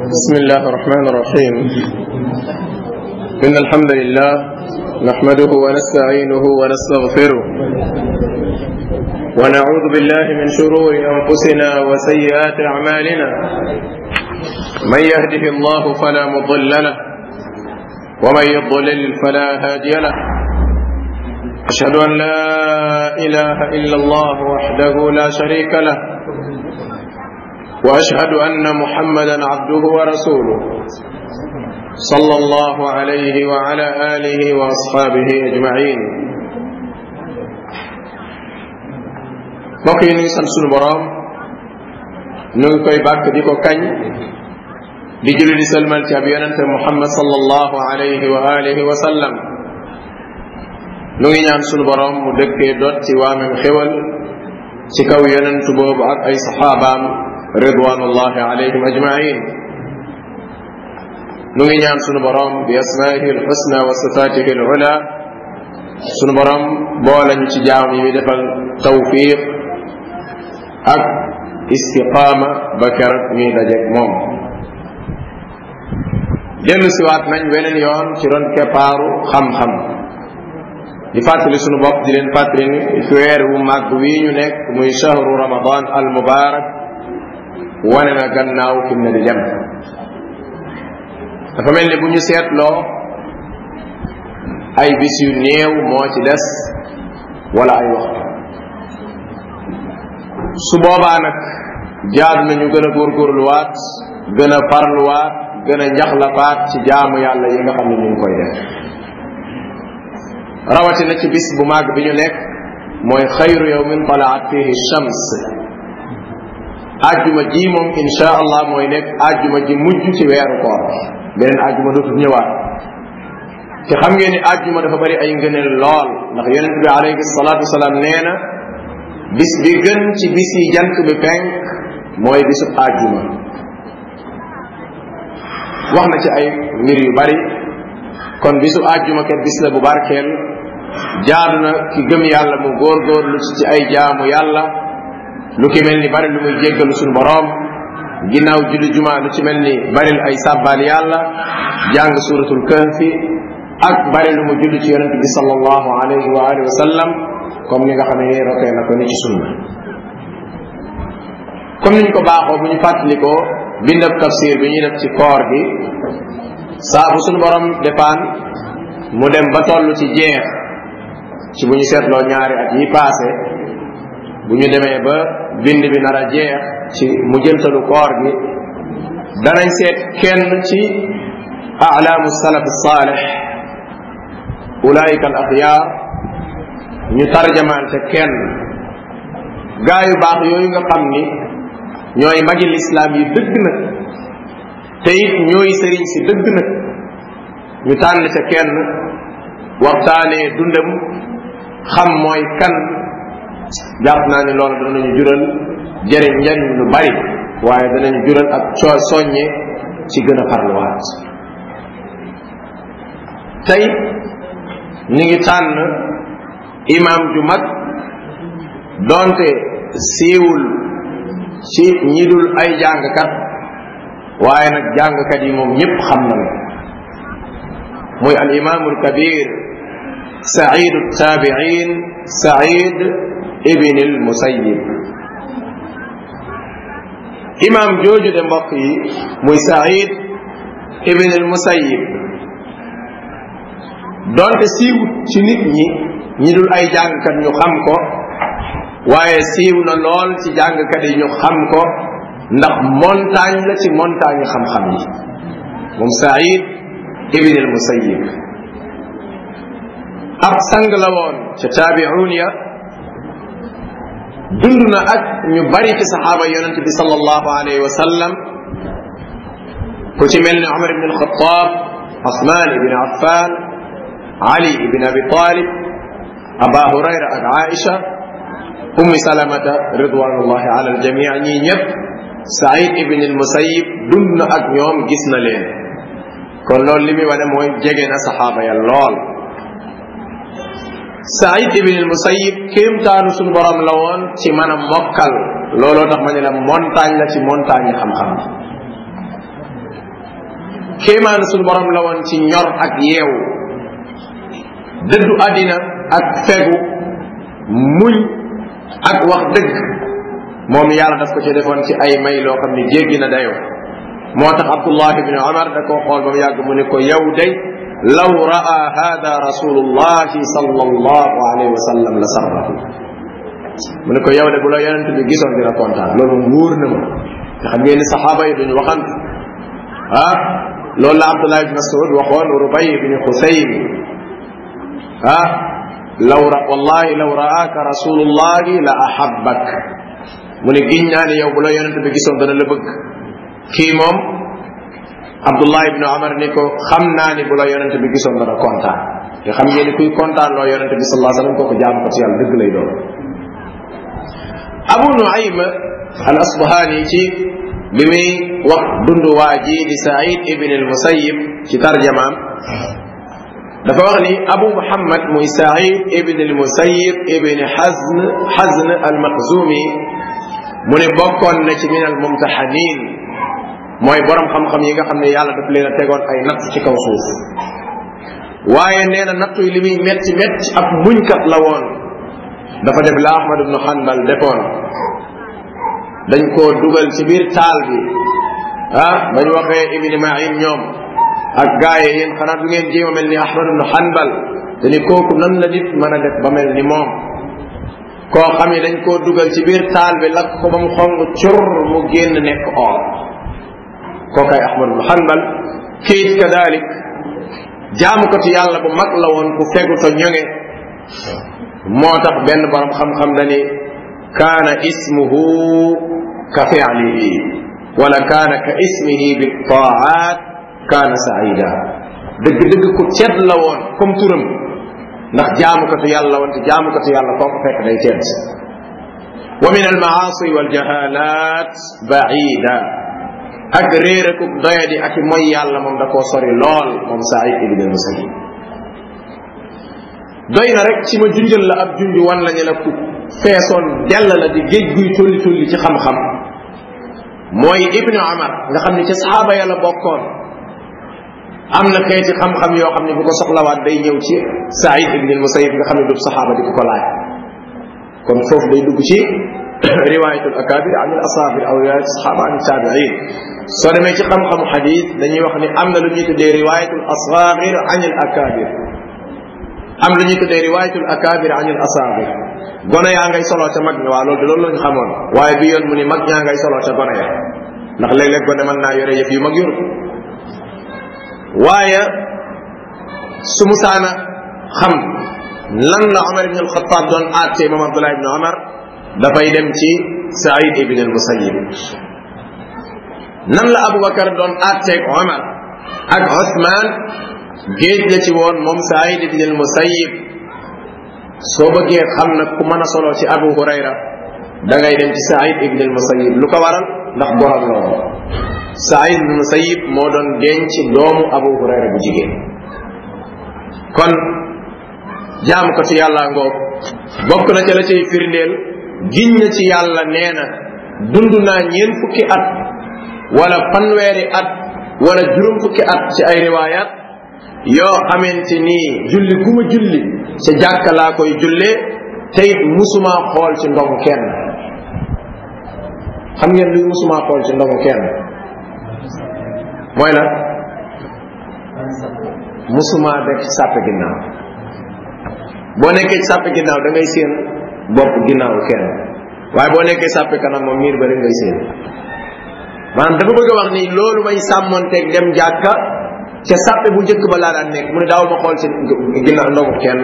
بسم الله الرحمن الرحيم إن الحمد لله نحمده ونستعينه ونستغفره ونعوذ بالله من شرور أنفسنا وسيئات أعمالنا من يهده الله فلا مضل له ومن يضلل فلا هادي له أشهد أن لا إله إلا الله وحده لا شريك له واشهد ان محمدا عبده ورسوله صلى الله عليه وعلى اله واصحابه اجمعين mbokk yi nuy sant sunu boroom nu ngi koy bàkk di ko kañ di julli di sëlmal ci ab yonente muhammad sallallahu alayhi wa alihi wa sallam nu ngi ñaan sunu boroom mu dëkkee dot ci waamem xéwal ci kaw yonentu boobu ak ay saxaabaam ridwanullahi alayhim ajmain nu ngi ñaan sunu borom bi asmaihi alxusna wa sifatihi alula sunu borom boolañu ci jaam yi mi defal tawfiq ak istiqaama ba keroog ñuy dajeeg moom dellu siwaat nañ weneen yoon ci ron keppaaru xam-xam di fàttali sunu bopp di leen fàttali ni weer wu màgg wii ñu nekk muy shahru ramadan al mubarak wane na gannaaw fi mu ne di dem dafa mel ni bu ñu seetloo ay bis yu néew moo ci des wala ay waxtu su boobaa nag jaadu nañu gën a góorgóorluwaat gën a farluwaat gën a njaxlafaat ci jaamu yàlla yi nga xam ne ñu ngi koy def rawatina ci bis bu màgg bi ñu nekk mooy xayru yawmin talaat fihi shams ajjuma ji moom insha allah mooy nekk ajjuma ji mujj ci weeru koor beneen ajjuma dootul ñëwaat te xam ngeen ni ajjuma dafa bari ay ngëneel lool ndax yonent bi alayhi salaatu wasalaam nee na bis bi gën ci bis yi jant bi penk mooy bisub ajjuma wax na ci ay mbir yu bari kon bisu ajjuma kat bis la bu barkeel jaadu na ki gëm yàlla mu góorgóorlu ci ay jaamu yàlla lu ki mel ni bari lu muy jéggalu suñu boroom ginnaaw julli juma lu ci mel ni baril ay sàbbaal yàlla jàng suratul kahfi ak bari lu mu julli ci yonent bi sallallahu alayhi wa alihi wa sallam comme ni nga xam ne rotee na ko ni ci sunna comme niñ ko baaxoo bu ñu fàttalikoo bindab tafsir bi ñuy def ci koor gi saa bu suñu borom defaan mu dem ba toll ci jeex ci bu ñu seetloo ñaari at yi passé bu ñu demee ba bind bi nar a jeex ci mu jëntalu koor gi danañ seet kenn ci alaamu salaf saalih ulaika al axyaar ñu tarjamaan ca kenn gaa yu baax yooyu nga xam ni ñooy magi lislaam yi dëgg nag te it ñooy sëriñ si dëgg nag ñu tànn ca kenn waxtaanee dundam xam mooy kan jàpp naa ni loolu danañu jural jëriñ njëriñ lu bari waaye danañu jural ak coo soññe ci gën a farluwaat tey ñu ngi tànn imam ju mag donte siiwul ci ñi dul ay jàngkat waaye nag jàngkat yi moom ñëpp xam nañu muy al imamul kabir saidu tabiin said ibn al musayyib imam jooju de mbokk yi muy said ibn al musayyib donte siiwut ci nit ñi ñi dul ay jàngkat ñu xam ko waaye siiw na lool ci jàngkat yi ñu xam ko ndax montagne la ci montagne xam-xam yi moom said ibn al musayyib ab sang la woon ca taabi'un ya dund na ak ñu bari ci saxaaba yonente bi sallallahu alayhi wa sallam ku ci mel ni Umar ibn al-Khattab Usman ibn Affan Ali ibn Abi Talib Aba Hurayra ak Aisha Ummi Salamata ridwanullahi ala al-jami' ñii ñëpp Saïd ibn al-Musayyib dund na ak ñoom gis na leen kon loolu li muy wane mooy jege na saxaaba ya lool Saïd ibn al-Musayyib kéemtaanu suñu borom la woon ci mën a mokkal looloo tax ma ne la montagne la ci montagne xam-xam kéemaan suñu borom la woon ci ñor ak yeewu dëddu àddina ak fegu muñ ak wax dëgg moom yàlla daf ko ci defoon ci ay may loo xam ne jéggi na dayoo moo tax abdullah ibni omar da koo xool ba mu yàgg mu ne ko yow day law raa hada rasulullahi sallallahu alayhi wa sallam la sarrahu mu ne ko yow de bu la yonent bi gisoon dina kontaan loolu wóor na ma te xam ngeen ni saxaaba yi duñu waxant ah loolu la abdullah ibn masud waxoon rubay ibni xusayn ah law ra wallahi law raaka rasulullahi la ahabbak mu ne giñ naa ne yow bu la yonent bi gisoon dana la bëgg kii moom abdullah ibn omar ni ko xam naa ni bu la yonent bi gisoon dana kontaan te xam ngeen ni kuy kontaan loo yonent bi sallallahu alayhi wasallam kooku jaam ko ci yàlla dëgg lay doon abu nuaym al asbahani ci bi muy wax dundu waa ji di said ibn al musayib ci tarjamaam dafa wax ni abu muhammad muy said ibn al musayib ibn hazn hazn al maxzumi mu ne bokkoon na ci min al mumtahanin mooy borom xam-xam yi nga xam ne yàlla daf leen a tegoon ay natt ci kaw suuf waaye nee na nattu yi li muy metti metti ab muñkat la woon dafa def la ahmad ibnu hanbal defoon dañ koo dugal ci biir taal bi ah bañ waxee ibni maïn ñoom ak gaaye yéen xanaa du ngeen jéem a mel ni ahmad ibnu hanbal te ni kooku nan la nit mën a def ba mel ni moom koo xam ne dañ koo dugal ci biir taal bi lakk ko ba mu xong cur mu génn nekk or kookay ahmad ibnu hanbal kiit kadalik jaamukatu yàlla bu mag la woon ku fegu to ñoŋe moo tax benn borom xam-xam dani kaana ismuhu ka fi'lihi wala kaana ka ismihi bi taat kaana saida dëgg-dëgg ku cedd la woon comme turam ndax jaamukatu yàlla woon te jaamukatu yàlla foo ko fekk day tedd wa min almaasi waljahalat baida ak réer ak doyadi ak mooy yàlla moom da koo sori lool moom Saïd ibn al-Musayyib doy na rek ci ma junjal la ab junj wan la ñu la ku feesoon dell la di géej guy tolli tolli ci xam-xam mooy ibnu Umar nga xam ne ci saxaaba yàlla bokkoon am na xeeti xam-xam yoo xam ne bu ko soxlawaat day ñëw ci Saïd ibn al-Musayyib nga xam ne du saxaaba di ko ko laaj kon foofu day dugg ci riwayatul akabir an al asabir aw riwayat sahaba an tabi'in soo demee ci xam-xamu xadis dañuy wax ni am na lu ñuy tuddee riwayatul asagir an al akabir am lu ñuy tuddee riwayatul akabir an al asagir gone yaa ngay soloo ca mag ñi waa loolu de loolu lañu xamoon waaye bi yoon mu ni mag ñaa ngay soloo ca gone ya ndax léeg-léeg gone mën naa yore yëf yu mag yor waaye su musaana xam lan la Omar ibn al-Khattab doon àtte moom Abdullah ibn Omar dafay dem ci Saïd ibn al-Musayyib nan la Aboubacar doon àtteeg Omar ak Ousmane géej la ci woon moom Saïd ibn al-Musayyib soo bëggee xam nag ku mën a solo ci Abu Hurayra da ngay dem ci Saïd ibn al-Musayyib lu ko waral ndax borom la woon Saïd ibn al-Musayyib moo doon denc doomu Abu Hurayra bu jigéen kon jaamu ko ci yàlla ngoog bokk na ca la cay firndeel giñ na ci yàlla nee na dund naa ñeen fukki at wala fanweeri at wala juróom fukki at ci ay riwayat yoo xamante nii julli gu ma julli ca jàkka laa koy jullee te it musuma xool ci ndomu kenn xam ngeen luy musuma xool ci ndomu kenn mooy la musuma def ci sàppe ginnaaw boo nekkee ci sàppe ginnaaw da ngay séen bopp ginnaaw kenn waaye boo nekkee sàppe kanam moom miir ba rek ngay séen maanaam dafa bëgg a wax ni loolu may sàmmonteeg dem jàkka ca sàppe bu njëkk ba laa daan nekk mu ne daaw ma xool ci ginnaaw ndogu kenn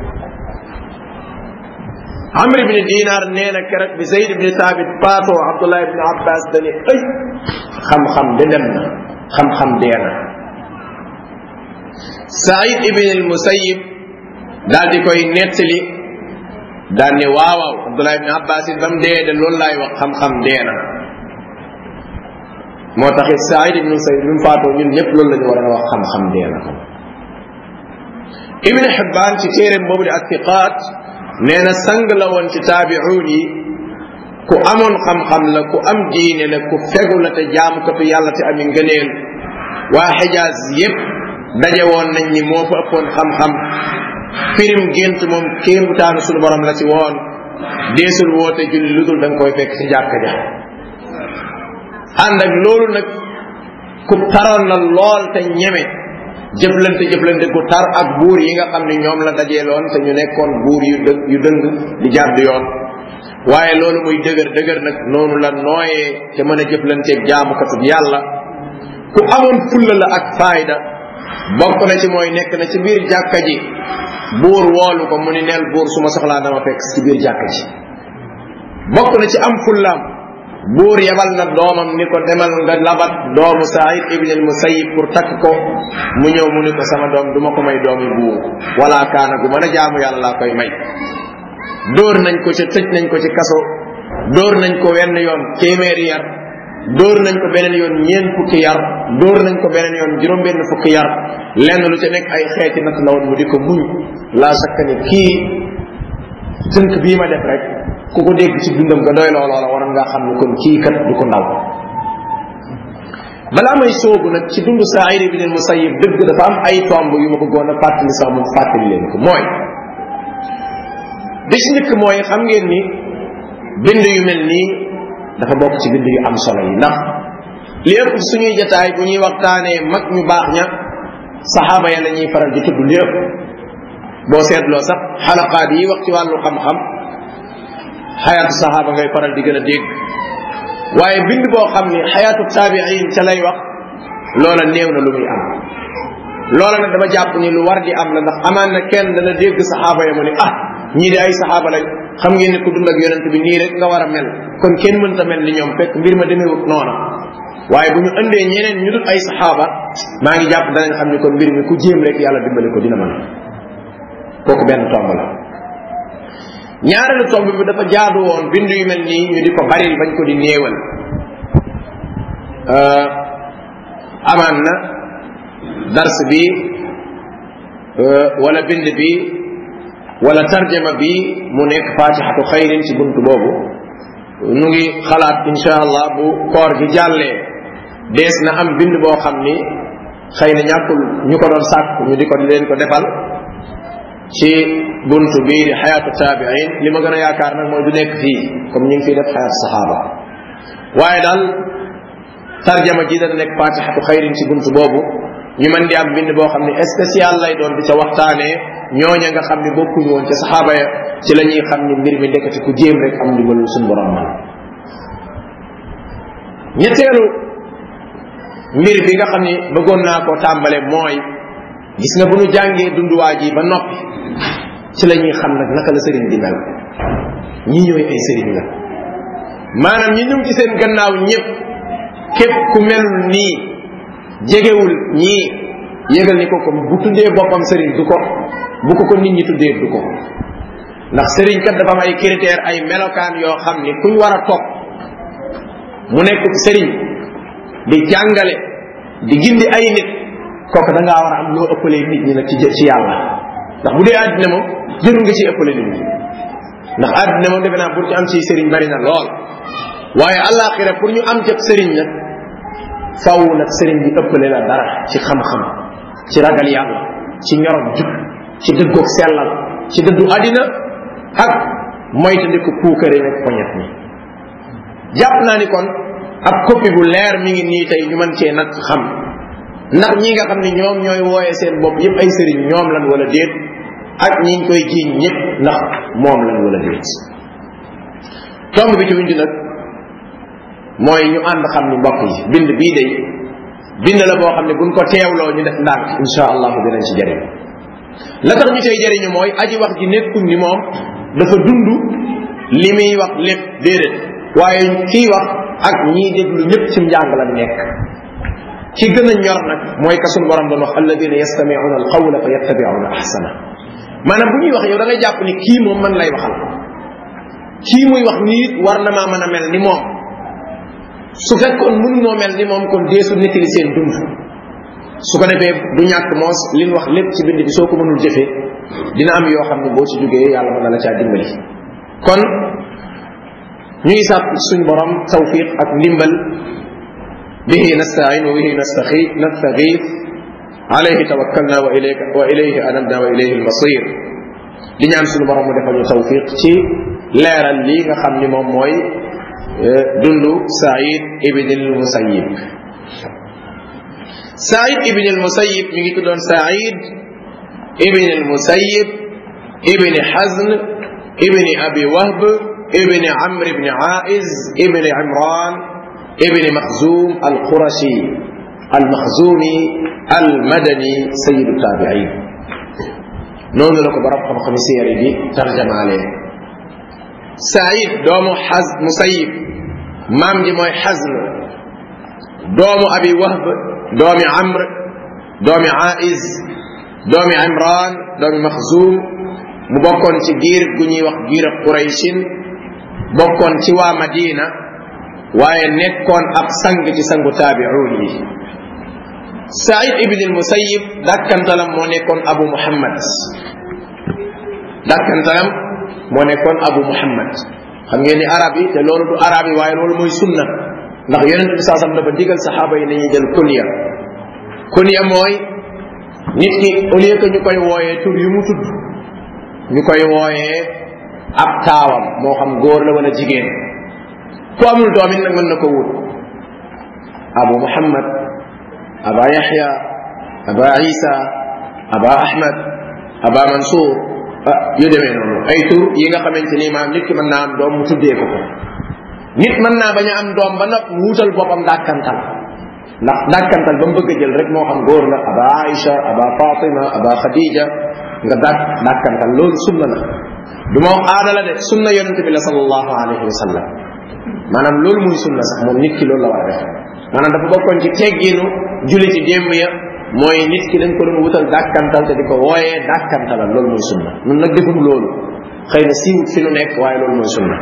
amr ibni dinar nee na keroog bi zayd ibni thabit paatoo abdullah ibni abbas dani ay xam-xam de dem na xam-xam dee na saïd ibn al musayib daal di koy nettali daal ne waawaaw abdullah ibni abbas it ba mu dee de loolu laay wax xam-xam dee na moo tax it saïd ibn musayib bi mu faatoo ñun ñëpp loolu la ñu war a wax xam-xam dee na ibn xibbaan ci téeréem boobu di attiqaat nee na sang la woon ci taabi'uun yi ku amoon xam-xam la ku am diine la ku fegu la te jaamukatu yàlla te ami ngëneel waa xijaaz yépp daje woon nañ ni moo fa ëppoon xam-xam firim gént moom kéemtaanu suñu borom la ci woon deesul woote julli lu dul da nga koy fekk ci jàkka ja ànd ak loolu nag ku taroon la lool te ñeme jëflante jëflante ku tar ak buur yi nga xam ne ñoom la dajeeloon te ñu nekkoon buur yu dë yu dëng di jàdd yoon waaye loolu muy dëgër dëgër nag noonu la nooyee te mën a jëflanteeg jaamukatu yàlla ku amoon fulla la ak faayda bokk na ci mooy nekk na ci biir jàkka ji buur woolu ko mu ni neel buur su ma soxlaa dama fekk ci biir jàkka ji bokk na ci am fullaam buur yebal na doomam ni ko demal nga labat doomu Saïd ibn al Musayyib pour takk ko mu ñëw mu ni ko sama doom duma ko may doomi buur wala kaana gu mën a jaamu yàlla laa koy may dóor nañ ko ca tëj nañ ko ci kaso dóor nañ ko wenn yoon téeméeri yar dóor nañ ko beneen yoon ñeent fukki yar dóor nañ ko beneen yoon juróom benn fukki yar lenn lu ca nekk ay xeeti natt la woon mu di ko muñ laa sakka ni kii tënk bii ma def rek ku ko dégg ci dundam nga doy loo loola waroon ngaa xam ne kon kii kat du ko ndaw balaa may soobu nag ci dund Saïd ibn al-Musayyib dëgg dafa am ay tomb yu ma bëggoon a fàttali sax mu fàttali leen ko mooy bi ci njëkk mooy xam ngeen ni bind yu mel nii dafa bokk ci bind yu am solo yi ndax li ëpp suñuy jataay bu ñuy waxtaanee mag ñu baax ña saxaaba ya la ñuy faral di tudd li ëpp boo seetloo sax xalaqaat yi wax ci wàllu xam-xam xayaatu saxaaba ngay faral di gën a dégg waaye bind boo xam ni xayaatu taabiin ca lay wax loola néew na lu muy am loola nag dama jàpp ni lu war di am la ndax amaan na kenn dana dégg saxaaba ya mu ni ah ñii di ay saxaaba lañ xam ngeen ne ku dund ak yonent bi nii rek nga war a mel kon kenn mënta mel ni ñoom fekk mbir ma demeewut noona waaye bu ñu indee ñeneen ñu dul ay saxaaba maa ngi jàpp danañ xam ni kon mbir mi ku jéem rek yàlla dimbali ko dina mën kooku benn tomb la ñaareelu tomb bi dafa jaadu woon bind yu mel nii ñu di ko baril bañ ko di néewal amaan na dars bi wala bind bi wala tarjama bi mu nekk fatihatu xayrin ci buntu boobu nu ngi xalaat insha allah bu koor gi jàllee dees na am bind boo xam ni xëy na ñàkkul ñu ko doon sàkk ñu di ko leen ko defal ci buntu bii di xayaatu taabiin li ma gën a yaakaar nag mooy du nekk fii comme ñu ngi fiy def xayaatu saxaaba waaye daal tarjama ji dana nekk fatihatu xayrin ci buntu boobu ñu mën di am bind boo xam ne spécial lay doon di ca waxtaanee ñooña nga xam ne bokkuñu woon ca saxaaba ya ci la ñuy xam ni mbir mi ndekati ku jéem rek am ndimbalul suñu borom man ñetteelu mbir bi nga xam ni bëggoon naa koo tàmbale mooy gis nga bu ñu jàngee dunduwaa ji ba noppi ci la ñuy xam nag naka la sëriñ di mel ñi ñooy ay sëriñ la maanaam ñi ñëw ci seen gannaaw ñëpp képp ku melul nii jegewul ñii yégal ni ko ko bu tuddee boppam sëriñ du ko bu ko ko nit ñi tuddee du ko ndax sëriñ kat dafa am ay critère ay melokaan yoo xam ni kuñ war a topp mu nekk sëriñ di jàngale di gindi ay nit kooku da ngaa war a am loo ëppalee nit ñi nag ci ci yàlla ndax bu dee àddina moom jërul nga ci ëppale nit ñi ndax àddina moom defe naa pour ñu am ci sëriñ bari na lool waaye àllaaxira pour ñu am jëpp sëriñ nag faw nag sëriñ bi ëppale la dara ci xam-xam ci ragal yàlla ci ñorom jub ci dëggoog sellal ci dëddu àddina ak moytandiku puukare nag poñet mi jàpp naa ni kon ab copie bu leer mi ngi nii tey ñu mën cee nag xam ndax ñi nga xam ne ñoom ñooy wooye seen bopp yépp ay sëriñ ñoom lan wala déet ak ñi ñu koy jiiñ ñëpp ndax moom lan wala déet tomb bi ci wuñ nag mooy ñu ànd xam ni mbokk yi bind bii day bind la boo xam ne buñ ko teewloo ñu def ndànk insha allahu dinañ ci jëriñ la tax ñu cay jëriñu mooy aji wax ji nekkul ni moom dafa dund li muy wax lépp déedéet waaye kii wax ak ñii déglu ñëpp ci njàng la nekk ki gën a ñor nag mooy ka sunu borom doon wax alladina yastamiuna alqawla fa yattabiuna ahsana maanaam bu ñuy wax yow da ngay jàpp ni kii moom man lay waxal kii muy wax nii war na maa mën a mel ni moom su fekkoon mënunoo mel ni moom kon deesu nettali seen dund su ko defee du ñàkk moos li ñu wax lépp ci bind bi soo ko mënul jëfee dina am yoo xam ne boo ci jógee yàlla mën na la caa dimbali kon ñu ngi sàpp suñ borom tawfiq ak ndimbal bihi nastain wa bihi nastagiif alayhi tawakkalna wa ilayka wa ilayhi anabna wa ilayhi almasir di ñaan suñu borom mu defal ñu tawfiq ci leeral lii nga xam ni moom mooy dundu Saïd ibn al-Musayyib Saïd ibn al-Musayyib mi ngi tuddoon Saïd ibn al-Musayyib ibn Hazn ibn Abi Wahb ibn Amr ibn Aiz ibn Imran ibn Makhzum al-Qurashi al-Makhzumi al-Madani sayyidu taabi'in noonu la ko borom xam-xam siyaare bi tarjamaale Saïd doomu Haz Musayyib maam ji mooy Hazn doomu Abi Wahb doomi Amr doomi Aiz doomi Imran doomi Makhzum mu bokkoon ci giir gu ñuy wax giir ak Qurayshin bokkoon ci waa Madina waaye nekkoon ab sang ci sangu taabi'uun yi Saïd ibn al-Musayyib dàkkantalam moo nekkoon Abu Muhammad dàkkantalam moo nekkoon Abu Muhammad xam ngeen ni arab yi te loolu du arab yi waaye loolu mooy sunna ndax yonent bi saa sam dafa digal saxaaba yi nañuy jël kunya kunya mooy nit ki au lieu que ñu koy wooyee tur yu mu tudd ñu koy wooyee ab taawam moo xam góor la wala jigéen ku amul doom it nag mën na ko wut Abu Muhammad aba yaxya aba isa aba ahmad aba mansour yu demee noonu ay tur yi nga xamante ni maam nit ki mën naa am doom mu tuddee ko ko nit mën naa bañ a am doom ba nag wuutal boppam dàkkantal ndax dàkkantal ba mu bëgg a jël rek moo xam góor la aba aïcha aba fatima aba khadija nga dàkk dàkkantal loolu sunna la du ma wax aada la de sunna yonente bi la sallallahu alayhi wa sallam maanaam loolu muy sunna sax moom nit ki loolu la war a def maanaam dafa bokkoon ci tegginu julli ci démb ya mooy nit ki dañ ko doon wutal dàkkantal te di ko wooyee dàkkantalal loolu mooy sunna nun nag defum loolu xëy na siiwut fi nu nekk waaye loolu mooy sunna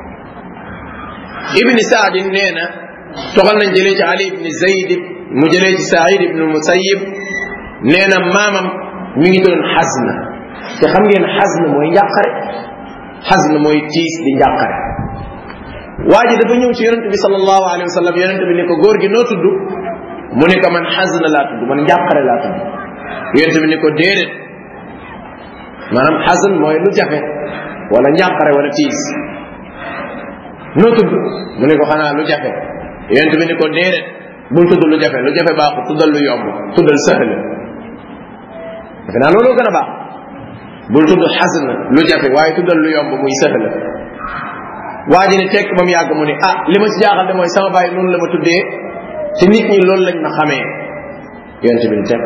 ibni saadin nee na toxal nañ jëlee ci ali ibni zayd mu jëlee ci saïd ibnu musayib nee na maamam mi ngi doon xasna te xam ngeen xasna mooy njàqare xasna mooy tiis di njàqare waa ji dafa ñëw ci yonente bi sallallahu alayhi wa sallam yonente bi ne ko góor gi noo tudd mu ne ko man xasna laa tudd man njàqare laa tudd yonente bi ne ko déedéet maanaam xasn mooy lu jafe wala njàqare wala tiis noo tudd mu ne ko xanaa lu jafe yonente bi ne ko déedéet bul tudd lu jafe lu jafe baaxul tuddal lu yomb tuddal sëhl defe naa looloo gën a baax bul tudd xasn lu jafe waaye tuddal lu yomb muy sëhl waa ji ne tekk ba mu yàgg mu ne ah li ma ci jaaxal de mooy sama baay noonu la ma tuddee te nit ñi loolu lañ ma xamee yonente bi ne tekk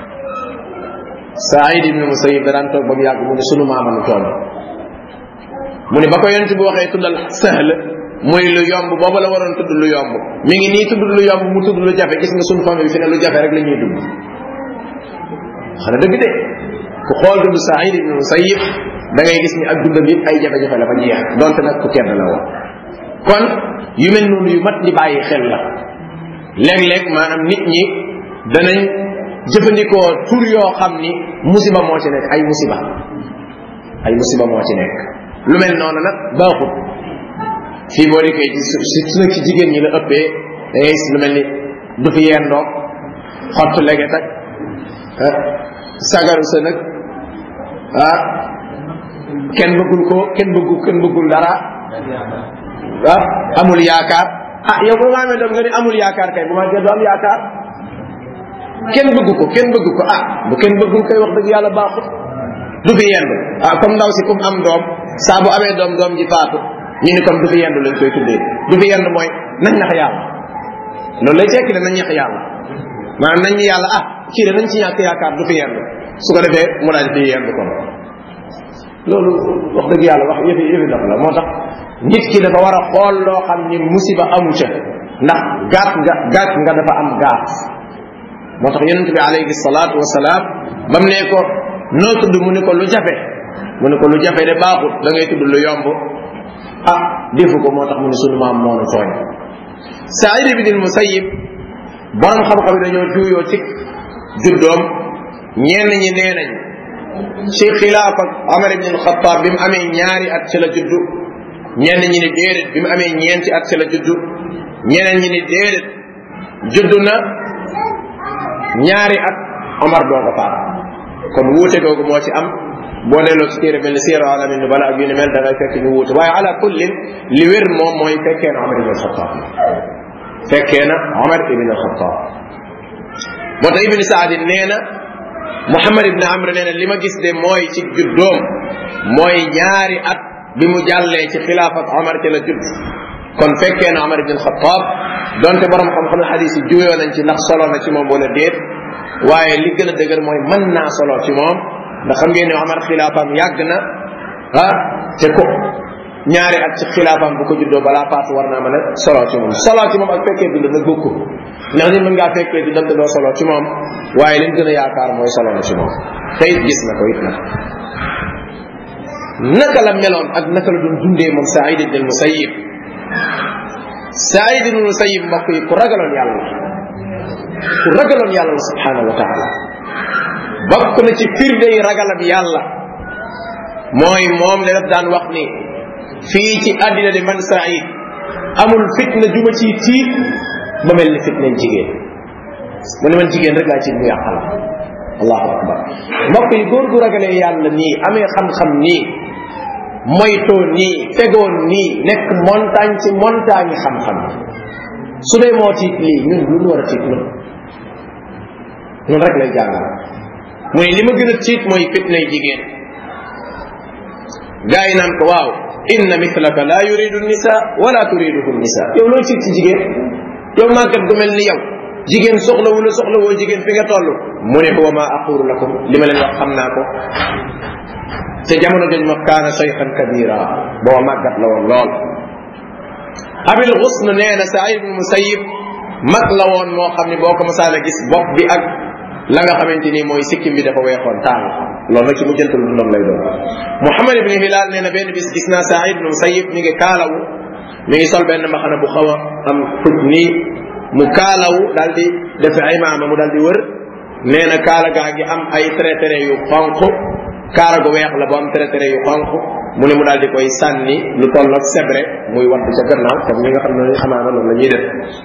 Saïd ibn Musayyib da daan toog ba mu yàgg mu ne sunu maama nu tooñ mu ne ba ko yonente bi waxee tuddal sahl mooy lu yomb booba la waroon tudd lu yomb mi ngi nii tudd lu yomb mu tudd lu jafe gis nga sunu famille bi fi ne lu jafe rek la ñuy dugg xana dëgg de ku xool dund Saïd ibn Musayyib da ngay gis ni ak dundam yëpp ay jafe-jafe la fa jeex donte nag ku tedd la woon kon yu mel noonu yu mat di bàyyi xel la léeg-léeg maanaam nit ñi danañ jëfandikoo tur yoo xam ni musiba moo ci nekk ay musiba ay musiba moo ci nekk lu mel noonu nag baaxut fii boo dikkee ci su nag ci jigéen ñi la ëppee da ngay gis lu mel ni du fi yendoo xottu leget ak sagaru sa nag ah kenn bëggul ko kenn bëggul kenn bëggul dara ah amul yaakaar ah yow bu ma amee doom nga ni amul yaakaar kay bu ma du am yaakaar kenn bëgg ko kenn bëgg ko ah bu kenn bëggul kay wax dëgg yàlla baaxut du fi yendu ah comme ndaw si comme am doom saa bu amee doom doom ji faatu ñu ni comme du fi yendu lañ koy tuddee du fi yendu mooy nañ nax yàlla loolu lay tekki ne nañ nax yàlla maanaam nañ ni yàlla ah kii de nañ ci ñàkk yaakaar du fi yendu su ko defee mu daal fi yendu kon loolu wax dëgg yàlla wax yëfi yëfi dox la moo tax nit ki dafa war a xool loo xam ni musiba amu ca ndax gaat nga gaat nga dafa am gaat moo tax yonent bi alayhi salaatu wasalaam ba mu ne ko noo tudd mu ne ko lu jafe mu ne ko lu jafe de baaxut da ngay tudd lu yomb ah defu ko moo tax mu ne sunu maam moo nu tooñ Saïd ibn al-Musayyib borom xam-xam yi dañoo juuyoo ci juddoom ñenn ñi nee nañ ci xilaaf ak Omar ibn al-Khattab bi mu amee ñaari at ci la juddu ñenn ñi ni déedéet bi mu amee ñeenti at ci la juddu ñeneen ñi ni déedéet judd na ñaari at Omar doo ko faat kon wuute googu moo ci am boo delloo ci téere mel ni siira alamin nu bala ak yu ni mel da ngay fekk ñu wuute waaye ala kullin li wér moom mooy fekkee na Omar ibn Xattaab fekkee na Omar ibn Xattaab moo tax ibn Saadi nee na Muhammad ibn Amr nee na li ma gis de mooy ci juddoom mooy ñaari at bi mu jàllee ci xilaafat Omar ci la judd kon fekkee na Omar ibn Xattaab donte borom xam-xam xadis yi juwee nañ ci ndax solo na ci moom wala déet waaye li gën a dëgër mooy mën naa solo ci moom ndax xam ngeen ne Omar xilaafaam yàgg na ah te ko ñaari at ci xilaafaam bu ko juddoo balaa paatu war naa mën a solo ci moom solo ci moom ak fekkee dund nag bokku ndax nit mën ngaa fekkee di dante doo solo ci moom waaye liñ gën a yaakaar mooy solo na ci moom te it gis na ko it nag naka la meloon ak naka la doon dundee moom Saïd ibn al-Musayyib Saïd ibn al-Musayyib mbokk yi ku ragaloon yàlla ku ragaloon yàlla la subhanahu wa taala bokk na ci firnde yi ragalam yàlla mooy moom la daf daan wax ni fii ci àddina de man Saïd amul fitna juma ci tiit ba mel ni fitna jigéen mu ne man jigéen rek laa ci mu yàqal allahu akbar mbokk yi góor gu ragalee yàlla nii amee xam-xam nii moytoo nii tegoon nii nekk montagne ci montagne xam-xam su dee moo tiit lii ñun lu ñu war a tiit ñun ñun rek lay jàngal mu ne li ma gën a tiit mooy fitnay jigéen gaa yi naan ko waaw inna mithlaka la yuridu nisa wala turiduhu nisa yow looy tiit ci jigéen yow màggat gu mel ni yow jigéen soxlawu la soxlawoo jigéen fi nga toll mu ne ko wa ma aqulu lakum li ma leen wax xam naa ko te jamono jooju ma kaana shaykhan kabira boo màggat la woon lool abil xusn nee na saïd ibn musayib mag la woon moo xam ne boo ko masaana gis bopp bi ak la nga xamante ni mooy sikkim bi dafa weexoon taal loolu nag ci mu jëntal dundam lay doon muhammad ibn hilal nee na benn bis gis naa saïd ibn musayib mi ngi kaalawu mi ngi sol benn maxana bu xaw a am tut nii mu kaalawu daal di def imaama mu daal di wër nee na kaala gaa ngi am ay traité yu xonq kaala gu weex la bu am traité yu xonq mu ne mu daal di koy sànni lu toll ak sebre muy wadd ca gannaaw comme ñi nga xam ne amaana loolu la ñuy def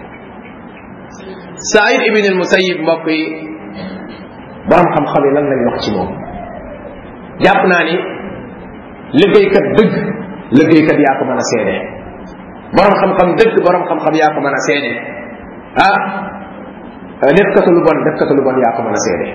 Saïd ibn al Musayyib mbokk yi borom xam-xam yi lan lañ wax ci moom jàpp naa ni liggéeykat dëgg liggéeykat yaa ko mën a seede borom xam-xam dëgg borom xam-xam yaa ko mën a seede ah def katu lu bon def katu lu bon yaa ko mën a seede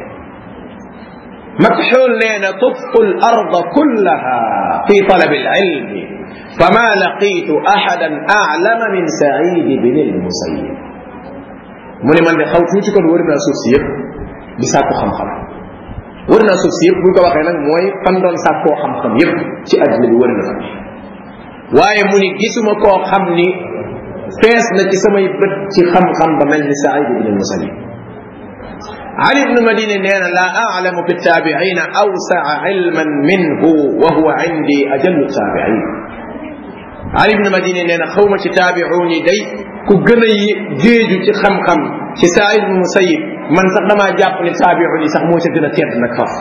مكحول لنا طفت الأرض كلها في طلب العلم فما لقيت أحدا أعلم من سعيد بن المسيب من من خاw tuuti kon wër naa suuf si yëpp di sàkku xam-xam wër naa suuf si yëpp buñ ko waxee nag mooy fan doon sàkkoo xam-xam yëpp ci àddina bi wër na fa waaye mu ni gisuma koo xam ni fees na ci samay bët ci xam-xam ba mel ni Saïd ibn al-Musayyib علي بن مدينة نانا لا أعلم في التابعين أوسع علما منه وهو عندي أجل التابعين علي بن مدينة نانا خومة تابعوني دي كجني جيجو تي خم خم تي سعيد بن مسيب من سقما جاب تابعوني سقموش جنة تيرد نكفف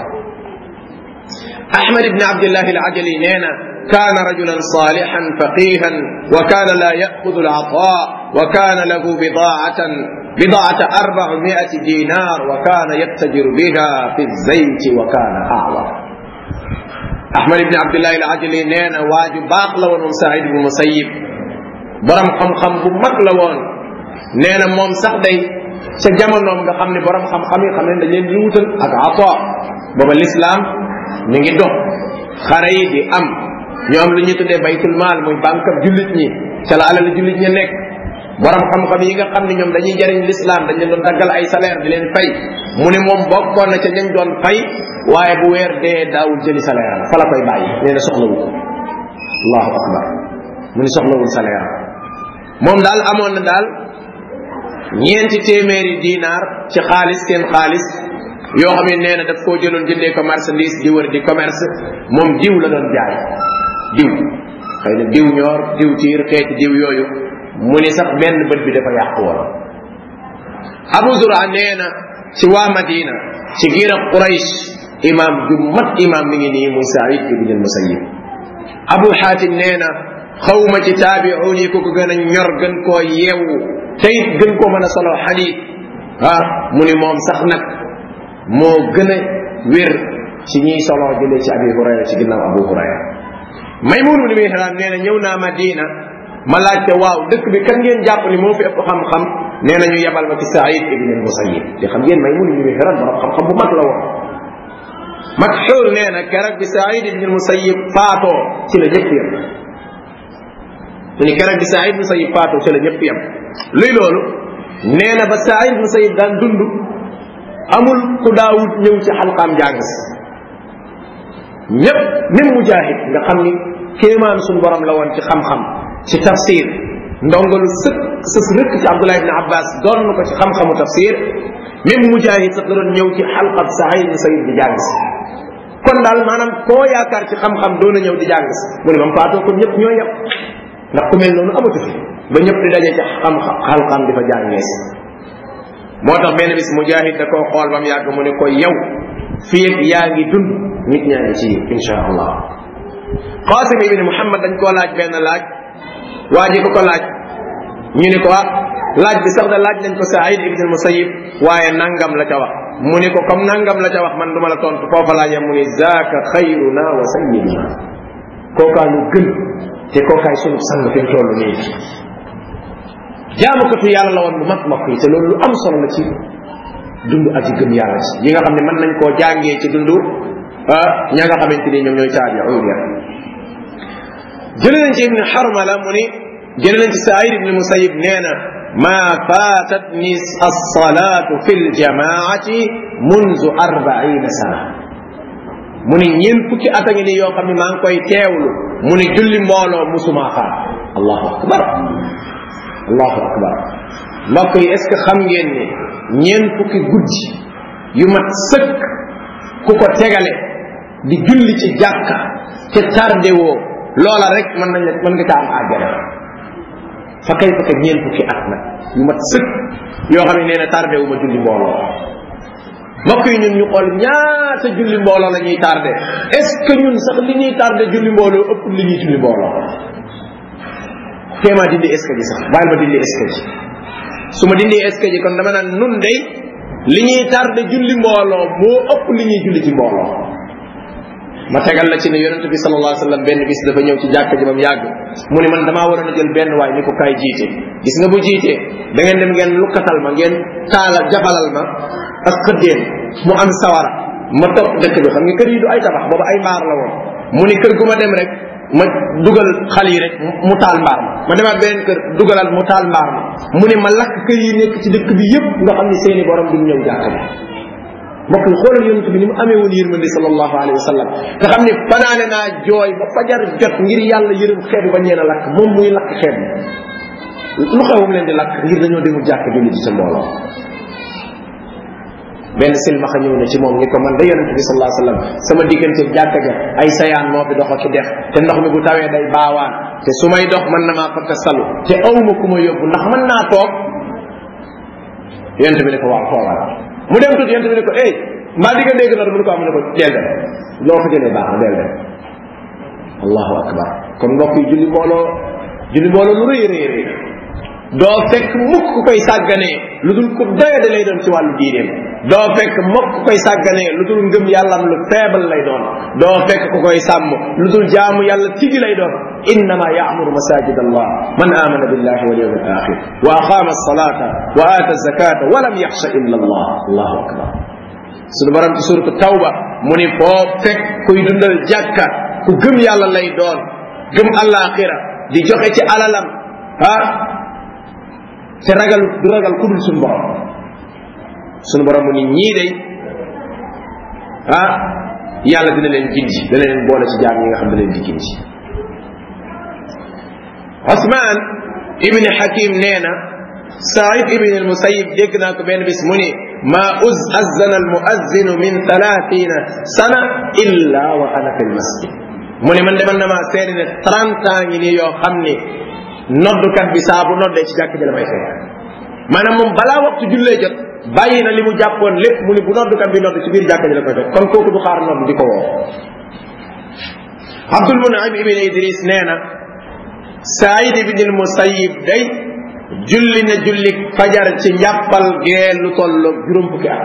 أحمد بن عبد الله العجلي نانا كان رجلا صالحا فقيها وكان لا يأخذ العطاء وكان له بضاعة بضاعة أربعمائة دينار وكان يتجر بها في الزيت وكان أعور أحمد بن عبد الله العجلي نينا واجب باق لون سعيد بن مسيب برم خم خم بمك لون نينا موم sax day ca jamonoom nga xam ne borom xam-xam yi xam ne dañ leen di wutal ak ata booba l'islam mi ngi dox xare yi di am ñu am lu ñuy tuddee baytul maal muy banque jullit ñi ca la alal jullit ñi nekk borom xam-xam yi nga xam ne ñoom dañuy jariñ l'islam dañ leen doon daggal ay salaire di leen fay mu ne moom bokkoon na ca ñañ doon fay waaye bu weer dee daawul jëli salaire am fa la koy bàyyi nee na soxlawu ko allahu akbar mu ne soxlawul salaire moom daal amoon na daal ñeenti téeméeri dinaar ci xaalis seen xaalis yoo xam ne nee na daf koo jëloon jëndee ko marchandise di wër di commerce moom diw la doon jaay diw xëy na diw ñoor diw tiir xeeti diw yooyu mu ni sax benn bët bi dafa yàqu woon abu zura nee na ci waa madina ci giir ak quraysh imam ju mat imam mi ngi nii muy saïd ibn al musayyib abu xaatim nee na xawma ci taabi'un yi ku ko gën a ñor gën koo yeewu te it gën koo mën a solo xadiit ah mu ni moom sax nag moo gën a wér ci ñiy solo jëlee ci abi hurayra ci ginnaaw abu hurayra maymun ibn mihran nee na ñëw naa madina ma laajte waaw dëkk bi kan ngeen jàpp ni moo fi ëpp xam-xam nee na ñu yebal ma ci saïd ibn al musayyib te xam ngeen maymun ibn mihran borom xam-xam bu mag la woon makxuul nee na keroog bi saïd ibn al musayyib faatoo ci la ñëpp yem mu ni keroog bi saïd ibn musayyib faatoo ci la ñëpp yem luy loolu nee na ba saïd ibn musayyib daan dund amul ku daawut ñëw ci xalqaam jàng si ñëpp même mujahid nga xam ni kéemaan suñu borom la woon ci xam-xam ci tafsir ndongalu sëkk sës rëkk ci abdullah ibne abbas doon na ko ci xam-xamu tafsir même mujahid sax la doon ñëw ci xalqab saïd ibn sayid di jàng si kon daal maanaam koo yaakaar ci xam-xam doon na ñëw di jàng si mu ne mam faatoo kon ñëpp ñoo yem ndax ku mel noonu amatu fi ba ñëpp di daje ci xam xalqam di fa jàngee si moo tax benn bis mujahid da koo xool ba mu yàgg mu ne ko yow fii ak yaa ngi dund nit ñaa ngi ci insha allah qasim ibni muhammad dañ koo laaj benn laaj waa ji ko ko laaj ñu ni ko ah laaj bi sax da laaj nañ ko saïd ibn musayib waaye nangam la ca wax mu ni ko comme nangam la ca wax man duma la tontu foofa laa yem mu ni zaaka xayruna wa sayyiduna kookaa nu gën te kookaay sunu sang fi toll nii jaamukatu yàlla la woon bu mag mag yi te loolu lu am solo la ci dund aji gëm yàlla ci yi nga xam ne mën nañ koo jàngee ci dund ña nga xamante ni ñoom ñooy taabi'uun ya jële nañ ci ibni xarmala mu ni jële nañ ci saïd ibni musayib nee na ma faatatni alsalatu fi ljamaati munzu arbaina sana mu ni ñeen fukki at a ngi ni yoo xam ne maa ngi koy teewlu mu ni julli mbooloo musumaa xaar allahu akbar allahu akbar mbokk yi est ce que xam ngeen ne ñeen fukki guddi yu mat sëkk ku ko tegale di julli ci jàkka te tardé woo loola rek mën nañ la mën nga ca am àjjana fa kay fa ñeen fukki at nag yu mat sëkk yoo xam ne nee na tardé wu ma julli mbooloo mbokk yi ñun ñu xool ñaata julli mbooloo la ñuy tardé est ce que ñun sax li ñuy tardé julli mbooloo ëpp li ñuy julli mbooloo téemaa dindi est ce que ji sax bàyyil ma dindi est ce que ji su ma dindi est ce que ji kon dama naan nun day li ñuy tardé julli mbooloo moo ëpp li ñuy julli ci mbooloo ma tegal la ci ne yonente bi sallallahu alayhi wasallam benn bis dafa ñëw ci jàkka ji ba mu yàgg mu ne man damaa waroon a jël benn waay ni ko kaay jiite gis nga bu jiitee da ngeen dem ngeen lukkatal ma ngeen taalal jabalal ma ak xëddeen mu am sawara ma topp dëkk bi xam nga kër yi du ay tabax boobu ay mbaar la woon mu ni kër gu ma dem rek ma dugal xal yi rek mu taal mbaar ma ma demaat beneen kër dugalal mu taal mbaar ma mu ne ma lakk kër yi nekk ci dëkk bi yépp nga xam ne seeni borom duñ ñëw jàkka bi mbokk yi xoolal yonent bi ni mu amee woon yërmande sallallahu alayhi wa sallam nga xam ne fanaane naa jooy ba fajar jot ngir yàlla yërëm xeet bi bañ leen a lakk moom muy lakk xeet bi lu xewam leen di lakk ngir dañoo demul jàkk julli ci sa mbooloo benn silmaxa ñëw na ci moom ni ko man da yonent bi sallallahu alayhi wa sallam sama diggante jàkka ja ay sayaan moo fi dox ak dex te ndox mi bu tawee day baawaan te su may dox mën na maa fakka salu te awma ku ma yóbbu ndax mën naa toog yonent bi ne ko waaw toogal mu dem tuuti yonent bi ne ko ey mbaa di nga dégg noonu mu ne ko am ne ko deel dem loo fa jëlee baax na deel dem allahu akbar kon mbokk yi julli mbooloo julli mbooloo lu rëy rëy rëy doo fekk mukk ku koy sàgganee lu dul ku doyade lay doon ci wàllu diineem doo fekk mukk ku koy sàgganee lu dul ngëm yàllam lu faible lay doon doo fekk ku koy sàmm lu dul jaamu yàlla tigi lay doon innama yaamuru masajid allah man amana billahi wal yawm al akhir wa aqama alsalata wa ata zakata wa lam yaxsha illa allah allahu akbar suñu borom ci suratu tawba mu ni foo fekk kuy dundal jàkka ku gëm yàlla lay doon gëm alaxira di joxe ci alalam ah te ragal du ragal ku dul suñu borom suñu borom mu ni ñii day ah yàlla dina leen gindi dina leen boole ci jaam yi nga xam ne leen di gindi Osman ibn Hakim nee na Saïd ibn al-Musayyib dégg naa ko benn bis mu ni ma uz azzana al-muazzinu min thalathina sana illa wa ana fi al-masjid mu ni man de man na maa seeri ne trente ans ngi nii yoo xam ni noddukat bi saa bu noddee ci jàkk ji la may fekk maanaam moom balaa waxtu jullee jot bàyyi na li mu jàppoon lépp mu ni bu noddukat bi nodd ci biir jàkk ji la koy fekk kon kooku du xaar nodd di ko woo Abdul Munaim ibn Idris nee na Saïd ibn al Musayyib day julli na julli fajar ci njàppal gee lu tolloog juróom fukki at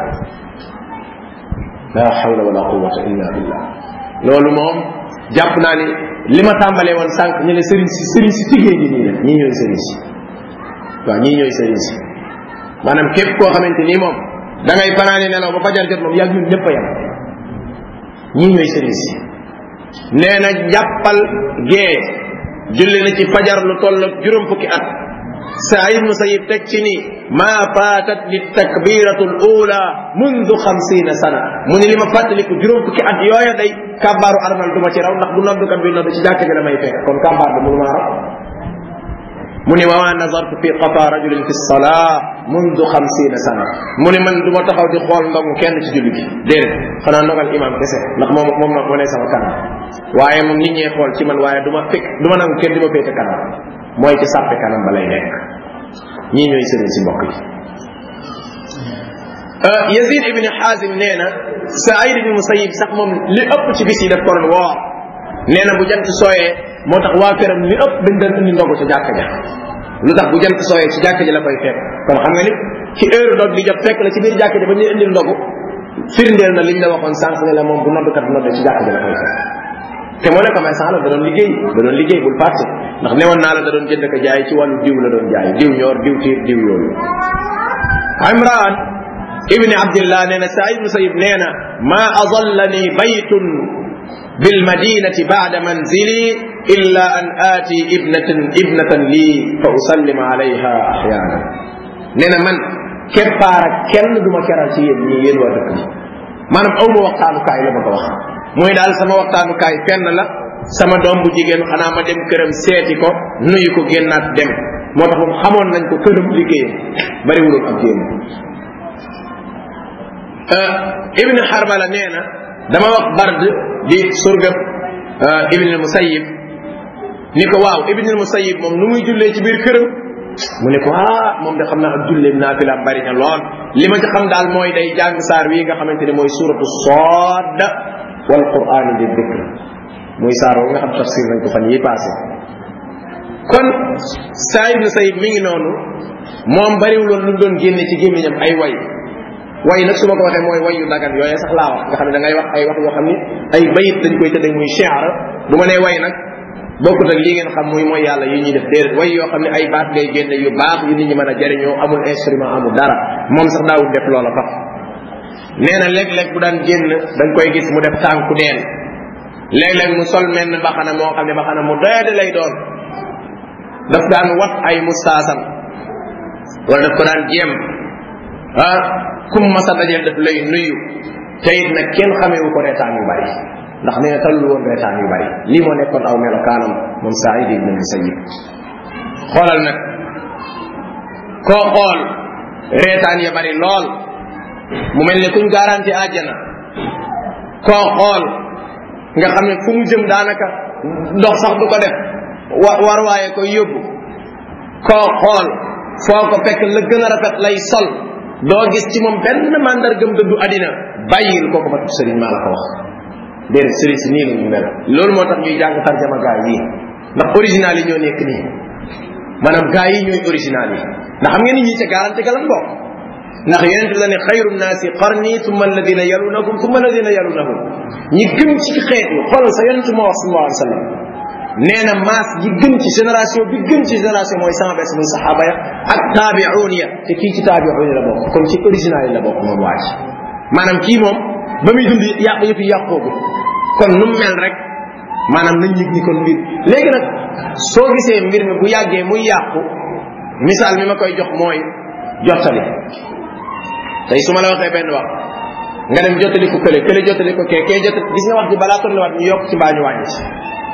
la hawla wala quwwata illa billah loolu moom jàpp naa ni li ma tàmbalee woon sànq ñu ne sëriñ si sëriñ si tigee gi nii la ñii ñooy sëriñ si waaw ñii ñooy sëriñ si maanaam képp koo xamante nii moom da ngay fanaane nelaw ba fajar jot moom yàgg ñun ñëpp a yem ñii ñooy sëriñ si nee na jàppal gee julli na ci fajar lu toll ak juróom fukki at Saïd Musayib teg ci ni maa faatat li takbiratu l ula mundu xamsina sana mu ni li ma fàttaliku juróom fukki at yooya day kàbbaaru armal du ma ci raw ndax bu noddukat bi nodd ci jàkk ji la may fekk kon kàbbaar bi mënu maa raw mu ni wa ma nazartu fi qafa rajulin fi salaa mundu xamsina sana mu ni man du ma taxaw di xool ndogu kenn ci julli gi déedéet xanaa ndogal imam kese ndax moom moom ma moo ne sama kanam waaye moom nit ñee xool ci man waaye du ma fekk du ma nangu kenn di ma féete kanam mooy ci sàppe kanam ba lay nekk ñii ñooy sëriñ si mbokk yi Yazid ibn Xaasim nee na Saïd ibn Musayib sax moom li ëpp ci bis yi daf ko doon woor nee na bu jant sooyee moo tax waa këram li ëpp dañ doon indi ndogu ca jàkka ja lu tax bu jant sooyee ci jàkka ji la koy fekk kon xam nga ni ci heure dog di jot fekk la ci biir jàkka ji ba ñu indil ndogu firndeel na liñ la waxoon sànq ne la moom bu noddukat nodde ci jàkka ji la koy fekk te moo ne commerçant la da doon liggéey da doon liggéey bul fàtte ndax newoon naa la da doon jënd ko jaay ci wàllu diw la doon jaay diw ñoor diw tiir diw yooyu imran ibni abdillah nee na saïd musayib nee na ma adallani baytun بالمدينة بعد منزلي إلا أن آتي ابنة ابنة لي فأسلم عليها أحيانا نينا من كبارك كن دوما كرال سي يين يين وا دك manam awma waxtaanu kaay la bëgg a wax mooy daal sama waxtaanu kaay fenn la sama doom bu jigéen xanaa ma dem këram seeti ko nuyu ko génnaat dem moo tax moom xamoon nañ ko këram liggéeyam bariwuloon ak génn ibn xarbala nee na dama wax bard di surgab ibn al musayib ni ko waaw ibn al musayib moom nu muy jullee ci biir këram mu ne ko ah moom de xam naa ak julleem naafilaam bari na lool li ma ci xam daal mooy day jàng saar wi nga xamante ne mooy suratu sood wal qur'aan di dikr muy saar nga xam tafsir nañ ko fan yi passé kon saa ibn sayib mi ngi noonu moom bariwuloon lu doon génne ci gémmiñam ay way way nag su ma ko waxee mooy way yu dagan yooyee sax laa wax nga xam ne da ngay wax ay wax yoo xam ni ay bayit dañ koy tëddee muy shi'r bu ma nee way nag bokkut ak lii ngeen xam muy mooy yàlla yu ñuy def déedéet way yoo xam ne ay baat ngay génne yu baax yu nit ñi mën a jëriñoo amul instrument amul dara moom sax daawul def loola faf nee na léeg-léeg bu daan génn da nga koy gis mu def tànku neen léeg-léeg mu sol menn baxana moo xam ne baxana mu doyade lay doon daf daan wat ay mustaasam wala daf ko daan jéem ah kum masa dajeel daf lay nuyu te it nag kenn xameewu ko reetaan yu bari ndax nee na tallu woon reetaan yu bari lii moo nekkoon aw melokaanam moom Saïd ibn Musayyib xoolal nag koo xool reetaan ya bari lool mu mel ne kuñ garanti àjjana koo xool nga xam ne fu mu jëm daanaka ndox sax du ko def wa war waaye koy yóbbu koo xool foo ko fekk la gën a rafet lay sol doo gis ci moom benn mandargam dëddu adina bàyyil kooku ma sëriñ maa la ko wax déedéet sëriñ si nii la ñu mel loolu moo tax ñuy jàng tarjama gaa yi ndax original yi ñoo nekk nii maanaam gaa yi ñooy original yi ndax xam ngeen ni ñii ca garanti ga lan bokk ndax yonent bi la ne xayru naasi qarni summa alladina yalunahum summa alladina yalunahum ñi gën ci xeet yi xoolal sa yonent moo wax sallallahu alayhi wa sallam nee na maas yi gën ci génération bi gën ci génération mooy sama bés muy saxaaba ya ak taabi'un ya te kii ci taabi'un la bokk kon ci original yi la bokk moom waa ji maanaam kii moom ba muy dund yàq yëpp yàqoogu kon nu mu mel rek maanaam nañ yëg ni kon mbir léegi nag soo gisee mbir mi bu yàggee muy yàqu misaal mi ma koy jox mooy jottali tey su ma la waxee benn wax nga dem jottali ko kële kële jottali ko kee kee jottali gis nga wax ji balaa toll waat ñu yokk ci mbaa ñu wàññi ci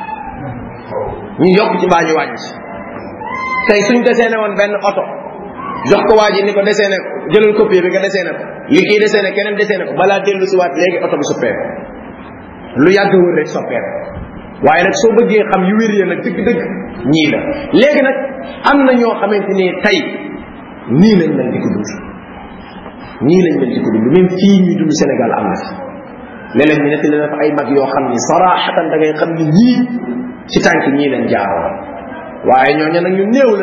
ñu yokk ci mbaa ñu wàññi ci tey suñ deseene woon benn oto jox ko waa ji ni ko deseene ko jëlal copie bi nga deseene ko li kii deseene keneen deseene ko balaa dellu si waat léegi oto bi soppeeku lu yàgg wër rek soppeeku waaye nag soo bëggee xam yu wér ya nag dëgg-dëgg ñii la léegi nag am na ñoo xamante ni tey nii lañ mel di ko dund nii lañ mel di ko dund même fii ñuy dund Sénégal am na fi léeg-léeg ñu nettali na fa ay mag yoo xam ni saraxatan da ngay xam ni ñii ci tànk ñii lañ jaaroon waaye ñooñu nag ñu néew lañ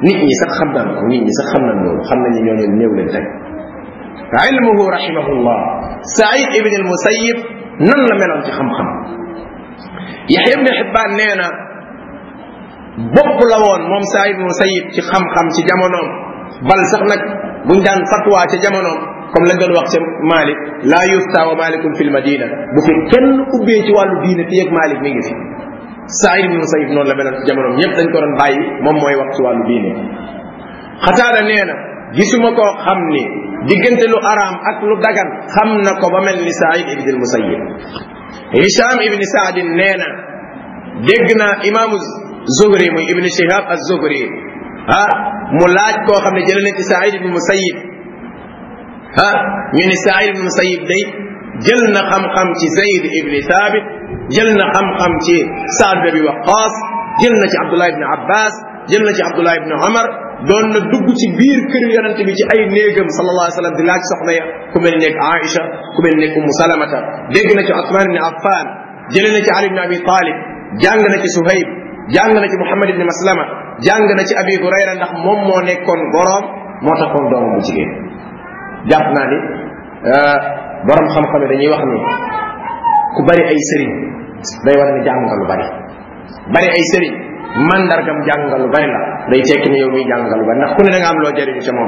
nit ñi sax xam nañ ko nit ñi sax xam nañ loolu xam nañ ñoo leen néew leen teg ilmuhu rahimahullah saïd ibn al musayib nan la meloon ci xam-xam yaxya ibn xibbaan nee na bopp la woon moom saïd ibn musayib ci xam-xam ci jamonoom bal sax nag buñ daan fatwa ca jamonoom comme lañ doon wax ca malik laa yufta wa malikun fi l madina bu fi kenn ubbee ci wàllu diine fi yëg malik mi ngi fi saïd ibn musayib noonu la meloon ci jamonoom ñëpp dañ ko doon bàyyi moom mooy wax ci wàllu diine xataada nee na gisuma koo xam ni diggante lu araam ak lu dagan xam na ko ba mel ni saïd ibn al musayib hisham ibn saadin nee na dégg naa imaamu zuhri muy ibn shihab az zuhri ah mu laaj koo xam ne jëlee na ci saïd ibn musayib ah ñu ni saïd ibn musayib day jël na xam-xam ci zayd ibn thabit jël na xam-xam ci saad bi waqaas jël na ci abdullah ibn abbas jël na ci abdullah ibn omar doon na dugg ci biir kër yonent bi ci ay néegam sallallahu alayhi wa sallam di laaj soxna ya ku mel nekk Aïcha ku mel nekk Ummu Salamata dégg na ci Othman ibn Affan jële na ci Ali ibn Abi Talib jàng na ci Suhayb jàng na ci Muhammad ibn Maslama jàng na ci Abi Hurayra ndax moom moo nekkoon boroom moo taxoon doomam bu jigéen jàpp naa ni borom xam-xam dañuy wax ni ku bari ay sëriñ day war ni jàng nga lu bari bari ay sëriñ mandargam jàngal lu bari la day tekki ne yow muy jàngal lu bari ndax ku ne da nga am loo jëriñu ca moom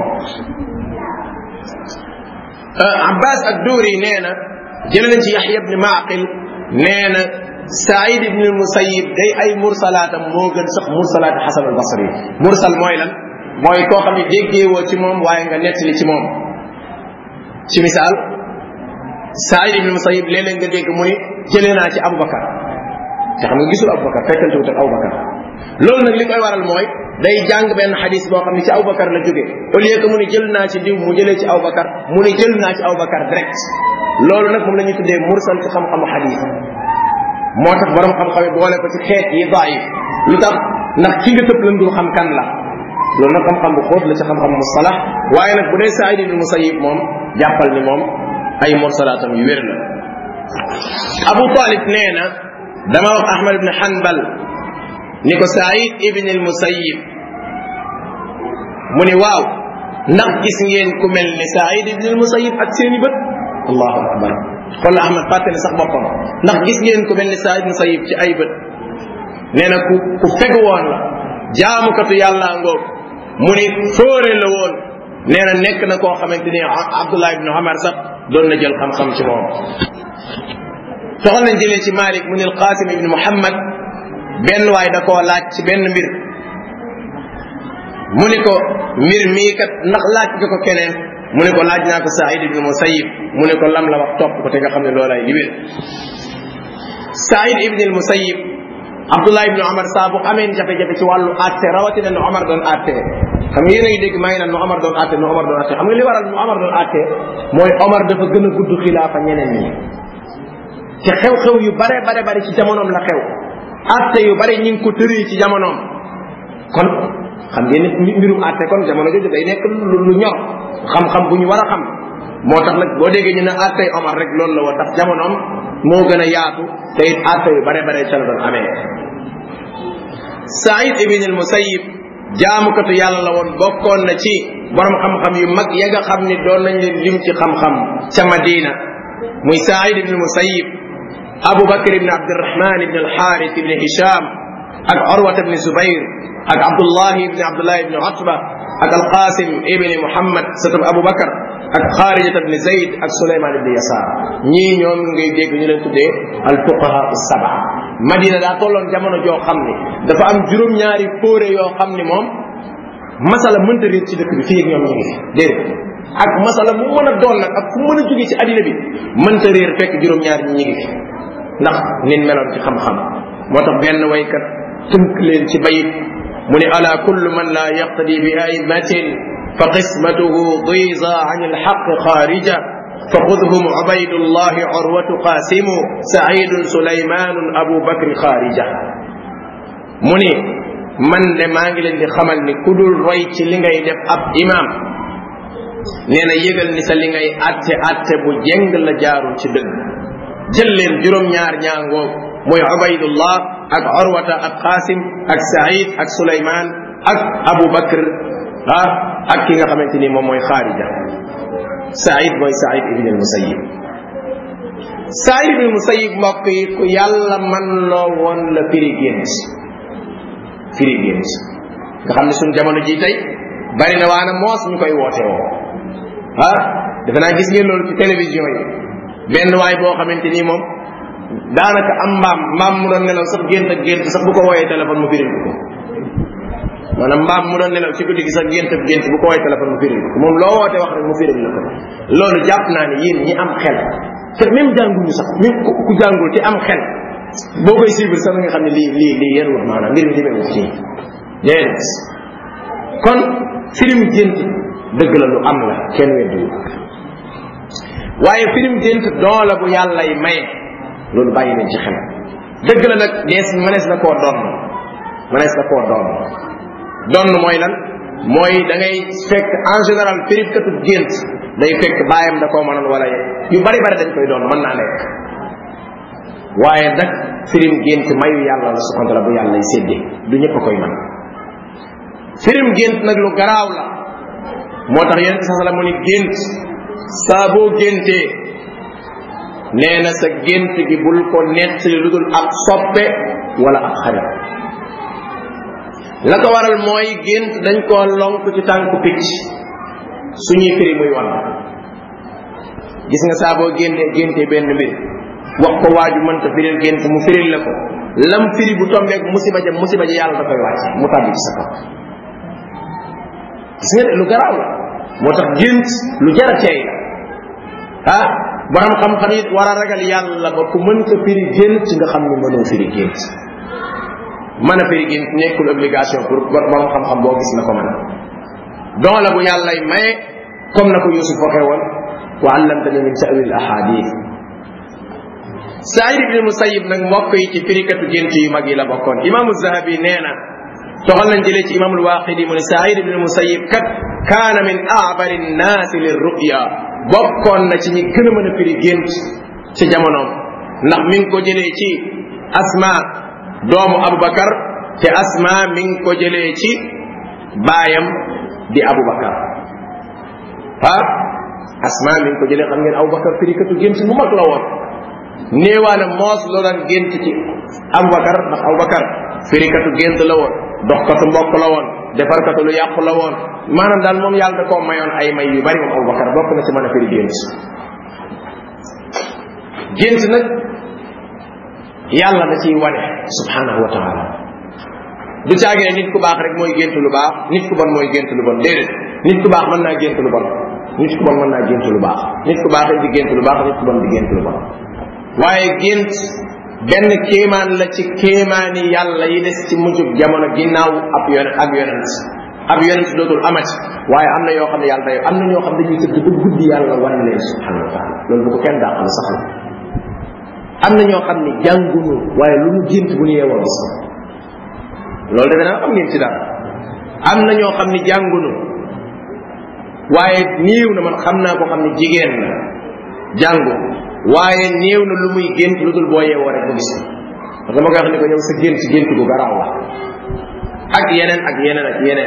abbas ak duuri nee na jële nañ ci yaxya ibni maaqil nee na saïd ibni musayib day ay mursalaatam moo gën sax mursalaat xasan al basri mursal mooy lan mooy koo xam ne déggeewoo ci moom waaye nga nettali ci moom ci misaal saïd ibni musayib léeg-léeg nga dégg mu ni jëlee naa ci abubakar te xam nga gisul abubakar fekkante wut ak abubakar loolu nag li koy waral mooy day jàng benn xadis boo xam ne ci Aboubacar la jóge au lieu que mu ni jël naa ci diw mu jëlee ci Aboubacar mu ni jël naa ci Aboubacar direct loolu nag moom la ñuy tuddee mursal ci xam-xamu xadis moo tax borom xam-xam yi boole ko ci xeet yi daif lu tax ndax ki nga tëb lan dul xam kan la loolu nag xam-xam bu xóot la ci xam-xam mustalax waaye nag bu dee Saïd ibn Musayyib moom jàppal ni moom ay mursalaatam yu wér la Abu Talib nee na dama wax Ahmad ibn Hanbal ni ko Saïd ibn al Musayyib mu ni waaw ndax gis ngeen ku mel ni Saïd ibn al Musayyib ak seeni bët allahu akbar xool Ahmad fàtte ne sax boppam ndax gis ngeen ku mel ni Saïd ibn Musayyib ci ay bët nee na ku ku fegu woon la jaamukatu yàlla ngoog mu ni fóore la woon nee na nekk na koo xamante ni Abdullah ibn Umar sax doon na jël xam-xam ci moom soxal nañ jëlee ci Malik mu ni al Qasim ibn Muhammad benn waay da koo laaj ci benn mbir mu ni ko mbir mii kat ndax laaj nga ko keneen mu ni ko laaj naa ko Saïd ibn Musayyib mu ni ko lam la wax topp ko te nga xam ne loolay li wér Saïd ibn al Musayyib Abdullah ibn Omar saa bu amee jafe-jafe ci wàllu àtte rawatina nu Omar doon àtte xam nga yéen a ngi dégg maa ngi naan nu Omar doon àtte nu Omar doon àtte xam nga li waral nu Omar doon àtte mooy Omar dafa gën a gudd xilaafa ñeneen ñi te xew-xew yu bare bare bare ci jamonoom la xew atte yu bari ñi ngi ko tëree ci jamonoom kon xam ngeen ne mbirum atte kon jamono jooju day nekk lu ñor xam-xam bu ñu war a xam moo tax nag boo déggee ñu ne attey Omar rek loolu la woon ndax jamonoom moo gën a yaatu te it atte yu bare bare ca la doon amee Saïd ibn al Musayyib jaamukatu yàlla la woon bokkoon na ci borom xam-xam yu mag ya nga xam ni doon nañ leen lim ci xam-xam ca Madina muy Saïd ibn al Musayyib Abu Bakr ibn Abdurrahman ibn al-Harith ibn Hisham ak Urwat ibn Zubair ak Abdullah ibn Abdullah ibn Utba ak al-Qasim ibn Muhammad satab Abu Bakr ak Kharijat ibn Zayd ak Sulayman ibn Yasar ñii ñoom ngay dégg ñu leen tuddee al-fuqaha as-sab'a Madina daa tolloon jamono joo xam ni dafa am juróom-ñaari fóore yoo xam ni moom masala mënta réer ci dëkk bi fii ak ñoom ñu ngi fi déedéet ak masala mu mën a doon nag ak fu mën a jóge ci addina bi mënta réer fekk juróom-ñaari ñi ngi fi ndax nin meloon ci xam-xam moo tax benn waykat tënk leen ci bayit mu ne ala kullu man la yaqtadi bi aimatin fa qismatuhu diza an alxaq xaarija fa xudhum ubaydullahi urwatu qasimu saidun sulaymanun abu bakri xaarija mu ni man de maa ngi leen di xamal ni ku dul roy ci li ngay def ab imam nee na yëgal ni sa li ngay atte atte bu jeng la jaarul ci dëgg jël leen juróom-ñaar ñaangoo mooy ubaydullah ak urwata ak qasim ak saïd ak sulayman ak Abu Bakr ah ak ki nga xamante ni moom mooy Xaarija Saïd mooy Saïd ibn al-Musayyib Saïd ibn al-Musayyib mbokk yi ku yàlla man loo woon la firi gént firi gént nga xam ne suñu jamono ji tey bari na waana moos ñu koy woote woo ah defe naa gis ngeen loolu ci télévision yi benn waay boo xamante ni moom daanaka am mbaam mbaam mu doon nelaw sax gént ak gént sax bu ko wooyee téléphone mu firil ko maanaam mbaam mu doon nelaw ci guddi gi sax gént ak gént bu ko wooyee téléphone mu firil ko moom loo woote wax rek mu firil la ko loolu jàpp naa ne yéen ñi am xel te même jànguñu sax même ku jàngul te am xel boo koy suivre sax nga xam ne lii lii lii yéen wut maanaam mbir mi demee wut ci déedéet kon firim gént dëgg la lu am la kenn weddiwu waaye firim gént don la bu yàlla yi maye loolu bàyyi nañ ci xel dëgg la nag dees mënees na koo doon mënees na koo doon doon mooy lan mooy da ngay fekk en général firikatu gént day fekk baayam da koo mënoon wala yu bari bari dañ koy doon mën naa nekk waaye nag firim gént mayu yàlla la subhanahu wa taala bu yàlla y séddee du ñëpp a koy mën firim gént nag lu garaaw la moo tax yonente sa sala mu ni gént saa boo géntee nee na sa gént gi bul ko nettali lu dul ab soppe wala ab xarit la ko waral mooy gént dañ koo lonk ci tànku picc suñuy firi muy wan gis nga saa boo géntee géntee benn mbir wax ko waaju mënta firil gént mu firil la ko lam firi bu tombeeg musiba ja musiba ja yàlla da koy wàcc mu tàbbi ci sa kaw gis nga de lu garaaw la moo tax gént lu jara teey la ah borom xam-xam it war a ragal yàlla ba ku mënta firi gént nga xam ne mënoo firi gént mën a firi gént nekkul obligation pour borom xam-xam boo gis na ko mën a don la bu yàllay maye comme na ko yusuf waxee woon wa allamtani min ta'wil ahadith Saïd ibn Musayyib nag mbokk yi ci firikatu gént yu mag yi la bokkoon imaamu Zahabi nee na toxal nañ jëlee ci imaamul Waaqidi mu ne Saïd ibn Musayyib kat kaana min aabari nnaasi lirruya bokkoon na ci ñi gën a mën a firi gént ci jamonoom ndax mi ngi ko jëlee ci Asma doomu Abubakar te Asma mi ngi ko jëlee ci baayam di Abubakar ah Asma mi ngi ko jëlee xam ngeen Abubakar firikatu gént bu mag la woon néewaana moos loo daan gént ci Abubakar ndax Abubakar firikatu gént la woon doxkatu mbokk la woon defarkatu lu yàqu la woon maanaam daal moom yàlla da koo mayoon ay may yu bari moom Abubakar bokk na ci mën a firi gént gént nag yàlla da ciy wane subhanahu wa taala du caagee nit ku baax rek mooy gént lu baax nit ku bon mooy gént lu bon déedéet nit ku baax mën naa gént lu bon nit ku bon mën naa gént lu baax nit ku baax di gént lu baax nit ku bon di gént lu bon waaye gént benn kéemaan la ci kéemaani yàlla yi des ci mujjub jamono ginnaaw ab yonent ak yonent ab yonent dootul amati waaye am na yoo xam ne yàlla day am na ñoo xam ne dañuy tëdd ba guddi yàlla wan leen subhanahu wa taala loolu bu ko kenn dàqal saxal am na ñoo xam ne jàngunu waaye lu mu gént bu ñu yeewoo gis loolu defe naa am ngeen ci daal am na ñoo xam ne jàngunu waaye néew na man xam naa ko xam ne jigéen la jàngu waaye néew na lu muy gént lu dul boo yeewoo rek bu gis parce que dama koy wax ni ko yow sa gént gént gu garaaw la ak yeneen ak yeneen ak yeneen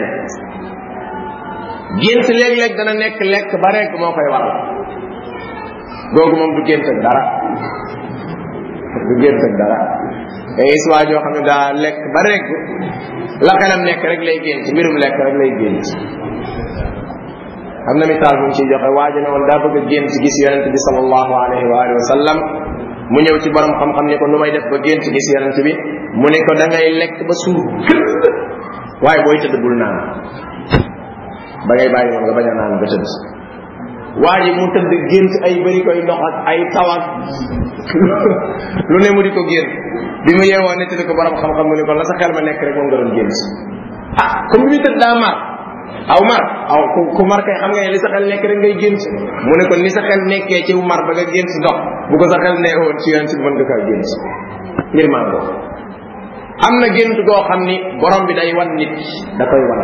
gént léeg-léeg dana nekk lekk ba rek moo koy waral googu moom du gént ak dara du gént ak dara day gis waa joo xam ne daa lekk ba rek la xelam nekk rek lay gént mbirum lekk rek lay gént am na misaal bu mu ciy joxe waa ji ne woon daa bëgg a gént gis yonent bi sallallahu alayhi wa alihi wa sallam mu ñëw ci borom xam-xam ne ko nu may def ba gént gis yonent bi mu ne ko da ngay lekk ba suur waaye booy tëdd bul naan ba ngay bàyyi moom nga bañ a naan ba tëdd waa ji mu tëdd gént ay bëri koy ndox ak ay taw ak lu ne mu di ko gént bi mu yeewoo nettali ko borom xam-xam mu ne ko la sa xel ma nekk rek moom nga doon gént ah comme bi muy tëdd daa mar aw mar aw ku ku mar kay xam nga ne li sa xel nekk rek ngay gént mu ne ko ni sa xel nekkee ci mar ba nga gént ndox bu ko sa xel nee woon ci yoon si mën nga kaa gént ngir maa ko am na gént goo xam ni borom bi day wan nit da koy wan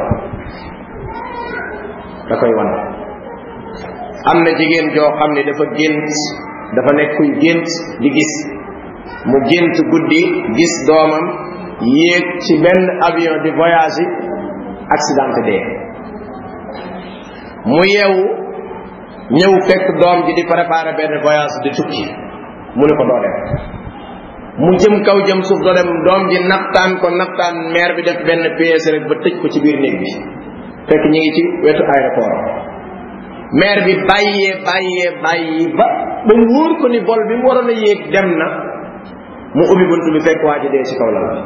da koy wan am na jigéen joo xam ne dafa gént dafa nekk kuy gént di gis mu gént guddi gis doomam yéeg ci benn avion di voyage accidenté dee mu yeewu ñëw fekk doom ji di préparer benn voyage di tukki mu ne ko doo dem mu jëm kaw jëm suuf doo dem doom ji naptaan ko naptaan maire bi def benn pièce rek ba tëj ko ci biir néeg bi fekk ñu ngi ci wetu aéroport maire bi bàyyee bàyyee bàyyi ba ba mu wóor ko ni vol bi mu waroon a yéeg dem na mu ubbi bunt bi fekk waa ji dee ci kaw lal bi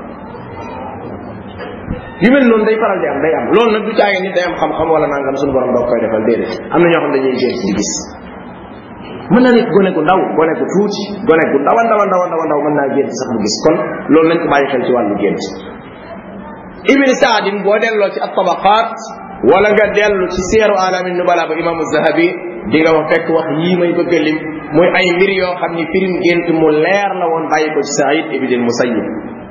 yu mel noonu day faral di am day am loolu nag du caage nit day am xam-xam wala nangam suñu borom doo koy defal déedéet am na ñoo xam dañuy gént di gis mën na nekk gone gu ndaw gone gu tuuti gone gu ndaw ndaw ndaw ndaw ndaw mën naa gént sax mu gis kon loolu nañ ko bàyyi xel ci wàllu gént ibni saadin boo delloo ci at-tabaqaat wala nga dellu ci seeru alamin nubala ba imaamu zahabi di nga wax fekk wax yii may bëgg a lim muy ay mbir yoo xam ni firim gént mu leer la woon bàyyi ko ci saïd ibn musayyib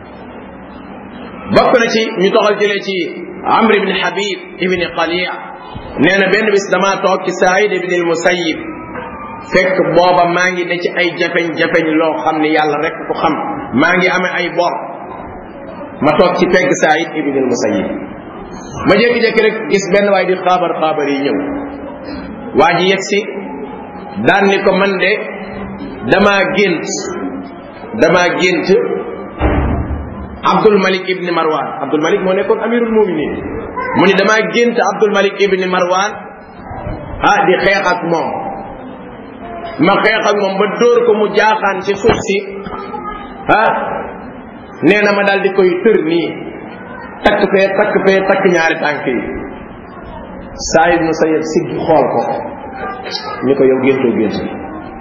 bokk na ci ñu toxal jëlee ci amr ibn habib ibn qalia nee na benn bis damaa toog ci saïd ibn musayyib fekk booba maa ngi ne ci ay jafeñ-jafeñ loo xam ne yàlla rek ko xam maa ngi amee ay bor ma toog ci pegg saïd ibn musayyib ma jékki-jékki rek gis benn waay di xaabar xaabar yi ñëw waa ji yegg si daan ni ko man de damaa gént damaa gént Abdul Malik ibni Marwan Abdul Malik moo nekkoon amirul muminin mu ni damaa gént Abdul Malik ibni Marwan ah di xeex ak moom ma xeex ak moom ba dóor ko mu jaaxaan ci suuf si ah nee na ma daal di koy tër nii takk fee takk fee takk ñaari tànk yi saa yi sa yëg siggi xool ko ni ko yow géntoo gént bi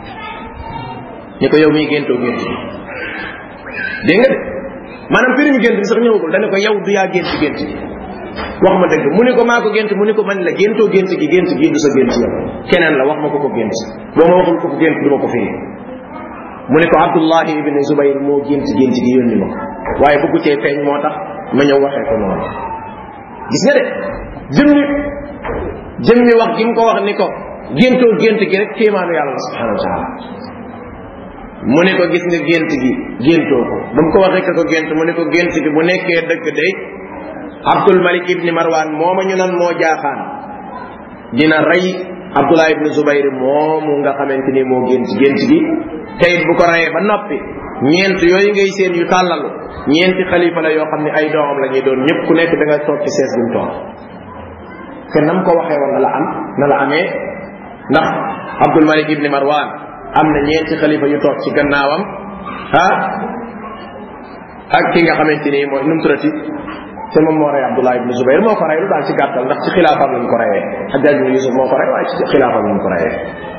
ni ko yow mii géntoo gént bi dégg nga de maanaam firim gént bi sax ñëwagul dane ko yow du yaa gént gént bi wax ma dëgg mu ni ko maa ko gént mu ni ko man la géntoo gént gi gént gi du sa gént yow keneen la wax ma ko ko gént boo ma waxul ko ko gént du ma ko firi mu ni ko abdullahi ibni zubayr moo gént gént gi yónni ma ko waaye bëggu cee feeñ moo tax ma ñëw waxee ko noonu gis nga de jëmmi jëmmi wax gi mu ko wax ni ko géntoo gént gi rek kéemaanu yàlla la subhanahu wa taala mu ne ko gis nga gént gi géntoo ko ba mu ko waxee ko gént mu ne ko gént gi bu nekkee dëgg day abdul malik ibni marwan mooma ñu nan moo jaaxaan dina rey abdullah ibni zubayr moomu nga xamante ni moo gént gént gi teyit bu ko reyee ba noppi ñeent yooyu ngay seen yu tàllalu ñeenti xalifa la yoo xam ne ay doomam la ñuy doon ñëpp ku nekk da nga toog ci sees bi mu toog te nam ko waxee woon na la am na la amee ndax abdul malik ibni marwan am na ñeenti xalifa yu toog ci gannaawam ah ak ki nga xamante ni mooy nu mu turati te moom moo rey abdullah ibni zubayr moo ko rey lu daal ci gàttal ndax ci xilaafam lañ ko reyee hajjaj ibni yusuf moo ko rey waaye ci xilaafam lañ ko reyee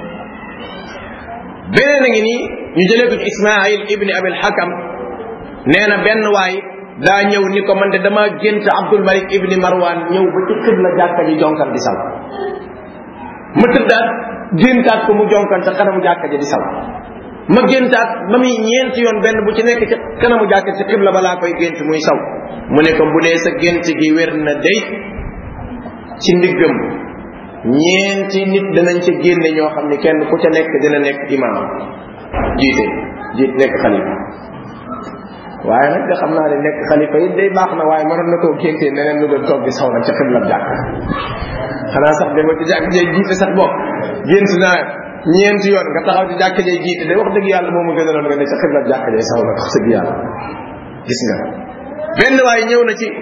beneen a ngi nii ñu jëlee ko ci ismail ibni abil hakam nee na benn waay daa ñëw ni ko man de dama gént abdul malik ibni marwan ñëw ba ci xibla jàkka ji jonkal di saw ma tëddaat géntaat ko mu jonkal ca kanamu jàkka ji di saw ma géntaat ba muy ñeenti yoon benn bu ci nekk ca kanamu jàkka ci xibla balaa koy gént muy saw mu ne ko bu dee sa gént gi wér na day ci ndiggam ñeenti nit danañ ca génne ñoo xam ne kenn ku ca nekk dina nekk imaam jiite jiit nekk xalifa waaye nag nga xam naa ne nekk xalifa yi day baax na waaye mënoon na koo géntee neneen lu doon toog di saw nag ca xibla jàkk xanaa sax dama ci jàkk jay jiite sax bopp gént naa ñeenti yoon nga taxaw ci jàkk jay jiite day wax dëgg yàlla moom a gënaloon nga ne ca xibla jàkk jay saw nag wax dëgg yàlla gis nga benn waaye ñëw na ci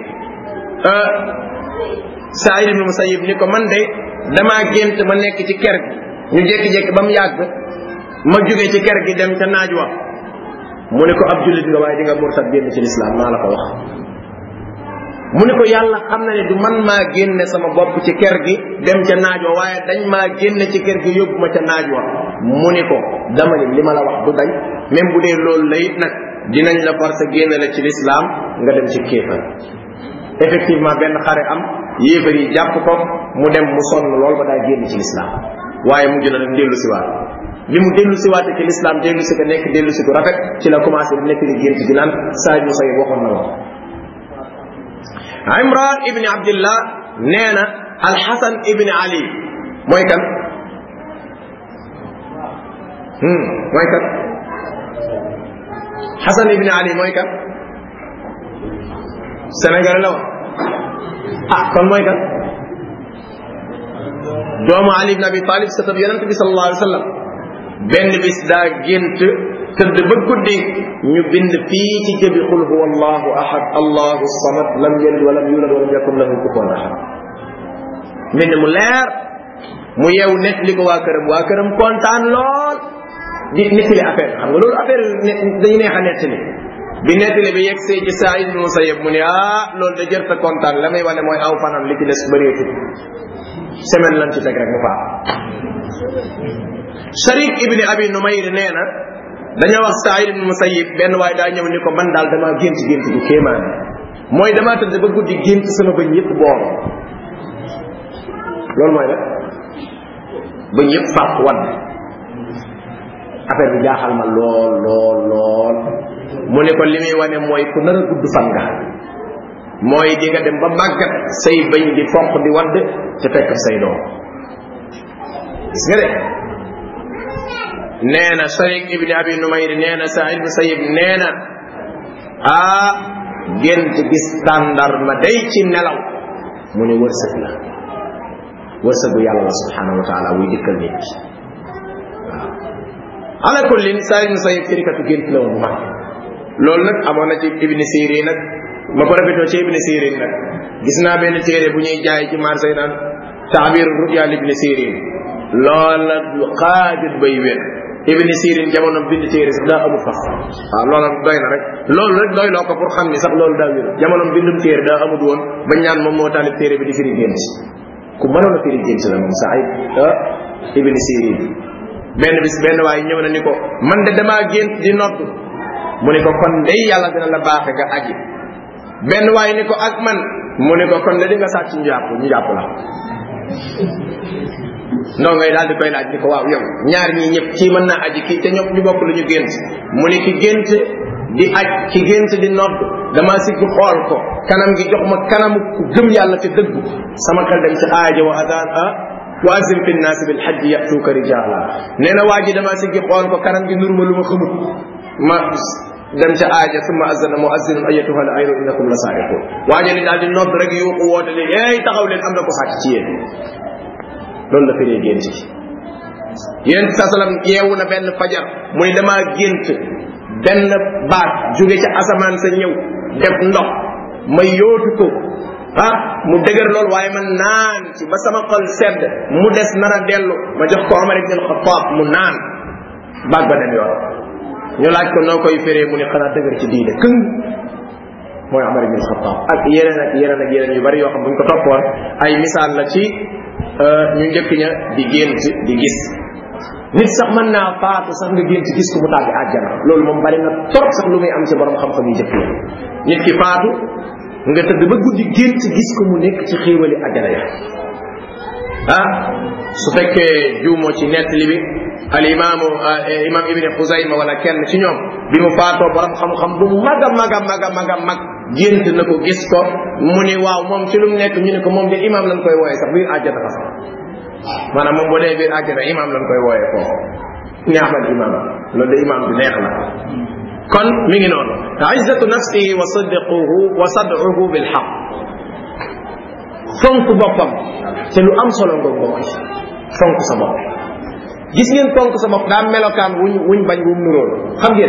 Saïd ibn Musayyib ni ko man de damaa gént ma nekk ci ker gi ñu jékki-jékki ba mu yàgg ma jóge ci ker gi dem ca naaj wa mu ne ko ab jullit nga waaye di nga murtad génn ci lislaam maa la ko wax mu ne ko yàlla xam na ne du man maa génne sama bopp ci ker gi dem ca naaj wa waaye dañ maa génne ci ker gi yóbbu ma ca naaj wa mu ne ko dama ni li ma la wax du dañ même bu dee loolu la it nag dinañ la force génne la ci lislaam nga dem ci kéefar effectivement benn xare am yéefar yi jàpp ko mu dem mu sonn lool ba daa génn ci lislaam waaye mujj na nag dellu si waat bi mu dellu si waate ci lislaam dellu si ko nekk dellu si ko rafet ci la commencé di nekk di gént gi naan saa ñu say waxoon na wax imran ibni abdillah nee na alxasan ibni ali mooy kan mooy kan xasan ibni ali mooy kan sénégal la wax ah kon mooy kan doomu ali ibn abi talib satab yonent bi sallallahu alayhi wa sallam benn bis daa gént tëdd ba guddi ñu bind fii ci jëbi qul huwa allahu ahad allahu samad lam yalid walam yulad walam yakun lahu kufuwan ahad mbind mu leer mu yeew net li ko waa këram waa këram kontaan lool di nettali affaire xam nga loolu affaire dañu neex a nettali bi nettali bi yegg see ci saa ibn musayyab mu ne ah loolu da jërta kontaan la may wane mooy aw fanam li ci des bëreetul semaine lan ci teg rek mu faa sharik ibni abi numayr nee na dañoo wax Saïd ibn Musayyib benn waaye daa ñëw ni ko man daal damaa gént gént bu kéemaan mooy damaa tëdd ba guddi gént sama bëñ yëpp boor loolu mooy la bëñ yëpp fàq wadd affaire bi jaaxal ma lool lool lool mu ne ko li muy wane mooy ku nar a gudd fan nga mooy di nga dem ba màggat say bëñ di fonq di wadd te fekk say doom gis nga de nee na Sharik ibni Abi Numayr nee na Saïd ibn Sayyib nee na ah gént gis tàndar ma day ci nelaw mu ne wërsëg la wërsëgu yàlla la subhanahu wa taala wuy dikkal nit ki waaw ala kullin Saïd ibn Sayyib firikatu gént la woon mag loolu nag amoon na ci Ibn Sirin nag ma ko rafetoo ci Ibn Sirin nag gis naa benn téere bu ñuy jaay ci marché naan taabir ruya Ibn Sirin loola lu xaajut bay wér Ibn Sirin jamono bind téere sax daa amul fas waaw loola doy na rek loolu rek doy loo ko pour xam ni sax loolu daa wér jamono bindum téere daa amut woon bañ naan moom moo taalif téere bi di firi gént ku mënoon a firi gént la moom sa ay ah Ibn Sirin benn bis benn waaye ñëw na ni ko man de damaa gént di nodd mu ni ko kon day yàlla dina la baaxe nga aji benn waaye ni ko ak man mu ni ko kon de di nga sàcc njàpp njàpp la ndoo ngay daal di koy laaj ni ko waaw yow ñaar ñii ñëpp kii mën naa aji kii te ñëpp ñu bokk lu ñu gént mu ni ki gént di aj ki gént di nodd dama sigg xool ko kanam gi jox ma kanamu ku gëm yàlla te dëggu sama xel dem ci aaja wa adaan a wa azim fi nnaasi bil hajji yatuuka rijaala nee na waa ji dama sigg xool ko kanam gi nuruma lu ma xamut ma dem ca aaja summa azana muazzinun ayatuha al ayru innakum la saariqun waaja ni daal di nodd rek yuuxu woote leen hey taxaw leen am na ko sàcc ci yéen loolu la firee gént gi yéen sa salam yeewu na benn fajar muy damaa gént benn baat jóge ca asamaan sa ñëw def ndox ma yóotu ko ah mu dëgër lool waaye man naan ci ba sama xol sedd mu des nar a dellu ma jox ko Omar ibn al-Khattab mu naan baat ba dem yoon ñu laaj ko noo koy firee mu ne xanaa dëgër ci diine këng mooy Omar ibn al-Khattab ak yeneen ak yeneen ak yeneen yu bari yoo xam bu ñu ko toppoon ay misaal la ci ñu njëkk ña di gént di gis nit sax mën naa faatu sax nga gént gis ko mu tàgg àjjana loolu moom bari na trop sax lu muy am ci borom xam-xam yu njëkk yi nit ki faatu nga tëdd ba guddi gént gis ko mu nekk ci xéewali àjjana ya ah su fekkee juumoo ci nettali bi al imaamu imam ibni xusayma wala kenn ci ñoom bi mu faatoo borom xam-xam bu mag a mag a mag a mag a mag gént na ko gis ko mu ni waaw moom ci lu mu nekk ñu ne ko moom de imam lañ koy wooye sax biir àjjana fa sax maanaam moom boo dee biir àjjana imam lañ koy wooye foofu neexal imam loolu de imam bi neex la kon mi ngi noonu izzatu nafsihi wa sidquhu wa sad'uhu bil haqq fonk boppam te lu am solo nga bokk ci fonk sa bopp gis ngeen fonk sa bopp daa melokaan wuñ wuñ bañ wum nuróol xam ngeen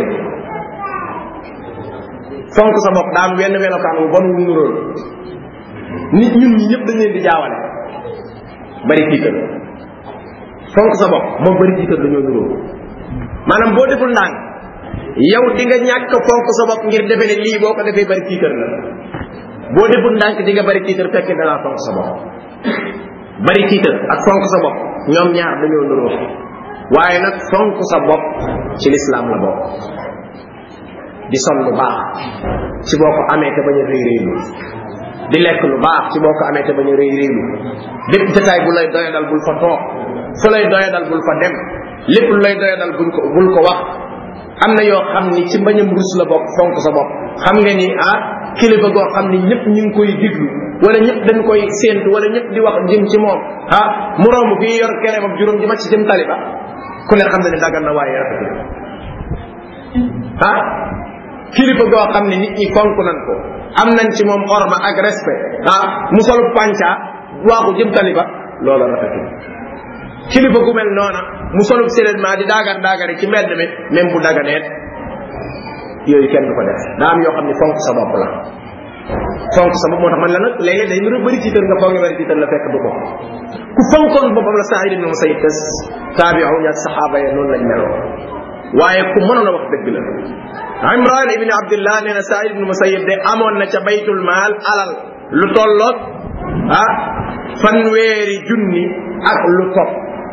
fonk sa bopp daa am wenn melokaan wu bon wum nuróol nit ñun ñi ñëpp dañ leen di jaawale bari tiital fonk sa bopp moom bari tiital dañoo nuróol maanaam boo deful ndànk yow di nga ñàkk fonk sa bopp ngir defe ne lii boo ko defee bari tiital la boo deful ndànk di nga bari tiital fekk da ngaa fonk sa bopp bari tiital ak fonk sa bopp ñoom ñaar dañoo nuroo waaye nag fonk sa bopp ci lislaam la bokk di sol lu baax ci boo ko amee te bañ a rëy rëylu di lekk lu baax ci boo ko amee te bañ a rëy rëylu lépp détail bu lay doyadal bul fa toog fu lay doyadal bul fa dem lépp lu lay doyadal buñ ko bul ko wax am na yoo xam ni ci mbañam rus la bokk fonk sa bopp xam nga ni ah kilifa goo xam ni ñëpp ñu ngi koy diglu wala ñëpp dañ koy séentu wala ñëpp di wax jëm ci moom ah mu romb fii yor kere ak juróom ji ma ci jëm taliba ku ne xam na ne daggan na waaye rafet ah kilifa goo xam ne nit ñi fonk nañ ko am nañ ci moom orma ak respect ah mu solu panca waaxu jëm taliba loola rafetul kilifa gu mel noona mu solub seulement di daagar daagari ci mbedd mi même bu daganeet yooyu kenn du ko def daa am yoo xam ne fonk sa bopp la fonk sa bopp moo tax man la nag léegi day nuru bëri tiitar nga foog nga bëri tiitar la fekk du ko ku fonkoon boppam la Saïd ibn Musayyib tes taabi'un ak saxaaba ya noonu lañ meloo waaye ku mënoon a wax dëgg la Imran ibn Abdullah nee na Saïd ibn Musayyib de amoon na ca baytul maal alal lu tolloog ah fanweeri junni ak lu topp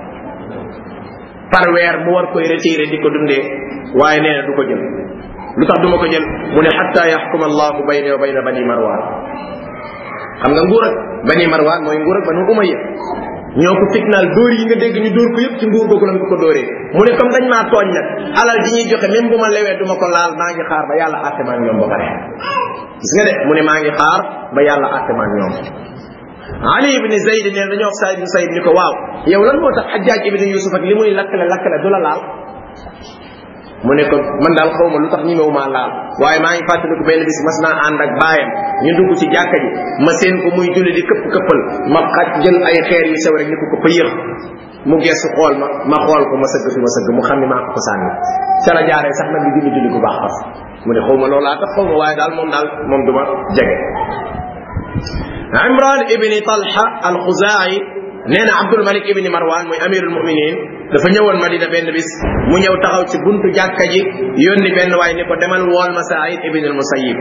par weer mu war koy retiré di ko dundee waaye nee na du ko jël lu tax du ma ko jël mu ne xatta yaxkuma allahu bayni wa bayna bani marwan xam nga nguur ak bani marwan mooy nguur ak banu umayya ñoo ko fitnaal dóor yi nga dégg ñu dóor ko yëpp ci nguur googu lañ ko ko dóoree mu ne comme dañ maa tooñ nag alal ji ñuy joxe même bu ma lewee du ma ko laal maa ngi xaar ba yàlla àtte maa ñoom ba pare gis nga de mu ne maa ngi xaar ba yàlla àtte maa ñoom Ali ibn Zayd neen dañoo wax Saïd ibn Saïd ni ko waaw yow lan moo tax Hajjaj ibn Yusuf ak li muy lakkale lakkale du la laal mu ne ko man daal xaw ma lu tax ñemewu maa laal waaye maa ngi fàttaliku benn bis mas naa ànd ak baayam ñu dugg ci jàkka ji ma seen ko muy julli di këpp këppal ma xaj jël ay xeer yu sew rek ni ko ko pëyëx mu geesu xool ma ma xool ko ma sëgg fi ma sëgg mu xam ni maa ko ko sànni ca la jaaree sax nag di julli julli bu baax fas mu ne xaw ma loolaa tax xaw ma waaye daal moom daal moom du ma jege Imran ibni Talha al-Khuzaa'i nee na Abdul Malik ibni Marwan mooy amirul muminin dafa ñëwoon Madina benn bis mu ñëw taxaw ci buntu jàkka ji yónni benn waay ni ko demal wool ma Saïd ibn al-Musayyib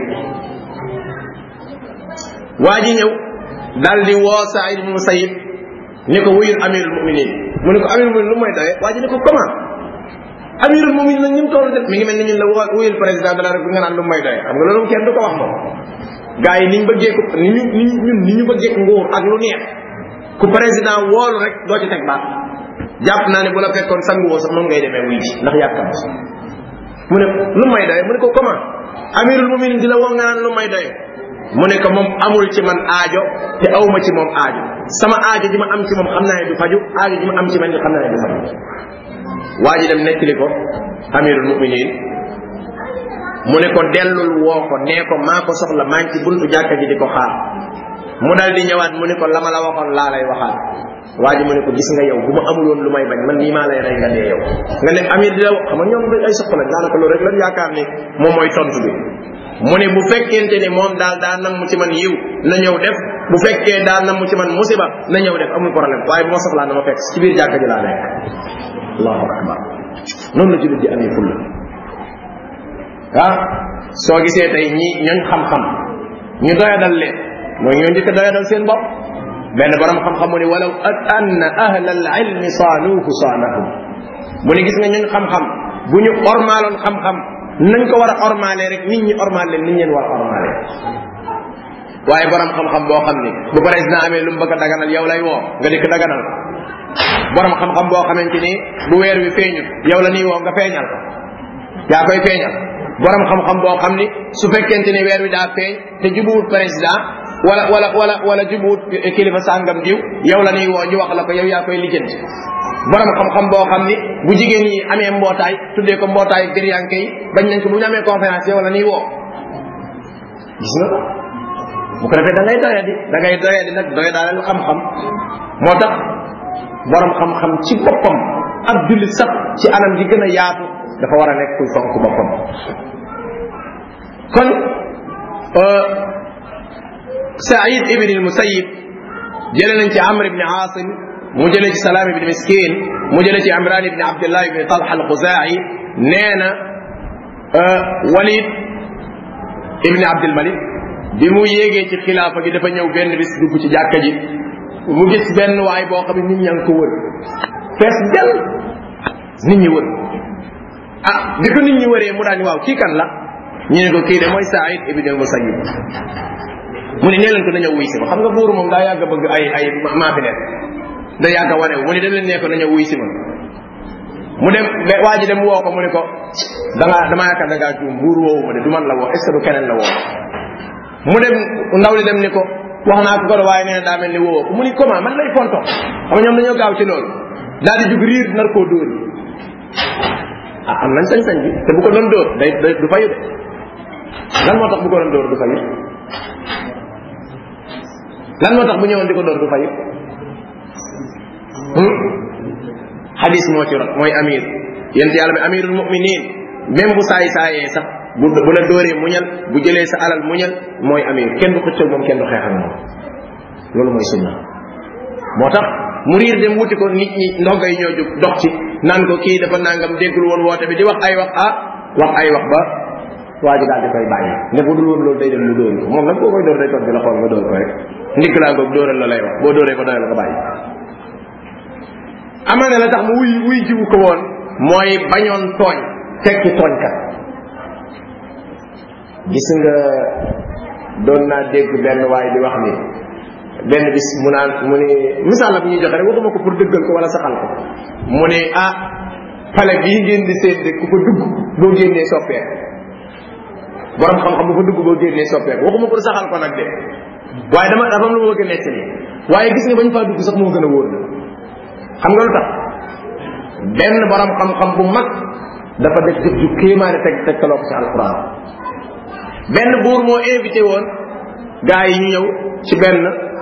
waa ji ñëw daal di woo Saïd ibn al-Musayyib ni ko wuyul amirul muminin mu ne ko amirul muminin lu mooy doye waa ji ni ko comment amirul muminin nag ñim toll def mi ngi mel ni ñun la wuyul président de la République nga naan lu mooy doye xam nga loolu kenn du ko wax moom gars yi niñ bëggee ko ni ñu ni ñun ni ñu bëggee nguur ak lu neex ku président woolu rek doo ci teg baat jàpp naa ne bu la fekkoon sangu woo sax moom ngay demee wuy ji ndax yàkkam mu ne lu may doye mu ne ko comment amirul muminin di la woo nga naan lu may doye mu ne ko moom amul ci man aajo te awma ci moom aajo sama aajo ji ma am ci moom xam naa ne du faju aajo ji ma am ci man xam naa ne du faju waa ji dem nettali ko amirul muminin mu ne ko dellul woo ko nee ko maa ko soxla maa ngi ci buntu jàkka ji di ko xaar mu dal di ñëwaat mu ne ko la ma la waxoon laa lay waxaat waa ji mu ne ko gis nga yow bu ma amul woon lu may bañ man nii maa lay rey nga dee yow nga ne amir di la xam nga ñoom ay soxla lañ daanaka loolu rek lan yaakaar ni moom mooy tontu bi mu ne bu fekkente ni moom daal daa nam mu ci man yiw na ñëw def bu fekkee daa nam mu ci man musiba na ñëw def amul problème waaye bu ma soxlaa na ma fekk ci biir jàkka ji laa nekk allahu akbar noonu la jullit di amee fulla ah soo gisee tey ñi ñooñ xam-xam ñu doyadal leen mooy ñoo njëkk doyadal seen bopp benn borom xam-xam mu ne walaw at anna ahla al ilmi saanuuhu saanahum mu ne gis nga ñooñ xam-xam bu ñu ormaaloon xam-xam nañ ko war a ormaalee rek nit ñi ormaal leen nit ñeen war a ormaalee waaye borom xam-xam boo xam ni bu président amee lu mu bëgg a daganal yow lay woo nga dikk daganal borom xam-xam boo xamante ni bu weer wi feeñut yow la nii woo nga feeñal ko yaa koy feeñal borom xam-xam boo xam ni su fekkente ni weer wi daa feeñ te jubuwut président wala wala wala wala jubuwut kilifa sàngam diw yow la nii woo ñu wax la ko yow yaa koy lijjanti borom xam-xam boo xam ni bu jigéen ñi amee mbootaay tuddee ko mbootaay gëryanke yi bañ nañ ko bu ñu amee conférence yow la nii woo gis nga bu ko defee da ngay doya di da ngay doya di nag doya daal xam-xam moo tax borom xam-xam ci boppam ab jullit sax ci anam gi gën a yaatu dafa war a nekk kuy fonk boppam kon Saïd ibn al-Musayyib jële nañ ci Amr ibn Asim mu jële ci Salaam ibn Miskin mu jële ci Imran ibn Abdullah ibn Talha al-Khuzai nee na Walid ibn Abdul Malik bi mu yéegee ci xilaafa gi dafa ñëw benn bis dugg ci jàkka ji mu gis benn waay boo xam ne nit ñaa ngi ko wër fees del nit ñi wër ah bi ko nit ñi wëree mu daal ni waaw kii kan la ñu ne ko kii de mooy Saïd ibn al-Musayyib mu ne nee leen ko na ñëw wuy si ma xam nga buur moom daa yàgg a bëgg ay ay maa fi nekk da yàgg a wane mu ne dem leen nee ko na ñëw wuy si ma mu dem waa ji dem woo ko mu ne ko da ngaa damaa yaakaar da ngaa juum buur woowu ma de du man la woo est ce que du keneen la woo mu dem ndaw li dem ni ko wax naa ko ko waaye nee na daa mel ni woo ko mu ni comment man lay fonto xam nga ñoom dañoo gaaw ci loolu daal di jug riir nar koo dóor ah am nañ sañ-sañ bi te bu ko doon dóor day day du fayu de lan moo tax bu ko doon dóor du fayit lan moo tax bu ñëwoon di ko dóor du fayit xadis moo ci rot mooy amir yent yàlla bi amirul muminin même bu saay saayee sax bu bu la dóoree muñal bu jëlee sa alal muñal mooy amir kenn du xëccoo moom kenn du xeex ak moom loolu mooy sunna moo tax mu riir dem wuti ko nit ñi ndongo yi ñoo jóg dox ci naan ko kii dafa nangam déggul woon woote bi di wax ay wax ah wax ay wax ba waa ji daal di koy bàyyi ne bu dul woon loolu day dem mu dóor ko moom nag boo koy dóor day toog di la xool nga dóor ko rek ndigg laa ngoog dóoral la lay wax boo dóoree ko doyal la ko bàyyi amaana la tax mu wuy wuy jiwu ko woon mooy bañoon tooñ tekki tooñkat gis nga doon naa dégg benn waay di wax ni benn bis mu naan mu ne misaal la bu ñuy joxe rek waxuma ko pour dëggal ko wala saxal ko mu ne ah pale bii ngeen di seet de ku fa dugg boo génnee soppeeku borom xam-xam bu fa dugg boo génnee soppeeku waxuma pour saxal ko nag de waaye dama dafa am lu ma bëgg a nettali waaye gis nga bañ faa dugg sax moo gën a wóor na xam nga lu tax benn borom xam-xam bu mag dafa def jëf ju kéemaane teg tegtaloo ko ci alquran benn buur moo invité woon gars yi ñu ñëw ci benn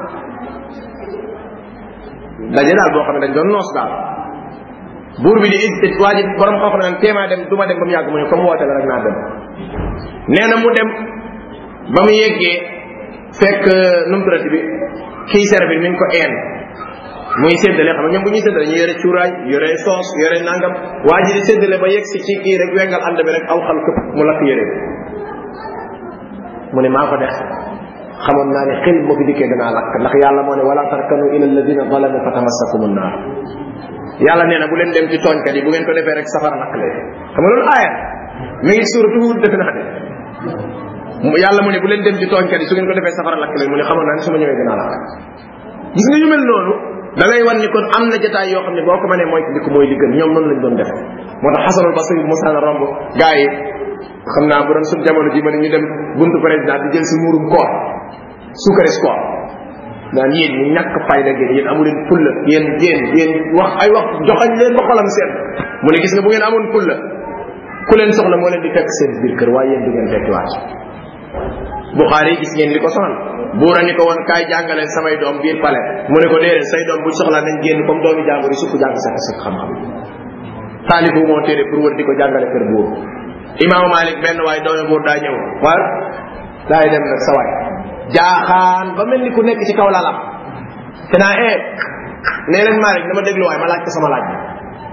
daje daal boo xam ne dañ doon noos daal buur bi di invité waa ji borom xam-xam naan téemaa dem du ma dem ba mu yàgg mu ne comme woote la rek naa dem nee na mu dem ba mu yeggee fekk numturati bi kii servir mi ngi ko een muy séddale xam nga ñoom bu ñuy séddale ñu yore cuuraay yore soos yore nangam waa ji di séddale ba yegg si ci kii rek wengal ànd bi rek aw xal këpp mu lakk yére mu ne maa ko def xamoon naa ne xel moo fi dikkee danaa lakk ndax yàlla moo ne wala tarkanu ila alladina zalamu fatamassakum annar yàlla nee na bu leen dem ci tooñkat yi bu ngeen ko defee rek safara lakk leen xam nga loolu aaya mi ngi suuratu Huud defe naa de yàlla mu ne bu leen dem ci tooñkat yi su ngeen ko defee safara lakk leen mu ne xamoon naa ne su ma ñëwee dinaa lakk gis nga yu mel noonu da lay wan ni kon am na jotaay yoo xam ne boo ko mënee mooy di ko mooy li gën ñoom noonu lañ doon def moo tax xasanul basri bu mosaan a romb gars yi xam naa bu doon suñ jamono ji ma ne ñu dem buntu président di jël si muurum koor suukaris koor naan yéen ñu ñàkk fayda ngeen yéen amu leen fulla yéen yéen yéen wax ay wax joxañ leen ba xolam seen mu ne gis nga bu ngeen amoon fulla ku leen soxla moo leen di fekk seen biir kër waaye yéen du ngeen fekk waat Buxaari gis ngeen li ko sonal buura ni ko woon kaay jàngale samay doom biir pale mu ne ko déedéet say doom buñ soxlaa nañ génn comme doomi jàmbur yi sukk jàng sa sa xam-xam taalifu moo téere pour wër di ko jàngale kër buur imaamu Malik benn waay doomi buur daa ñëw war daay dem nag sa waay jaaxaan ba mel ni ku nekk ci kaw lalam te naa ee nee leen Malik dama déglu waay ma laaj ko sama laaj bi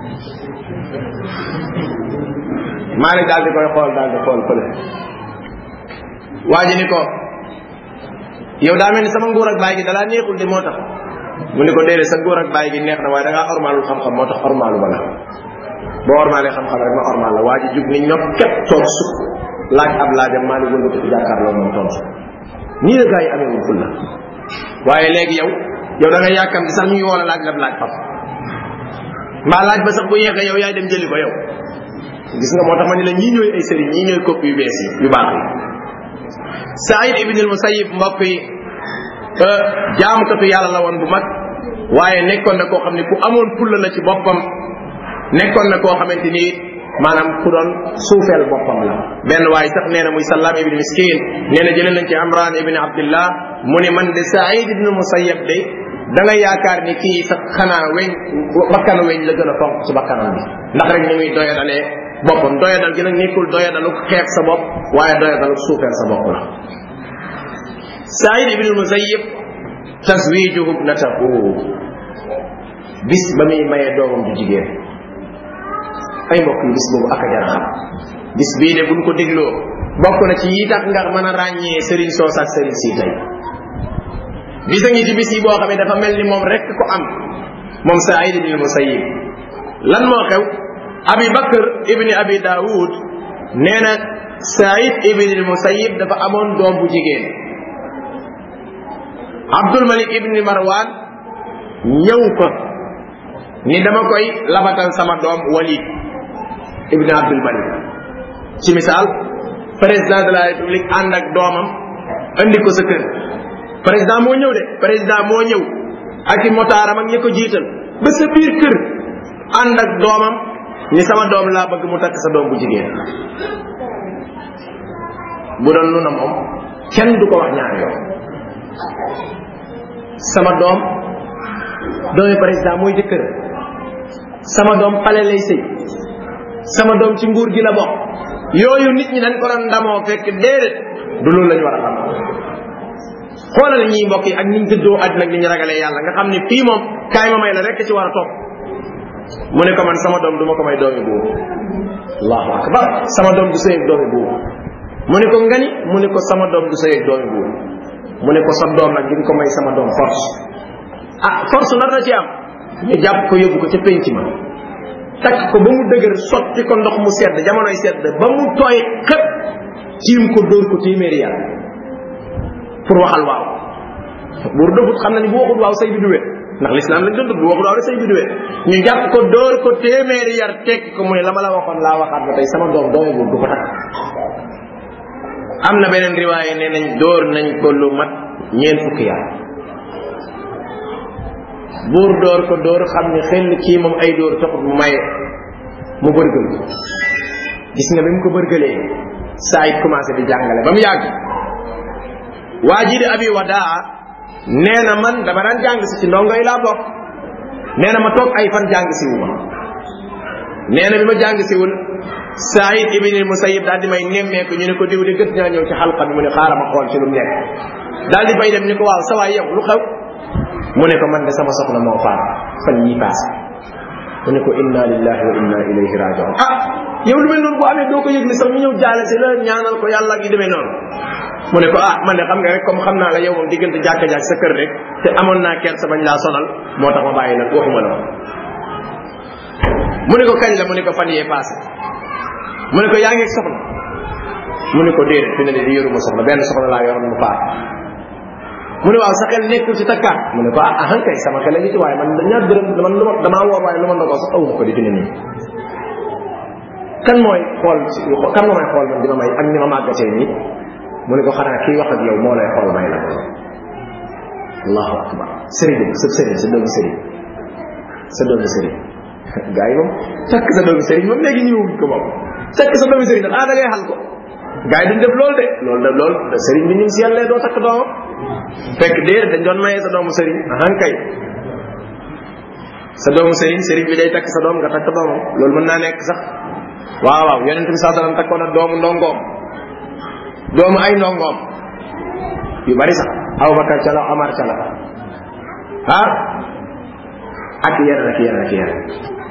Malik daal di koy xool daal di xool fële waa ji ni ko yow daa mel ni sama nguur ak baay gi dalaa neexul de moo tax mu ni ko déedéet sa nguur ak baay gi neex na waaye da ngaa ormaalul xam-xam moo tax ormaalu ba la boo ormaalee xam-xam rek ma ormaal la waa ji jug ni ñoom képp toog sukk laaj ab laajam maa ngi wëlbati ko jàkkaarloo moom tontu nii la gaa yi amee woon fulla waaye léegi yow yow da nga yàkkam di sax ñu ngi woo la laaj la laaj faf mbaa laaj ba sax bu yeexee yow yaay dem jëli ko yow gis nga moo tax ma ni la ñii ñooy ay sëriñ ñii ñooy kopp yu bees yi yu baax yi Saïd ibn al-Musayyib mbokk yi jaamukatu yàlla la woon bu mag waaye nekkoon na koo xam ne ku amoon fulla la ci boppam nekkoon na koo xamante ni maanaam ku doon suufeel boppam la benn waaye sax nee na muy Sallaam ibn Miskin nee na jëlee nañ ci Amran ibn Abdillah mu ne man de Saïd ibn al-Musayyib de da nga yaakaar ni kii sax xanaa weñ bakkanu weñ la gën a fonk ci bakkanam bi ndax rek ni muy doyadalee boppam doyadal gi nag nekkul doyadalu xeeb sa bopp waaye doyadalu suufeel sa bopp la Saïd ibn Musayyib taswijuhu ibnatahu bis ba muy maye doomam ju jigéen ay mbokk yi bis boobu ak a jar xam bis bii de buñ ko dégloo bokk na ci yi tax nga mën a ràññee Serigne Soos ak Serigne si tey bisa ngi ci bis yi boo xam ne dafa mel ni moom rek ko am moom Saïd ibn Musayyib lan moo xew abi bakr ibni abi daawud nee na saïd ibni musayyib dafa amoon doom bu jigéen abdul malik ibni marwan ñëw ko ni dama koy labatal sama doom walid ibni abdul malik ci misaal président de la république ànd ak doomam andi ko sa kër président moo ñëw de président moo ñëw ak i motaaram ak ñi ko jiital ba sa biir kër ànd ak doomam ni sama doom laa bëgg mu takk sa doom bu jigéen bu doon nu na moom kenn du ko wax ñaar yoon sama doom doomi président mooy jëkkër sama doom pale lay sëy sama doom ci nguur gi la bokk yooyu nit ñi dañ ko doon ndamoo fekk déedéet du loolu lañu war a xam xoolal ñii mbokk yi ak niñ dëddoo àddina ak ni ñu ragalee yàlla nga xam ne fii moom kaay ma may la rek ci war a topp mu ne ko man sama doom du ma ko may doomi buur allahu akbar sama doom du sëy ak doomi buur mu ne ko ngani mu ne ko sama doom du sëy ak doomi buur mu ne ko sa doom nag di nga ko may sama doom force ah force nar na ci am ñu jàpp ko yóbbu ko ca penc ma takk ko ba mu dëgër sotti ko ndox mu sedd jamonoy sedd ba mu tooy xëpp tiim ko dóor ko téeméeri yàlla pour waxal waaw buur dëfut xam na ni bu waxul waaw say bi du wét ndax l'islam lañ doon dund bu waxul waaw rek say bi du wét ñu jàpp ko dóor ko téeméeri yar tekki ko mu ne la ma la waxoon laa waxaat ba tey sama doom doomi buur du ko takk am na beneen riwaaye nee nañ dóor nañ ko lu mat ñeent fukki yar buur dóor ko dóor xam ni xel kii moom ay dóor taxut mu maye mu bërgël ko gis nga bi mu ko bërgëlee saa it commencé di jàngale ba mu yàgg waa ji di abi wadaa nee na man dama daan jàng si ci ndongo yi laa bokk nee na ma toog ay fan jàng si wu ma nee na bi ma jàng siwul Saïd ibn Musayyib daal di may nemmeeku ñu ne ko diw de gët ñaa ñëw ci xalqa bi mu ne xaaral ma xool ci lu mu nekk daal di fay dem ni ko waaw sa waay yow lu xew mu ne ko man de sama soxna moo faat fan yii paase mu ne ko inna lillahi wa inna ilayhi rajiun ah yow lu mel noonu bu amee doo ko yëg ni sax ñu ñëw jaale si la ñaanal ko yàlla gi demee noonu mu ne ko ah man de xam nga rek comme xam naa la yow moom diggante jàkka jàkk sa kër rek te amoon naa kersa bañ laa sonal moo tax ma bàyyi la waxuma la mu ne ko kañ la mu ne ko fan yee passé mu ne ko yaa ngi soxna mu ne ko déedéet fi ne de yoruma soxna benn soxna laa yoroon mu faat mu ne waaw sa xel nekkul ci takkaat mu ne ko ah ahan kay sama xel a ngi ci waaye man ñaar dërëm man lu ma damaa woor waaye lu ma ndogoo sax awuma ko di fi ne nii kan mooy xool kan moo may xool man di ma may ak ni ma màggatee nii mu ne ko xanaa kii wax ak yow moo lay xool may la ko allahu akbar sëriñ sa sëriñ sa doomu sëriñ sa doomu sëriñ gars yi moom takk sa doomu sëriñ moom léegi ñëwuñ ko moom takk sa doomu sëriñ nag ah da ngay xal ko gars yi duñ def loolu de loolu de loolu sëriñ bi ñun si yàlla doo takk doomam fekk déer dañ doon mayee sa doomu sëriñ ahan kay sa doomu sëriñ sëriñ bi day takk sa doom nga takk doomam loolu mën naa nekk sax waaw waaw yonente bi saa sallam takkoon na doomu ndongoom doomu ay ndongoom yu bari sax Abubakar ca la Omar ca la ah ak yenn ak yenn ak yenn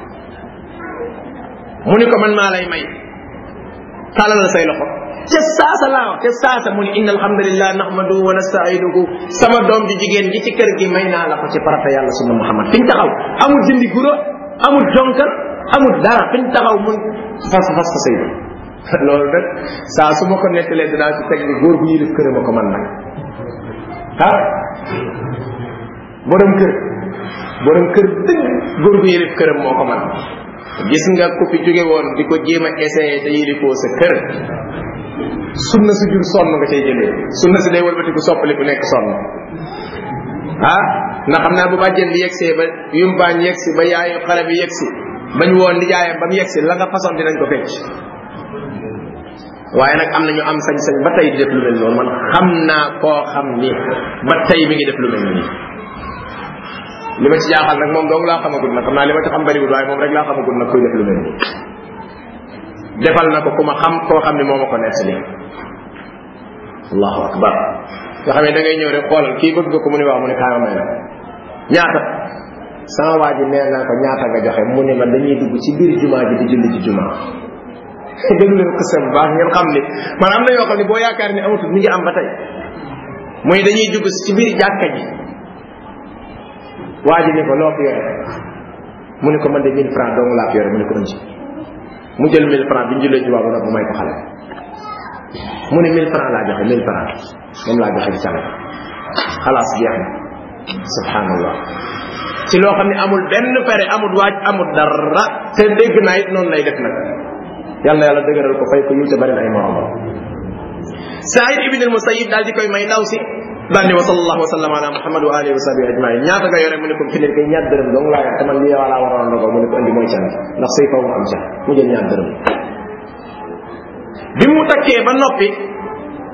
mu ni ko man maa lay may tàllal say loxo ca saasa laa wax ca saasa mu ni inna alhamdulillah nahmadu wa nastainuhu sama doom ji jigéen ji ci kër gi may naa la ko ci farata yàlla sunna muhammad fiñ taxaw amul dindi guro amul jonkal amul dara fiñ taxaw mun fas fas fa sëy loolu nag saa su ma ko nettalee dinaa ci teg ni góor bu yilif këram a ko man nag ah borom kër borom kër dëgg góor bu yilif këram moo ko man gis nga ku fi jóge woon di ko jéem a essayé te yilifoo sa kër sunna su jur sonn nga cay jëlee sunna si day walbati ku soppali ku nekk sonn ah ndax xam naa bu bàjjen bi yegsee ba yumpaañ yegsi ba yaayu xale bi yegsi bañ woon nijaayam ba mu yegsi la nga façon dinañ ko fecc waaye nag am na ñu am sañ-sañ ba tey di def lu mel noonu man xam naa koo xam ni ba tey mi ngi def lu mel nii li ma ci jaaxal nag moom dong laa xamagul nag xam naa li ma ci xam bariwul waaye moom rek laa xamagul nag kuy def lu mel nii defal na ko ku ma xam koo xam ne moo ma ko nettali allahu akbar nga xam ne da ngay ñëw rek xoolal kii bëgg nga ko mu ne waaw mu ne kaama may na ñaata sama waa ji nee naa ko ñaata nga joxe mu ne ma dañuy dugg ci biir jumaa ji di julli ci jumaa déglu leen ko seen baax ngeen xam ni man am na yoo xam ne boo yaakaar ni amatul mi ngi am ba tey muy dañuy dugg ci biir jàkka ji waa ji ne ko loo fi yore mu ne ko man de 1000 francs dong laa fi yore mu ne ko ënci mu jël 1000 francs bi ñu jullee jumaa ba nag mu may ko xale mu ne 1000 francs laa joxe 1000 francs moom laa joxe ci sànq xalaas jeex na subhanallah ci loo xam ne amul benn fere amul waaj amul dara te dégg naa it noonu lay def nag yàlla yàlla dëgëral ko fay ko yiw te bari na ay moromam Saïd ibn al Musayyib daal di koy may ndaw si daal ni wa sallallahu wa sallam ala Muhammad wa alihi wa sahbihi ajmain ñaata nga yore mu ne ko fi ne kay ñaar dërëm dong laa yor te man lii wala waroon ndogo mu ne ko andi mooy can ndax say faw mu am ca mu jël ñaar dërëm bi mu takkee ba noppi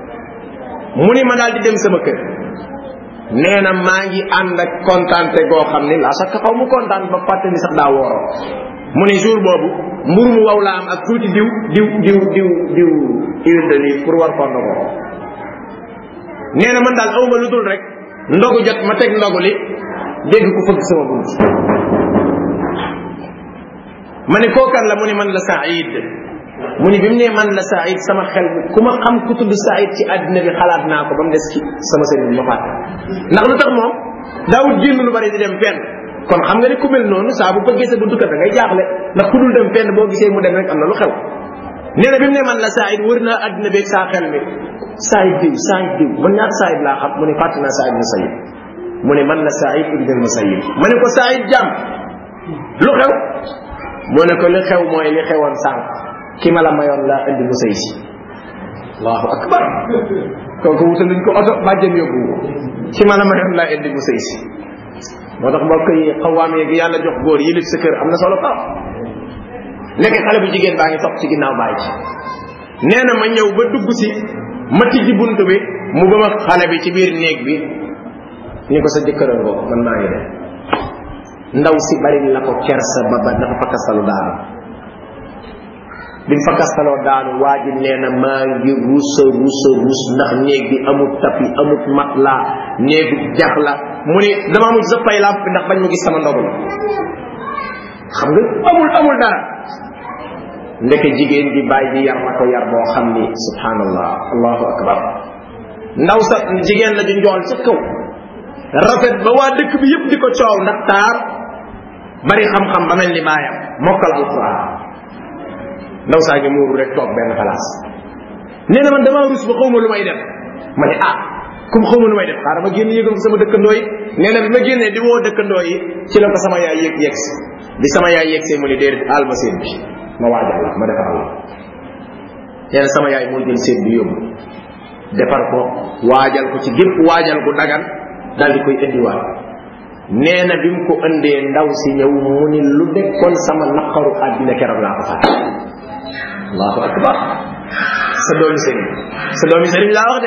mu ni ma daal di dem sama kër nee na maa ngi ànd ak kontaante goo xam ni la chaque xaw mu kontaan ba fàtte ni sax daa wooroo mu ni jour boobu mbur mu waw la am ak tuuti diw diw diw diw diw huile d'olive pour war koo ndogoo nee na man daal awma lu dul rek ndogu jot ma teg ndogu li dégg ku fëgg sama bunt ma ni kookan la mu ni man la Saïd mu ni bi mu nee man la Saïd sama xel bi ku ma xam ku tudd Saïd ci àddina bi xalaat naa ko ba mu des ci sama sëriñ bi ma fàtte ndax lu tax moom daawut génn lu bari di dem fenn kon xam nga ni ku mel noonu saa bu bëggee sa buntu kër da ngay jaaxle ndax ku dul dem fenn boo gisee mu dem rek am na lu xew nee na bi mu ne man la Saïd wër naa àddina beeg saa xel mi Saïd diw Saïd diw man ñaar Saïd laa xam mu ne fàtte naa Saïd na Saïd mu ne man la Saïd ibn al-Musayyib ma ne ko Saïd jàmm lu xew mu ne ko li xew mooy li xewoon sànq ki ma la mayoon laa indi mu sëy si allahu akbar kooku wutaluñ ko oto bàjjen yóbbu ko ki ma la mayoon laa indi mu sëy si moo tax mbokk yi xawaam yeeg yàlla jox góor yilif sa kër am na solo trop nekk xale bu jigéen baa ngi topp ci ginnaaw bàyyi ci nee na ma ñëw ba dugg si ma tijji bunt bi mu ba ma xale bi ci biir néeg bi ni ko sa jëkkëral ko man maa ngi dem ndaw si bari la ko kersa ba ba dafa fakkastalu daanu bi mu fakkastaloo daanu waa ji nee na maa ngi rusa rusa rus ndax néeg bi amut tapi amut matla néegu jax la mu ni dama mujj sa fay lamp bi ndax bañ mu gis sama ndogu xam nga amul amul dara ndeke jigéen bi bàyyi di yar na ko yar boo xam ni subhanallah allahu akbar ndaw sa jigéen la ju njool ca kaw rafet ba waa dëkk bi yëpp di ko coow ndax taar bari xam-xam ba mel ni baayam mokkal alquran ndaw saa ngi muuru rek toog benn place nee na man damaa rus ba xawma lu may def ma ne ah comme xawma lu may def xaaral ma génn yëgal ko sama dëkkandoo yi nee na bi ma génnee di woo dëkkandoo yi ci la ko sama yaay yëg yegg si bi sama yaay yegg see mu ni déedéet aal ma seen bi ma waajal la ma defar la nee na sama yaay moo jël seen bi yóbbu defar ko waajal ko ci gépp waajal ko dagan daal di koy indiwaat nee na bi mu ko indee ndaw si ñëw mu ni lu dekkoon sama naqaru àddina keroog laa ko fàtte allahu akbar sa doomi sëriñ sa doomi sëriñ laa wax de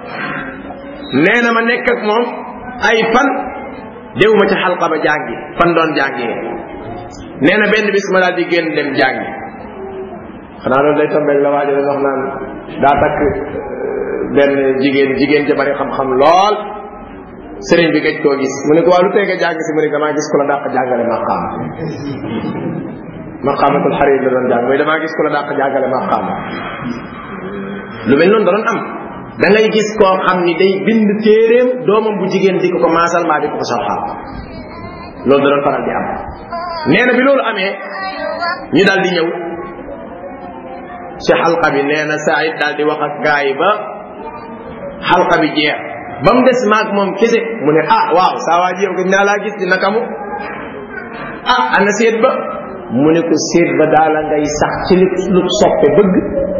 nee na ma nekk ak moom ay fan déwuma ci xalqa ba jàngi fan doon jàngee nee na benn bis ma daal di génn dem jàngi xanaa loolu day tombeeg la waajo doon wax naan daa takk benn jigéen jigéen ja bari xam-xam lool sëriñ bi gëj koo gis mu ne ko waa lu tee nga jàng si mu ne damaa gis ku la dàq jàngale maqaam maqaamatul xarit la doon jàng mooy damaa gis ku la dàq jàngale maqaam lu mel noonu da doon am da ngay gis koo xam ni day bind téeréem doomam bu jigéen di ko ko maasal maa di ko ko sarxaal loolu da doon faral di am nee na bi loolu amee ñu daal di ñëw ci xalqa bi nee na Saïd daal di wax ak gaa yi ba xalqa bi jeex ba mu des maag moom kese mu ne ah waaw saa waa ji yow gëj naa laa gis di naka mu ah ana seet ba mu ne ko seet ba daala ngay sax ci li lu soppe bëgg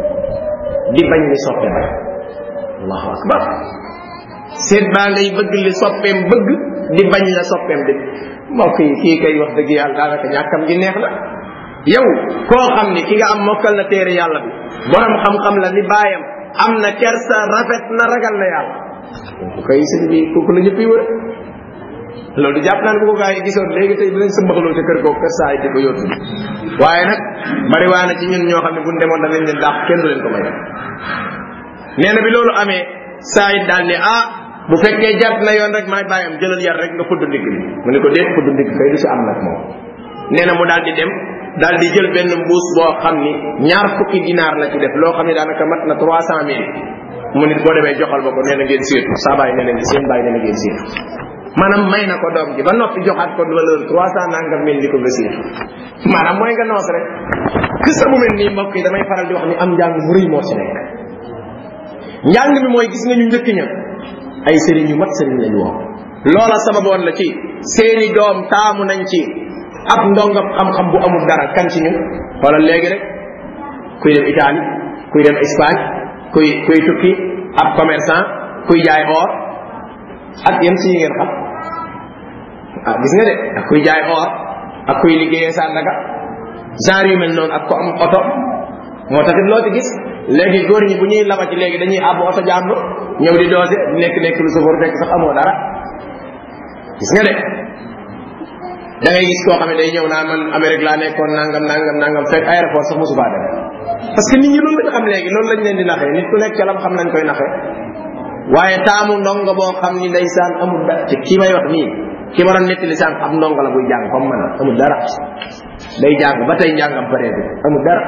di bañ li soppe bañ allahu akbar seet baa ngay bëgg li soppeem bëgg di bañ la soppeem di mbokk yi kii kay wax dëgg yàlla daanaka ñàkkam gi neex na yow koo xam ni ki nga am mokkal na téere yàlla bi borom xam-xam la ni baayam am na kersa rafet na ragal na yàlla kooku kay sëñ bi kooku la ñëpp yi wër loolu jàpp naa ne bu ko gaa yi gisoon léegi tey dinañ sa mbaxaloo ca kër googu kër saa yi di ko yóbbu waaye nag bari waa na ci ñun ñoo xam ne buñ demoon danañ leen dàq kenn du leen ko may nee na bi loolu amee saa yi daal ne ah bu fekkee jàpp na yoon rek maay bàyyam jëlal yar rek nga fudd ndigg bi mu ne ko déet fudd ndigg kay du si am nag moom nee na mu daal di dem daal di jël benn mbuus boo xam ni ñaar fukki dinaar la ci def loo xam ne daanaka mat na trois cent mille mu nit boo demee joxal ma ko nee na ngeen séetu saa bàyyi nee na seen bàyyi nee na ngeen séetu maanaam may na ko doom ji ba noppi joxaat ko valeur trois cent nangam mille ni ko nga séetu maanaam mooy nga noos rek que sa mu mel nii mbokk yi damay faral di wax ni am njàng mu rëy moo ci nekk njàng mi mooy gis nga ñu njëkk ña ay sëriñ yu mat sëriñ lañu woon loola sababoon la ci seeni doom taamu nañ ci ab ndongam xam-xam bu amul dara kan ci ñun xoolal léegi rek kuy dem Italie kuy dem Espagne kuy kuy tukki ab commerçant kuy jaay or ak yéen si yi ngeen xam ah gis nga de ak kuy jaay or ak kuy liggéeyee Sandaga genre yu mel noonu ak ko am oto moo taxit loo ci gis léegi góor ñi bu ñuy labati léegi dañuy àbb oto jàmbur ñëw di doose nekk nekk lu sofóor fekk sax amoo dara gis nga de da ngay gis koo xam ne day ñëw naa man Amérique laa nekkoon nangam nangam nangam fekk aéroport sax mosu faa dem parce que nit ñi loolu lañ xam léegi loolu lañ leen di naxee nit ku nekk ca lam xam nañ koy naxee waaye taamu ndongo boo xam ni ndeysaan amul dara te kii may wax nii ki ma doon nettali sànq ab ndongo la buy jàng comme man amul dara day jàng ba tey njàngam pareetu amul dara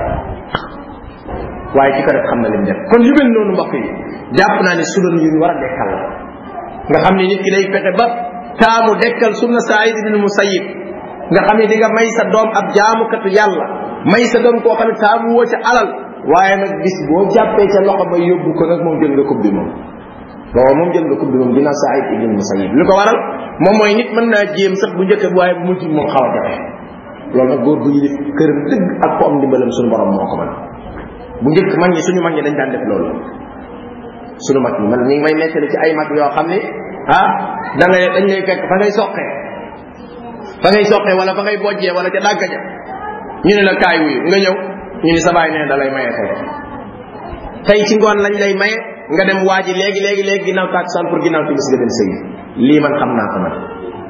waaye ki ko def xam na lim def kon yu mel noonu mbokk yi jàpp naa ne sunan yu ñu war a dekkal la nga xam ne nit ki day fexe ba taamu dekkal sunna Saïd ibn Musayyib nga xam ne di nga may sa doom ab jaamukatu yàlla may sa doom koo xam ne taamu woo ca alal waaye nag bis boo jàppee ca loxo ba yóbbu ko nag moom jël nga coupe bi moom booba moom jël nga coupe bi moom dina Saïd ibn Musayyib li ko waral moom mooy nit mën naa jéem sax bu njëkk waaye bu mujj moom xaw a jafe loolu nag góor bu yilif këram dëgg ak ko am ndimbalam suñu borom moo ko mën bu njëkk mag ñi suñu mag ñi dañ daan def loolu suñu mag ñi man ñi ngi may nettali ci ay mag yoo xam ni ah da ngay dañ lay fekk fa ngay soqee fa ngay soqee wala fa ngay bojjee wala ca dàgga ja ñu ne la kaay wuyu nga ñëw ñu ni sa baay nee da lay maye tey tey ci ngoon lañ lay maye nga dem waaji léegi léegi léegi ginnaaw taksaan pour ginnaaw timis nga dem sëyi lii man xam naa ko man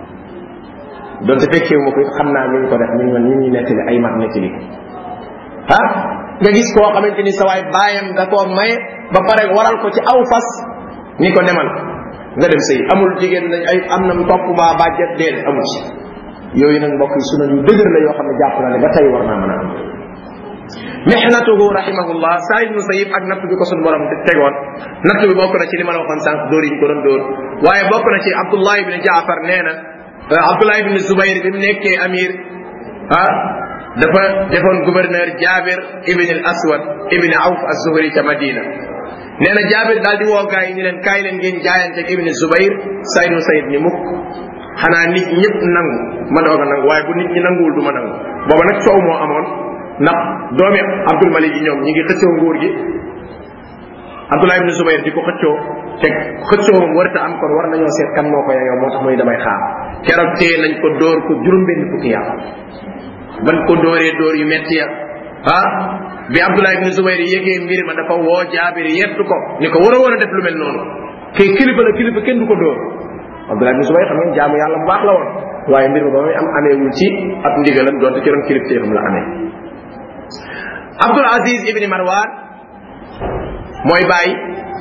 donte fekkeewu ma ko it xam naa ñu ko def ñu man ñu ñu nettali ay mag nettali ah nga gis koo xamante ni sa waay baayam da koo maye ba pare waral ko ci aw fas ni ko demal nga dem sëy amul jigéen nañ ay am na topp maa bàjjet déedéet amul ci yooyu nag mbokk yi suna yu dëgër la yoo xam ne jàpp naa ne ba tey war naa mën a am mihnatuhu rahimahullah saa ibnu sayib ak natt bi ko sun borom tegoon natt bi bokk na ci li ma la waxoon sànq dóor yi ñu ko doon dóor waaye bokk na ci abdullah ibn jaafar nee na abdullah ibn zubayr bi mu nekkee amir ah dafa defoon gouverneur Jabir ibn al Aswad ibn Awf az-Zuhri ca Madina nee na Jabir daal di woo gaa yi ni leen kaay leen ngeen jaayante ak ibn Zubayr Sayd nu Sayd ni mukk xanaa nit ñëpp nangu ma doog a nangu waaye bu nit ñi nanguwul du ma nangu booba nag coow moo amoon ndax doomi Abdul Malik yi ñoom ñi ngi xëccoo nguur gi Abdullah ibn Zubayr di ko xëccoo te xëccoo moom warta am kon war nañoo seet kan moo ko yeyoo moo tax muy damay xaar keroog tee nañ ko dóor ko juróom-benn fukki yàlla ban ko dóoree dóor yu metti ya ah bi Abdullah ibn Zubayr yégee mbir ma dafa woo Jaabir yettu ko ni ko war a war a def lu mel noonu kii kilifa la kilifa kenn du ko dóor Abdullah ibn Zubayr xam ngeen jaamu yàlla bu baax la woon waaye mbir ma ba muy am ameewul ci ab ndigalam donte ci ron kilifteefam la amee Abdul Aziz ibn Marwan mooy bàyyi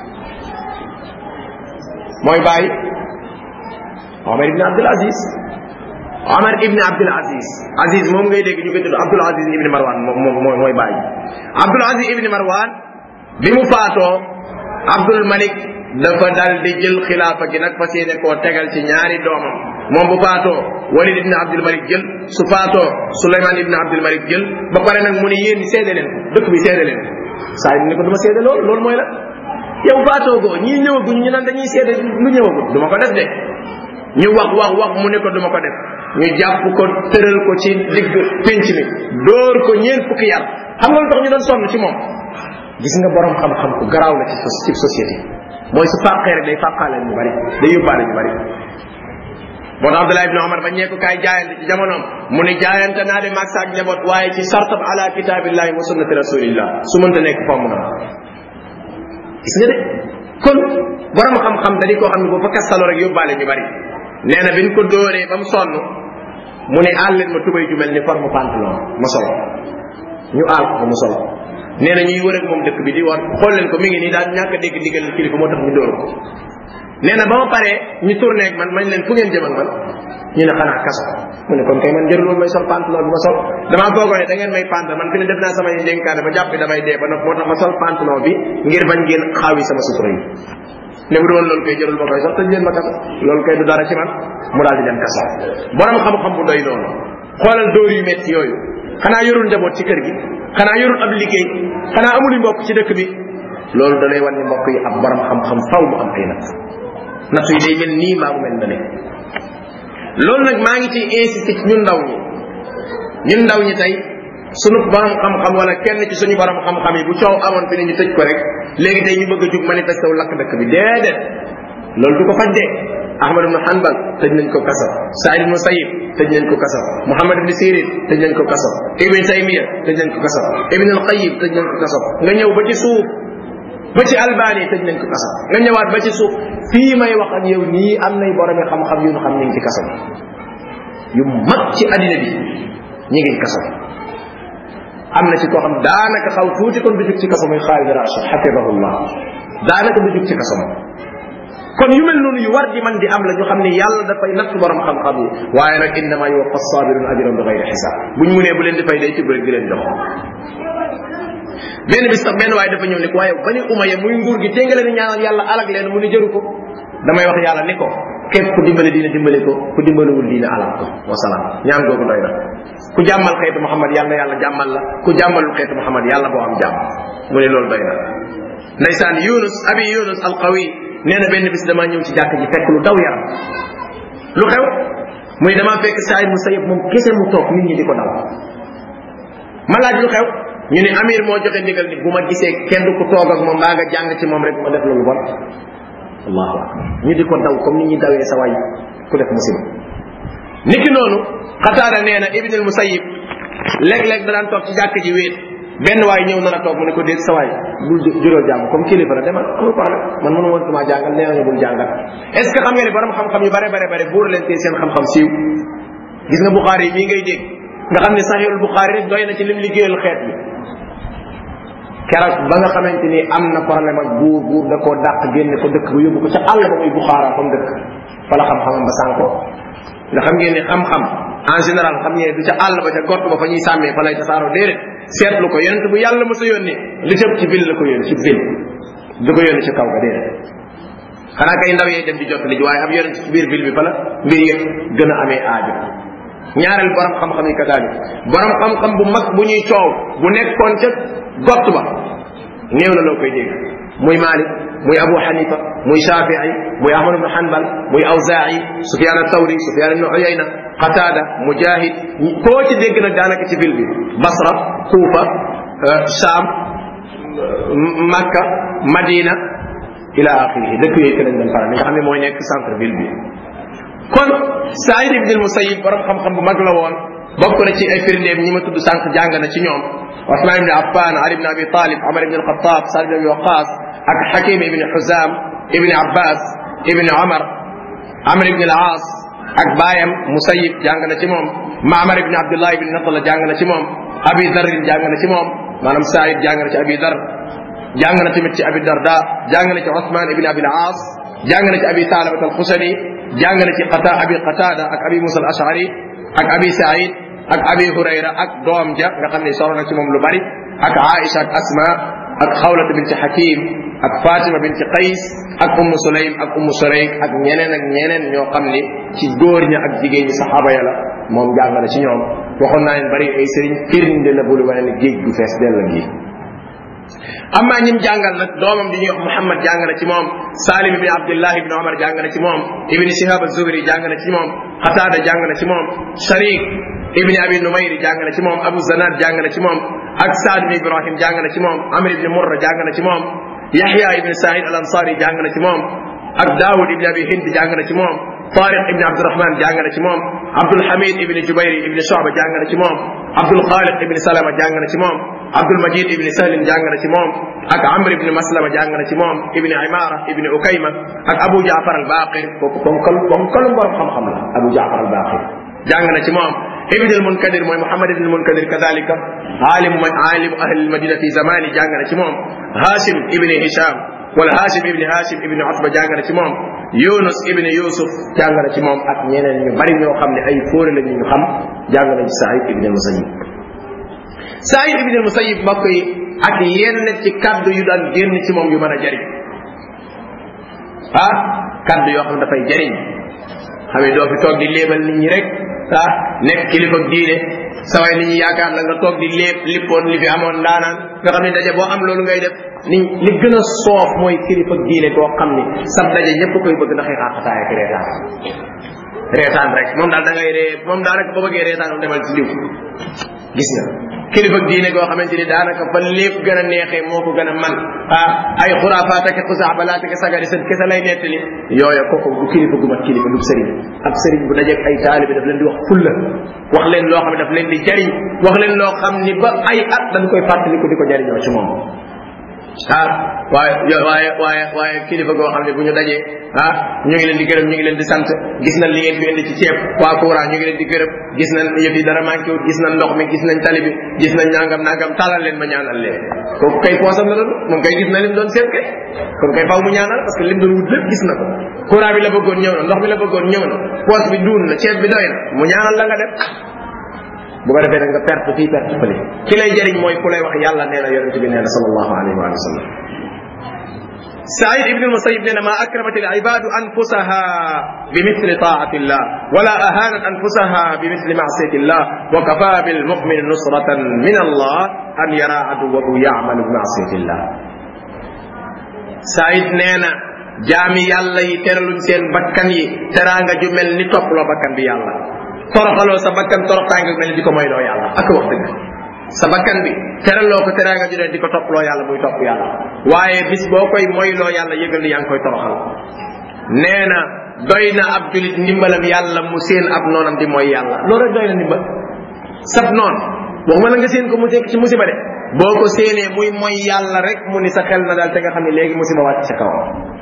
mooy bàyyi Omar ibn Abdul Aziz Omar ibn Abdul Aziz Aziz moom ngay dégg ñu koy tudd Abdul Aziz ibn Marwan moom moom mooy bàyyi Abdul Aziz ibn Marwan bi mu faatoo Abdul Malik dafa dal di jël xilaafa gi nag fas yéene koo tegal ci ñaari doomam moom bu faatoo Walid ibn Abdul Malik jël su faatoo Suleyman ibn Abdul Malik jël ba pare nag mu ne yéen seede leen ko dëkk bi seede leen ko saa yi ni ko duma seede loolu loolu mooy la yow faatoo goo ñii ñëwaguñ ñu naan dañuy seede lu ñëwagul duma ko def de ñu wax wax wax mu ne ko duma ko def ñu jàpp ko tëral ko ci digg pénc mi dóor ko ñeent fukki yar xam nga lu tax ñu doon sonn ci moom gis nga borom xam-xam ku garaaw la ci ci société mooy su fàqee rek day fàqaale ñu bari day yóbbaale ñu bari moo tax Abdullah ibn Omar ba ñee ko kaay jaayante ci jamonoom mu ne jaayante naa de maag saak njaboot waaye ci sartab ala kitabillahi wa sunnati rasulillah su mënta nekk fomm na gis nga de kon borom xam-xam da di koo xam ne bu fa kastaloo rek yóbbaale ñu bari nee na biñ ko dóoree ba mu sonn mu ne aal leen ma tubay ju mel ni forme pantalon ma solo ñu aal ko mu solo nee na ñuy wër ak moom dëkk bi di war xool leen ko mi ngi nii daal ñàkk a dégg digal kilifa moo tax ñu dóor ko nee na ba ma paree ñu tourné ak man mañ leen fu ngeen jëm ak man ñu ne xanaa kaso mu ne kon kay man jërul may sol pantalon bi ma sol damaa foogoo ne da ngeen may pantal man fi ne def naa samay dénkaane ba jàpp damay dee ba nopp moo tax ma sol pantalon bi ngir bañ ngeen xaawi sama sutura yi ne bu doon loolu koy jërul ma koy sol tëj leen ma kaso loolu koy du dara ci man mu daal di dem kaso borom xam-xam bu doy noonu xoolal dóor yu metti yooyu xanaa yorul njaboot ci kër gi xanaa yorul ab liggéey xanaa amul mbokk ci dëkk bi loolu da lay wan ni mbokk yi ab borom xam-xam faw mu am ay natt natt yi day mel nii maa mu mel na ne loolu nag maa ngi ciy insisté ci ñun ndaw ñi ñun ndaw ñi tey sunu borom xam-xam wala kenn ci suñu borom xam-xam yi bu coow amoon fi ne ñu tëj ko rek léegi tey ñu bëgg a jug manifesté wu lakk dëkk bi déedéet loolu du ko faj de Ahmad ibn Hanbal tëj nañ ko kaso Saïd ibn Sayyib tëj nañ ko kaso Muhammad ibn Sirin tëj nañ ko kaso Ibn Taymiya tëj nañ ko kaso Ibn al-Qayyim tëj nañ ko kaso nga ñëw ba ci suuf ba ci albani tëj nañ ko kaso nga ñëwaat ba ci suuf fii may wax ak yow nii am nay boromi xam-xam yu ñu xam ñu ngi ci kaso bi yu mag ci addina bi ñu ngi ci kaso bi am na ci koo xam daanaka xaw tuuti kon du jug ci kaso muy Xaalid Rashid xafidahullah daanaka du jug ci kaso moom kon yu mel noonu yu war di man di am la ñu xam ne yàlla dafay natt borom xam-xam yi waaye nag innama yuwaffa sabirun ajran bi gayri xisaab buñ mu nee bu leen di fay day tibb rek di leen jox benn bis sax benn waaye dafa ñëw ne ko waaye bani umaya muy nguur gi téngale ni ñaanal yàlla alag leen mu ni jëru ko damay wax yàlla ni ko képp ku dimbale diina dimbale ko ku dimbalewul diina alag ko wasalaam ñaan googu doy na ku jàmmal xeetu Muhammad yàlla na yàlla jàmmal la ku jàmmalul xeetu Muhammad yàlla boo am jàmm mu ne loolu doy na ndeysaan Yunus abi Yunus alqawi nee na benn bis damaa ñëw ci jàkk ji fekk lu daw yaram lu xew muy damaa fekk saay mu sayëb moom kese mu toog nit ñi di ko daw ma laaj lu xew ñu ne amir moo joxe ndigal ni bu ma gisee kenn ku toog ak moom mbaa nga jàng ci moom rek ma def loolu bon allahu akbar ñu di ko daw comme ni ñuy dawee sa waay ku def musiba niki noonu xataara nee na ibn al musayib léeg-léeg da daan toog ci jàkk ji wéet benn waay ñëw nar a toog mu ne ko déet sa waay bul juróo jàng comme kilifa la demal amul problème man mënu woon maa jàngal nee nañu bul jàngal est ce que xam nga ne borom xam-xam yu bare bare bare buur leen tee seen xam-xam siiw gis nga buxaari yi mii ngay dégg nga xam ne saxiirul buxaari rek doy na ci lim liggéeyal xeet bi keroog ba nga xamante ni am na problème ak buur buur da koo dàq génne ko dëkk ba yóbbu ko ca àll ba muy buxaara comme dëkk fa la xam-xamam ba sànko nga xam ngeen ni xam-xam en général xam ngeen du ca àll ba ca gott ba fa ñuy sàmmee fa lay tasaaroo déedéet seetlu ko yonent bu yàlla mos a yónni li tëb ci ville la ko yónni ci ville du ko yónni ci kaw ga déedéet xanaa kay ndaw yee dem di jot li ji waaye ab yonent ci biir ville bi fa la mbir yëpp gën a amee aajo ñaareel borom xam-xam yi kataalik borom xam-xam bu mag bu ñuy coow bu nekkoon ca gott ba néew na loo koy dégg muy Malik muy Abu Hanifa muy Shafii muy Ahmad ibn Hanbal muy Awzaa'i Sufyaan ath-Thawri Sufyaan ibn Uyayna Qatada Mujahid koo ci dégg nag daanaka ci ville bi Basra Kuufa Sham Makka Madina ila axirihi dëkk yooyu ke lañ doon faral li nga xam ne mooy nekk centre ville bi kon Saïd ibn al-Musayyib borom xam-xam bu mag la woon bokk na ci ay firndeem ñi ma tudd sànq jàng na ci ñoom Usman ibn Affan Ali ibn Abi Talib Omar ibn al-Khattab Sa'd ibn Abi Waqqas ak Hakim ibn Huzam ibn Abbas ibn Omar Amr ibn al-As ak baayam Musayyib jàng na ci moom Ma'mar ibn Abdullah ibn Natala jàng na ci moom Abi Dar jàng na ci moom maanaam Saïd jàng na ci Abi Dar jàng na tamit ci Abi Darda jàng na ci Usman ibn Abi al-As jàng na ci Abi Talabat al-Khusani jàng na ci Qata Abi Qatada ak Abi Musa al-Ash'ari ak Abi Sa'id ak Abi Hurayra ak doom ja nga xam ne soro na ci moom lu bari ak Aisha ak Asma ak Xawlata binti Hakim ak Fatima binti Qays ak Ummu Sulaym ak Ummu Surayk ak ñeneen ak ñeneen ñoo xam ni ci góor ña ak jigéen ñi saxaaba ya la moom jàng na ci ñoom waxoon naa leen bari ay sëriñ firnde la bulu wane ni géej gu fees dell gi amma ñim jàngal nag doomam di ñuy wax Muhammad jàng na ci moom Salim ibn Abdullah ibn Omar jàng na ci moom Ibn Shihab az-Zuhri jàng na ci moom Qatada jàng na ci moom Sharik ibn Abi Numayr jàng na ci moom Abu Zanad jàng na ci moom ak Saad ibn Ibrahim jàng na ci moom Amr ibn Murra jàng na ci moom Yahya ibn Sa'id al-Ansari jàng na ci moom ak Dawud ibn Abi Hind jàng na ci moom Tariq ibn Abdurrahman jàng na ci moom Abdul Hamid ibn Jubayr ibn Shu'ba jàng na ci moom Abdul Khaliq ibn Salama jàng na ci moom Abdul Majid ibn Salim jàng na ci moom ak Amr ibn Maslama jàng na ci moom ibn Imara ibn Ukayma ak Abu Jaafar al-Baqir kooku ponkal ponkal borom xam-xam la Abu Jaafar al-Baqir jàng na ci moom ibn al-Munkadir mooy Muhammad ibn al-Munkadir kadalika alim alim ahli al-Madina fi zamani jàng na ci moom Hashim ibn Hisham wala Hashim ibn Hashim ibn Utba jàng na ci moom Yunus ibn Yusuf jàng na ci moom ak ñeneen ñu bari ñoo xam ne ay fóore la ñu xam jàng na ci Saïd ibn al-Musayyib Saïd ibn al-Musayyib mbokk yi ak yenn ci kaddu yu daan génn ci moom yu mën a jariñ ah kaddu yoo xam ne dafay jariñ xam ne doo fi toog di léebal nit ñi rek ah nekk kilifa diine saway nit ñi yaakaar la nga toog di léeb lippoon li fi amoon ndaanaan nga xam ne daje boo am loolu ngay def ni li gën a soof mooy kilifa diine koo xam ni sab daje ñëpp koy bëgg ndax xaaxataay ak reetaan reetaan rek moom daal da ngay ree moom daal rek boo bëggee reetaan demal ci diw gis nga kilifa diine goo xamante ni daanaka fa lépp gën a neexee moo ko gën a man ah ay xuraafaat ak xusaa balaat ak sagari seen kese lay nettali yooya kooku du kilifa gu mat kilifa du sëriñ ab sëriñ bu dajeeg ay taalibi daf leen di wax fulla wax leen loo xam ne daf leen di jariñ wax leen loo xam ni ba ay at dañ koy fàttaliku di ko jariñoo ci moom ah waaye waaye waaye waaye kilifa goo xam ne bu ñu dajee ah ñu ngi leen di gërëm ñu ngi leen di sant gis nañ li ngeen fi indi ci ceeb waa courant ñu ngi leen di gërëm gis nañ yëf yi dara manqué wut gis nañ ndox mi gis nañ tali bi gis nañ nangam nangam talal leen ma ñaanal leen kooku kay poosam la doon moom kay gis na lim doon seet kay kon kay faw mu ñaanal parce que lim doon wut lépp gis na ko courant bi la bëggoon ñëw na ndox mi la bëggoon ñëw na poos bi duun na ceeb bi doy na mu ñaanal la nga def bu ko defee nag nga perte fii perte fële ki lay jëriñ mooy ku lay wax yàlla nee na yonente bi nee na sallallahu alayhi wa sallam سعيد بن المسيب لنا ما أكرمت العباد أنفسها بمثل طاعة الله ولا أهانت أنفسها بمثل معصية الله وكفى بالمؤمن نصرة من الله أن يرى عدوه يعمل بمعصية الله سعيد نينا jaami yàlla yi teraluñ seen bakkan yi teraanga ju mel ni topploo bakkan bi yàlla toroxaloo sa bakkan toroxtaanga mel ni di ko moyloo yàlla ak wax dëgg sa bakkan bi teraloo ko teraanga ju ne di ko topploo yàlla muy topp yàlla waaye bis boo koy moyloo yàlla yëgal ni yaa ngi koy toroxal nee na doy na ab julit ndimbalam yàlla mu seen ab noonam di mooy yàlla loolu rek doy na ndimbal sab noon waxuma la nga seen ko mu nekk ci musiba de boo ko séenee muy mooy yàlla rek mu ni sa xel na daal te nga xam ne léegi musiba wàcc sa kaw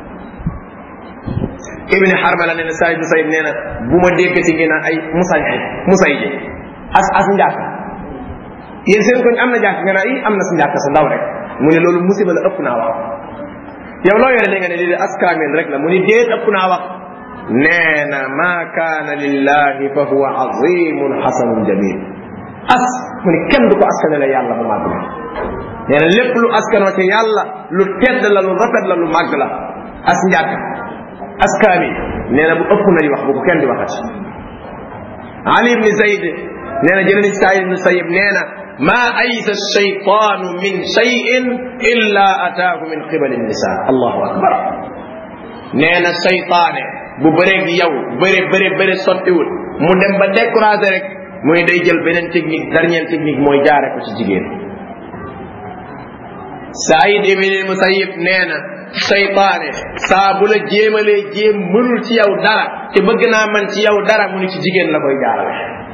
ibni harmala nee na sayd sayid nee na bu ma dégg ci ngeen ay musay ay musay ji as as njàkk yéen seen koñ am na jàkk nga naa i am na si njàkk sa ndaw rek mu ne loolu musiba la ëpp naa wax yow loo yore li nga ne lii de as kaamil rek la mu ni déet ëpp naa wax nee na ma kaana lillahi fa huwa azimun xasanun jamil as mu ni kenn du ko askanale yàlla bu màgg la nee na lépp lu askanoo ci yàlla lu tedd la lu rafet la lu màgg la as njàkk as kaamil nee na bu ëpp nay wax bu ko kenn di waxati ali ibni zayd nee na jëlee nañ saïd ibni sayib nee na ما أيس الشيطان من شيء إلا أتاه من قبل النساء الله أكبر نينا الشيطان bu bëreeg yow bëre bëre bëre sottiwul mu dem ba découragé rek muy day jël beneen technique dernière technique mooy jaare ko ci jigéen Saïd ibn Musayyib nee na seytaane saa bu la jéemalee jéem mënul ci yow dara te bëgg naa man ci yow dara mu ni ci jigéen la koy jaarale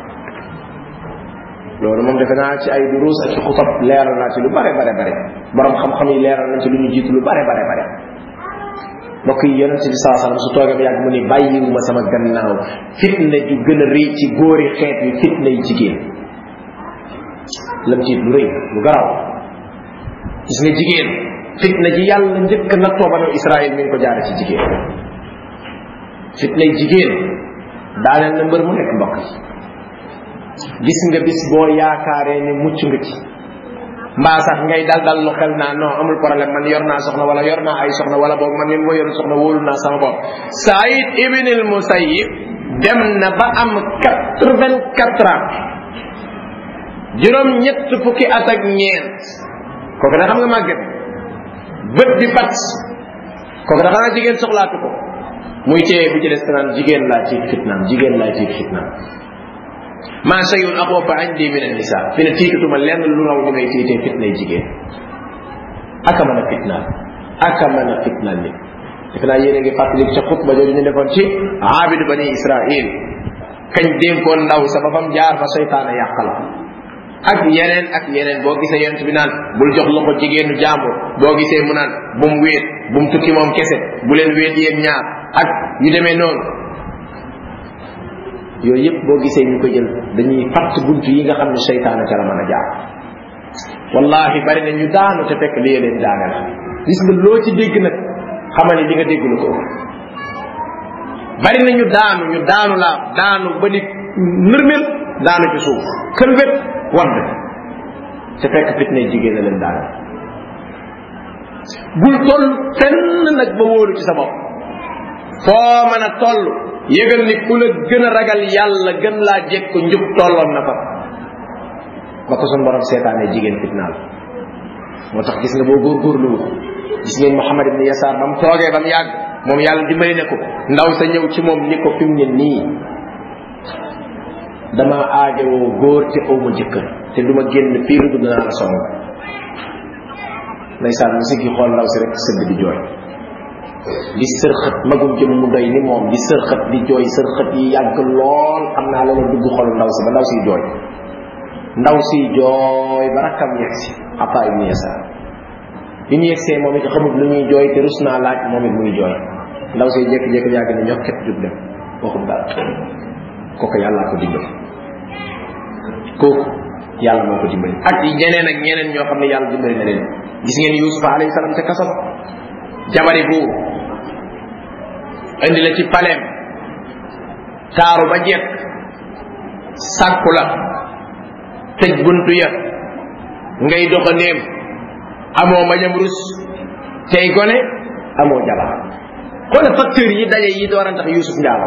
loolu moom defe naa ci ay duruus ak ci xutab leeral naa ci lu bare bare bare borom xam-xam yi leeral nañ ci lu ñu jiitu lu bare bare bare mbokk yi yonente bi saa sallam su toogee ba yàgg mu ni bàyyiwuma sama gannaaw fitna ju gën a rëy ci góori xeet yi fitna yi jigéen lam tiit lu rëy lu garaw gis nga jigéen fitna ji yàlla njëkk na toobano israël mi ngi ko jaare ci jigéen fitna yi jigéen daaneel na mbër mu nekk mbokk yi gis nga bis boo yaakaaree ne mucc nga ci mbaa sax ngay dal dal lu xel naa non amul problème man yor naa soxna wala yor naa ay soxna wala boog man min ma yor soxna wóolu naa sama bopp Saïd ibn al Musayyib dem na ba am quatre vingt quatre ans juróom ñett fukki at ak ñeent kooku da xam nga màgget bët bi bat kooku da xanaa jigéen soxlaatu ko muy téye bu ci des naan jigéen laa ci fitnaam jigéen laa ci fitnaam ma shay'un axwafa indi min an-nisa fi ne tiitatuma lenn lu raw li may tiitee fitnay jigéen aka mën a fitnaal aka mën a fitnaal nit defe naa yéen a ngi fàttali ca xutba jooju ñu defoon ci aabidu bani israil kañ dénkoon ndaw sa ba fam jaar fa seytaane yàq la ak yeneen ak yeneen boo gisee yonent bi naan bul jox loxo jigéenu jàmbur boo gisee mu naan bu mu wéet bu mu tukki moom kese bu leen wéet yéen ñaar ak yu demee noonu yooyu yëpp boo gisee ñu ko jël dañuy fatt bunt yi nga xam ne seytaane ca la mën a jaar wallahi bari na ñu daanu te fekk lii leen daane la gis nga loo ci dégg nag xamal ni di nga dégg lu ko bari na ñu daanu ñu daanu laa daanu ba ni nërmel daanu ci suuf kër wet wadd te fekk fitne jigéen a leen daane bul toll fenn nag ba wóolu ci sa bopp foo mën a toll yëgal ni ku la gën a ragal yàlla gën laa jekk njub tolloon na fa ba ko sun borom seetaanee jigéen fitnaal moo tax gis nga boo góorgóorlu gis ngeen Muhammad ibn Yasaar ba mu toogee ba mu yàgg moom yàlla dimbali ne ko ndaw sa ñëw ci moom ni ko fi mu ne nii dama aajowoo góor te aw ma jëkkër te du ma génn fii lu dul naa la song ndeysaan mu siggi xool ndaw si rek sëgg di jooy di sërxët magum jëm mu doy ni moom di sërxët di jooy sërxët yi yàgg lool xam naa loolu dugg xolu ndaw si ba ndaw siy jooy ndaw siy jooy ba rakkam yegg si Ataa ibn Yasaar bi ñu yegsee moom it xamul lu ñuy jooy te rus naa laaj moom it muy jooy ndaw say jékki-jékki yàgg ne ñox ket jub dem waxul dara kooku yàllaa ko dimbali kooku yàlla moo ko dimbali ak ñeneen ak ñeneen ñoo xam ne yàlla dimbali na leen gis ngeen yusufa alayhi salaam ca kaso jabari buur indi la ci paleem taaru ba jekk sàkku la tëj buntu ya ngay doxandéem amoo mañam rus tey gone amoo jabar xoole facteur yi daje yi dooran tax yusuf njaalo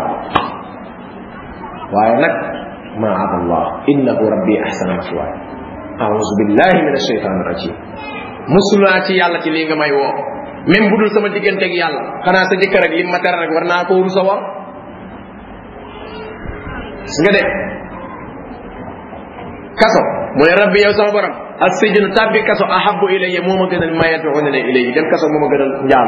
waaye nag maad allah innahu rabbi ahsana maswaay auzu billahi min ashaytan rajim musulaa ci yàlla ci lii nga may woo même bu dul sama digganteeg yàlla xanaa sa jëkkër ak lim ma tere rek war naa koo rusa war gis nga de kaso mu ne rabbi yow sama borom ak sijnu tabbi kaso ahabu ilayya moo ma gënal ma yad'una ilayhi dem kaso moo ma gënal njaalo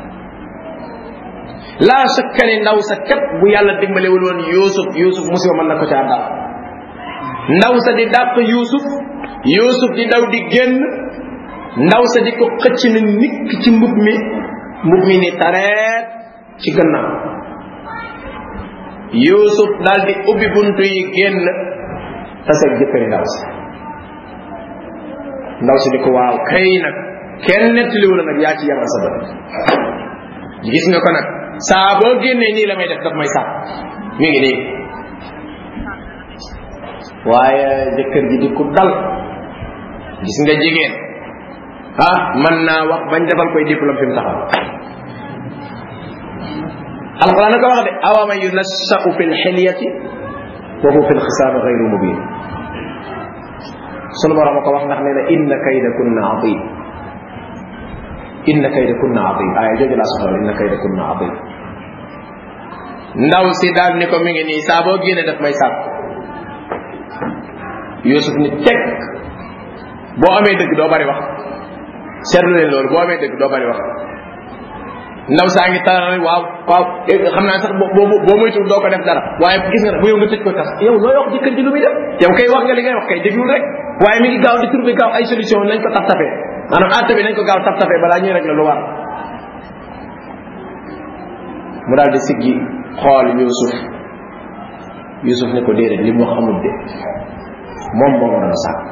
laa shakka ne ndaw sa kat bu yàlla dimbalewul woon yusuf yusuf musiba mën na ko caa dal ndaw sa di dàq yusuf yusuf di daw di génn ndaw sa di ko xëcc na nikk ci mbub mi mbub mi ni tareet ci gannaaw yusuf daal di ubbi buntu yi génn tase jëkkëri ndaw si ndaw si di ko waaw kay nag kenn nettaliwu la nag yaa ci yàlla sa bët gis nga ko nag saa boo génnee nii la may def daf may sàpp mi ngi nii waaye jëkkër ji di ku dal gis nga jigéen ah mën naa wax bañ defal koy diplôme fi mu taxaw alquran na ko wax de awama yunassau fi lxilyati wa huwa fi lxisaami gayru mubin sunu borom ko wax ndax nee na inna kayda kunna adim inna kayda kunna adim aaya jooju laa soxla inna kayda kunna adim ndaw si daal ni ko mi ngi nii saa boo génne daf may sàpp yusuf ni teg boo amee dëgg doo bari wax seetlu leen loolu boo amee dëgg doo bari wax ndaw saa ngi taral waaw waaw xam naa sax boo boo moytuwul doo ko def dara waaye gis nga bu yow nga tëj ko tas yow looy wax jëkkër ji lu muy def yow kay wax nga li ngay wax kay déglul rek waaye mi ngi gaaw di trouver gaaw ay solution nañ ko taf tafee maanaam àtte bi nañ ko gaaw taf tafee balaa ñuy rek la lu war mu daal di siggi xool yusuf yusuf ne ko déedéet li mu xamul de moom moo waroon a sàkk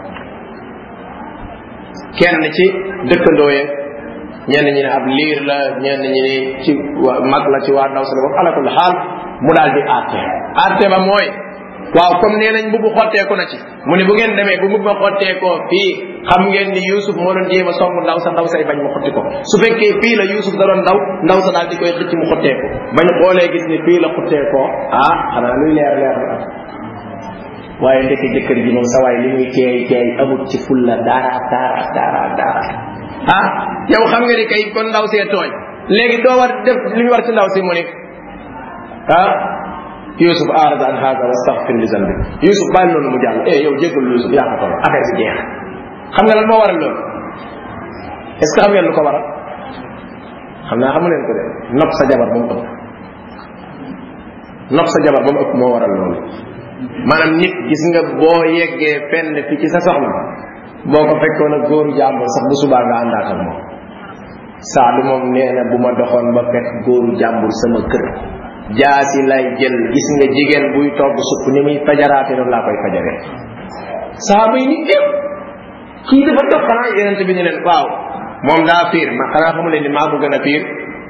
kenn ci dëkkandoo yeeg ñenn ñi ne ab liir la ñenn ñi ne ci mag la ci waa ndaw sa la boobu alakul xaal mu daal di àtte àtte ba mooy waaw comme nee nañ mbubu xotteeku na ci mu ne bu ngeen demee bu mbubu ma xotteekoo fii xam ngeen ni Youssouf moo doon jéem a song ndaw sa ndaw say bañ mu xotti ko su fekkee fii la Youssouf da doon ndaw ndaw sa daal di koy xëcc mu xotteeku bañ xoolee gis ni fii la xotteekoo ah xanaa luy leer leer la waaye ndekki jëkkër ji moom sa waay li muy teey teey amut ci fulla dara dara dara dara ah yow xam nga ni kay kon ndaw see tooñ léegi doo war def li ñu war ci ndaw si mu ni ah Yusuf arada an hada wastaghfir li zanbi Yusuf bàyyi noonu mu jàll eh yow jéggal Yusuf yaa ko toll affaire si jeex xam nga lan moo waral loolu est ce que xam ngeen lu ko waral xam naa xamu leen ko de nopp sa jabar ba mu ëpp nopp sa jabar ba mu ëpp moo waral loolu maanaam nit gis nga boo yeggee fenn fi ci sa soxna boo ko fekkoon ak góoru jàmbur sax bu subaa nga àndaat ak moom saadu moom nee na bu ma doxoon ba fekk góoru jàmbur sama kër jaasi lay jël gis nga jigéen buy togg supp ni muy fajaraate noonu laa koy fajaree saaba yi ni yëpp kii dafa dox xanaa yeneen bi ñu leen waaw moom daa fiir ma xanaa xamu leen ni maa ko gën a fiir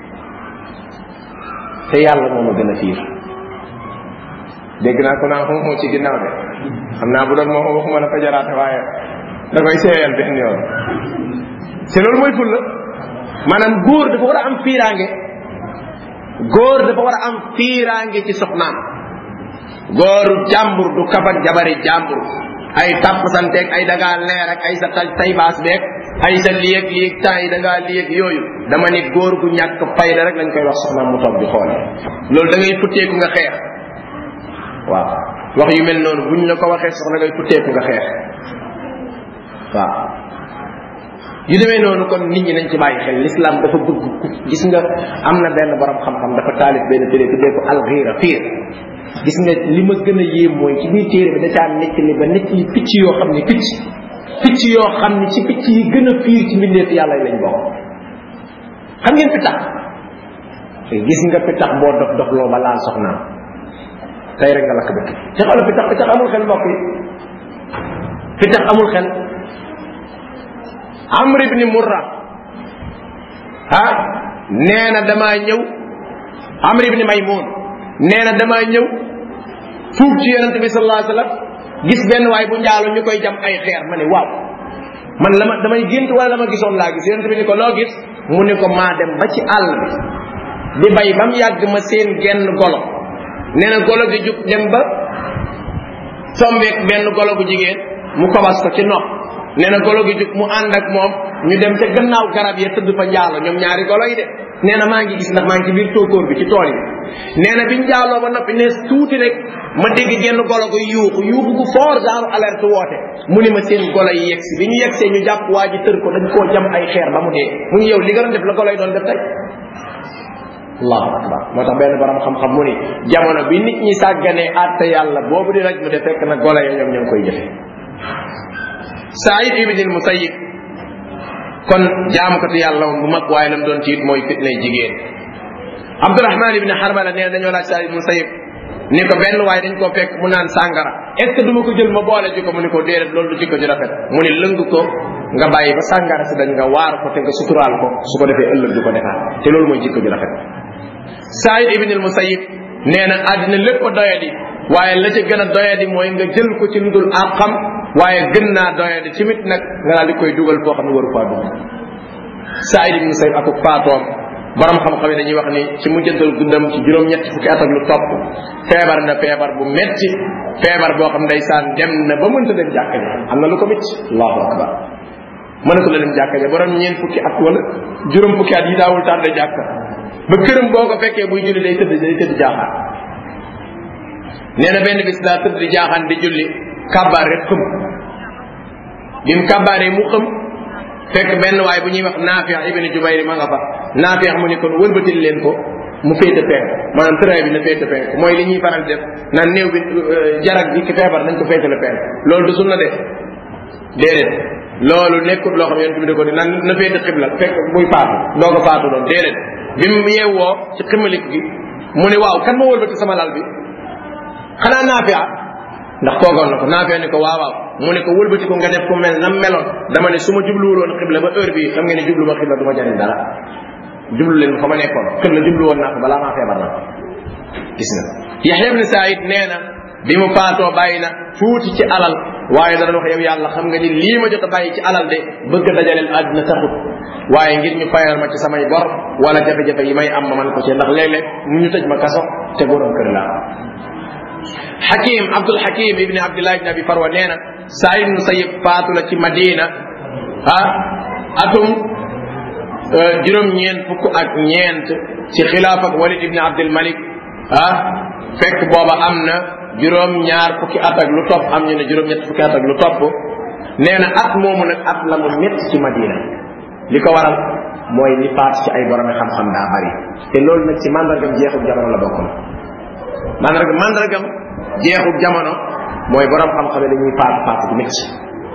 te yàlla moo ma gën a fiir dégg naa ko naa moo ci ginnaaw de xam naa bu doon moo waxuma la fajaraate waaye da koy seeyal benn yoon te loolu mooy ful la maanaam góor dafa war a am fiiraange góor dafa war a am fiiraange ci soxnaam góoru jàmbur du kafak jabari jàmbur ay tàpp santeeg ay dangaa leer ak ay sa tay baas beeg ay sa liyeeg liyeeg temps yi dangaa liyeeg yooyu dama ni góor gu ñàkk fayda rek lañ koy wax soxnaam mu toog di xool loolu da ngay futteeku nga xeex waaw wax yu mel noonu buñ la ko waxee soxna ngay futteeku nga xeex waaw yu demee noonu kon nit ñi nañ ci bàyyi xel l'islam dafa bëgg gis nga am na benn borom xam-xam dafa taalif benn téere tuddee ko alxiira fiir gis nga li ma gën a yéem mooy ci biir téere bi da caa nekk li ba nekk li picc yoo xam ne picc picc yoo xam ni ci picc yi gën a fiir ci mbindeef yàlla yi lañ bokk xam ngeen pitax gis nga pitax boo dox dox loo ba laal soxnaam tey rek nga lakk dëkk te xoolal pitax pitax amul xel mbokk yi pitax amul xel amr ibni murra ah nee na damaa ñëw amr ibni maymun nee na damaa ñëw fuug ci yonente bi sallallahu alayhi wasallam gis benn waay bu njaalo ñu koy jam ay xeer ma ne waaw man la ma damay gént wala la ma gisoon laa gis yonente bi ni ko loo gis mu ni ko maa dem ba ci àll bi di bay ba mu yàgg ma seen genn golo nee na golo gi jug dem ba tombeek benn golo gu jigéen mu kobas ko ci nopp nee na golo gi jug mu ànd ak moom ñu dem ca gannaaw garab ya tëdd fa njaalo ñoom ñaari golo yi de nee na maa ngi gis ndax maa ngi ci biir tóokóor bi ci tool yi nee na biñ njaaloo ba noppi ne tuuti rek ma dégg genn golo ko yuuxu yuuxu gu fort genre alerte woote mu ni ma seen golo yi yegsi bi ñu yegsee ñu jàpp waa ji tër ko dañ koo jam ay xeer ba mu dee mu ngi yow li nga doon def la golo yi doon def tey allahu akbar moo tax benn borom xam-xam mu ni jamono bi nit ñi sàgganee àtte yàlla boobu di raj mu de fekk na golo ya ñoom ñoo ngi koy jëfe Saïd ibn Musayyib kon jaamukatu yàlla woon bu mag waaye lam doon tiit mooy fitnay jigéen Abdurahman ibn Harmala nee na dañoo laaj Saïd ibn Musayyib ni ko benn waaye dañ koo fekk mu naan sàngara est ce que du ma ko jël ma boole ji ko mu ni ko déedéet loolu du jikko ji rafet mu ni lëng ko nga bàyyi ba sàngara si dañ nga waar ko te nga suturaal ko su ko defee ëllëg du ko defaat te loolu mooy jikko ji rafet Saïd ibn al-Musayyib nee na àddina lépp a doyadi waaye la ca gën a doyadi mooy nga jël ko ci lu dul àqam waaye gën naa doyadi tamit nag nga daal di koy dugal foo xam ne waru faa dugg Saïd ibn Musayyib ak faatoom borom xam-xam yi dañuy wax ni ci mujjantal guddam ci juróom-ñetti fukki at ak lu topp feebar na feebar bu metti feebar boo xam ndeysaan dem na ba mënta dem jàkka ja am na lu ko metti allahu akbar mënatu la dem jàkka ja borom ñeent fukki at wala juróom fukki at yi daawul tardé jàkka ba këram boo ko fekkee buy julli day tëdd day tëdd jaaxaan nee na benn bis daa tëdd di jaaxaan di julli kàbbaar rek xëm bi mu kàbbaaree mu xëm fekk benn waay bu ñuy wax Naafi ibn Jubayr ma nga fa Naafi mu ni kon wëlbatil leen ko mu féete penk maanaam tëraay bi na féete penk mooy li ñuy faral def naan néew bi jarag bi ki feebar nañ ko féetale penk loolu du sunna de déedéet loolu nekkul loo xam yonent bi da ko di nan na féete xibla fekk muy faatu doo ko faatu doon déedéet bi mu yeewoo ci ximalik gi mu ne waaw kan ma wëlbati sama lal bi xanaa Naafi ndax toogoon na ko Naafi ni ko waaw waaw mu ne ko wëlbati ko nga def ko mel nam meloon dama ne su ma jubluwuloon xibla ba heure bii xam ngeen ne jublu ma xibla du ma jariñ dara jublu leen fa ma nekkoon xibla jublu woon naa ko balaa maa feebar na gis nga Yaxya ibn Saïd nee na bi mu faatoo bàyyi na tuuti ci alal waaye da doon wax yow yàlla xam nga ni lii ma jot a bàyyi ci alal de bëgg a dajaleel àddina taxut waaye ngir ñu fayal ma ci samay bor wala jafe-jafe yi may am ma man ko ci ndax léeg-léeg mu ñu tëj ma kaso te borom kër laa Hakim Abdul Hakim ibni Abdullah ibn Abi Farwa nee na Saïd ibn Musayyib faatu la ci Madina ah atum juróom-ñeent fukk ak ñeent ci xilaaf ak Walid ibn Abdul Malik ah fekk booba am na juróom-ñaar fukki at ak lu topp am ñu ne juróom-ñett fukki at ak lu topp nee na at moomu nag at la mu métti ci Madina li ko waral mooy li faat ci ay borom xam-xam daa bari te loolu nag ci mandargam jeexul jamono la bokkoon mandargam mandargam jeexul jamono mooy borom xam-xam dañuy faatu faatu ku métti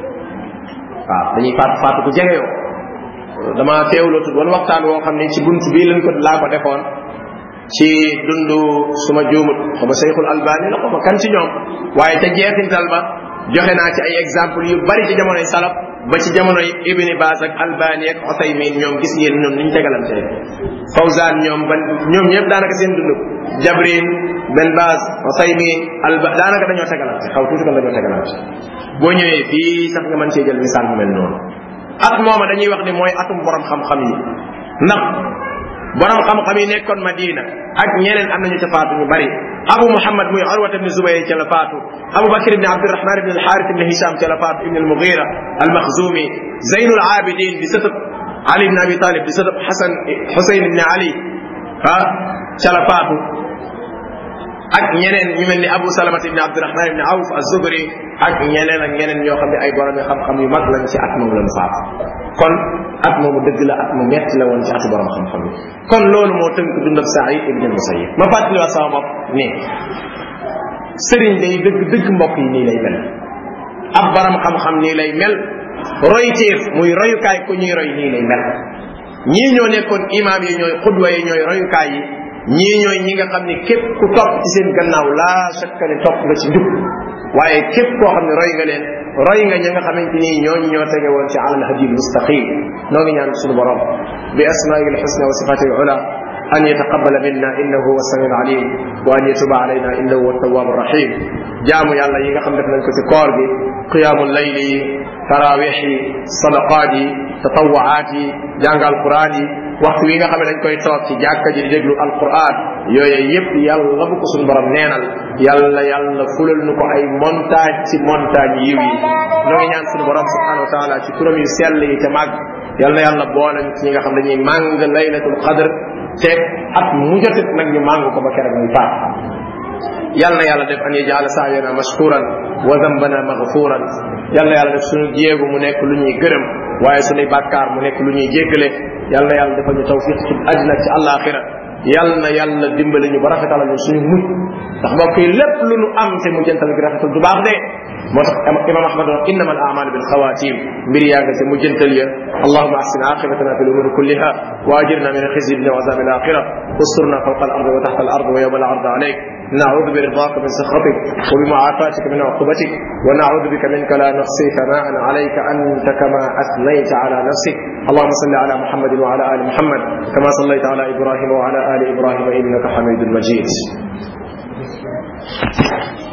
waaw dañuy faatu faatu ku jege yoo dama teewloo tudd wala waxtaan woo xam ne ci bunt bii lañ ko laa ko defoon ci dundu suma juumut xama Seyxul Albani la xama kan ci ñoom waaye te jeexintal ba joxe naa ci ay exemple yu bari ci jamonoy salaf ba ci jamonoy Ibni Baas ak Albani ak Usaymin ñoom gis ngeen ñoom niñ tegalante Fawzan ñoom ban ñoom ñëpp daanaka seen dund Jabrin Ben Baas Usaymin Alba daanaka dañoo tegalante xaw tuuti kon dañoo tegalante boo ñëwee fii sax nga mën cee jël misaal mu mel noonu at mooma dañuy wax ni mooy atum borom xam-xam yi ndax borom xam-xam yi nekkoon Madina ak ñeneen am nañu ca faatu ñu bari Abu Muhammad muy Urwat ibn Zubayr ca la faatu Abu Bakr ibn Abdurrahman ibn al-Harith ibn Hisham ca la faatu ibn al-Mughira al-Makhzumi Zaynul Abidin di sëtëb Ali ibn Abi Talib di sëtëb Hasan Husayn ibn Ali ah ca la faatu ak ñeneen ñu mel ni Abu Salamat ibn Abdurrahman ibn Awf az-Zuhri ak ñeneen ak ñeneen ñoo xam ne ay borom xam-xam yu mag lañ ci at moom lañ faatu kon at moomu dëgg la at mu metti la woon ci atu borom xam-xam yi kon loolu moo tënk dund ak Saïd ibn Musayyib ma fàttali waa sama bopp ne sëriñ day dëgg dëgg mbokk yi nii lay mel ab borom xam-xam nii lay mel royteef muy royukaay ku ñuy roy nii lay mel ñii ñoo nekkoon imaam yi ñooy xudwa yi ñooy royukaay yi ñii ñooy ñi nga xam ne képp ku topp ci seen gannaaw laa shakka ne topp nga ci njub waaye képp koo xam ne roy nga leen roy nga ñi nga xamante ni ñooñu ñoo tege woon ci alal hadil mustaqim noo ngi ñaan suñu borom bi asmaa'il husna wa sifatil ula أن يتقبل منا إنه هو السميع العليم وأن يتوب علينا إنه هو التواب الرحيم جامو يالا ييغا خم دef nañ ko ci koor gi قيام الليل تراويح صدقات تطوعات jàng alquran yi waxtu wi nga xam ne dañ koy toog ci jàkka ji di déglu alquran yooyu yépp yàlla bu ko suñu borom neenal yàlla yàlla fulal nu ko ay montagne ci montagne yiw yi noo ngi ñaan suñu borom subhanahu wa taala ci turam yu sell yi te màgg yàlla yàlla boole ci ñi nga xam dañuy màng laylatul qadr te at mu jotit nag ñu màng ko ba keroog muy faat yàlla na yàlla def an yajala saayana mashkuran wa dambana maghfuran yàlla yàlla def suñu jéegu mu nekk lu ñuy gërëm waaye suñuy bàkkaar mu nekk lu ñuy jéggale yàlla na yàlla defal ñu tawfiq ci àddina ci àllaaxira yàlla na yàlla dimbali ñu ba rafetalal ñu suñu mujj ndax mbokk yi lépp lu nu am te mu jëntal gi rafetal du baax de moo tax imam ahmad wax innama al amalu bil xawatim mbir yaa nga ca mujjantal ya allahuma ahsin aqibatana fi lumuri kulliha wa ajirna min alxizyi dunya wa azab al axira wasturna fawqa al ardi wa taxta al ardi wa yawma al ardi alayk نعوذ برضاك من سخطك وبمعافاتك من عقوبتك ونعوذ بك منك لا نحصي ثناء عليك انت كما اثنيت على نفسك اللهم صل على محمد وعلى ال محمد كما صليت على ابراهيم وعلى ال ابراهيم انك حميد مجيد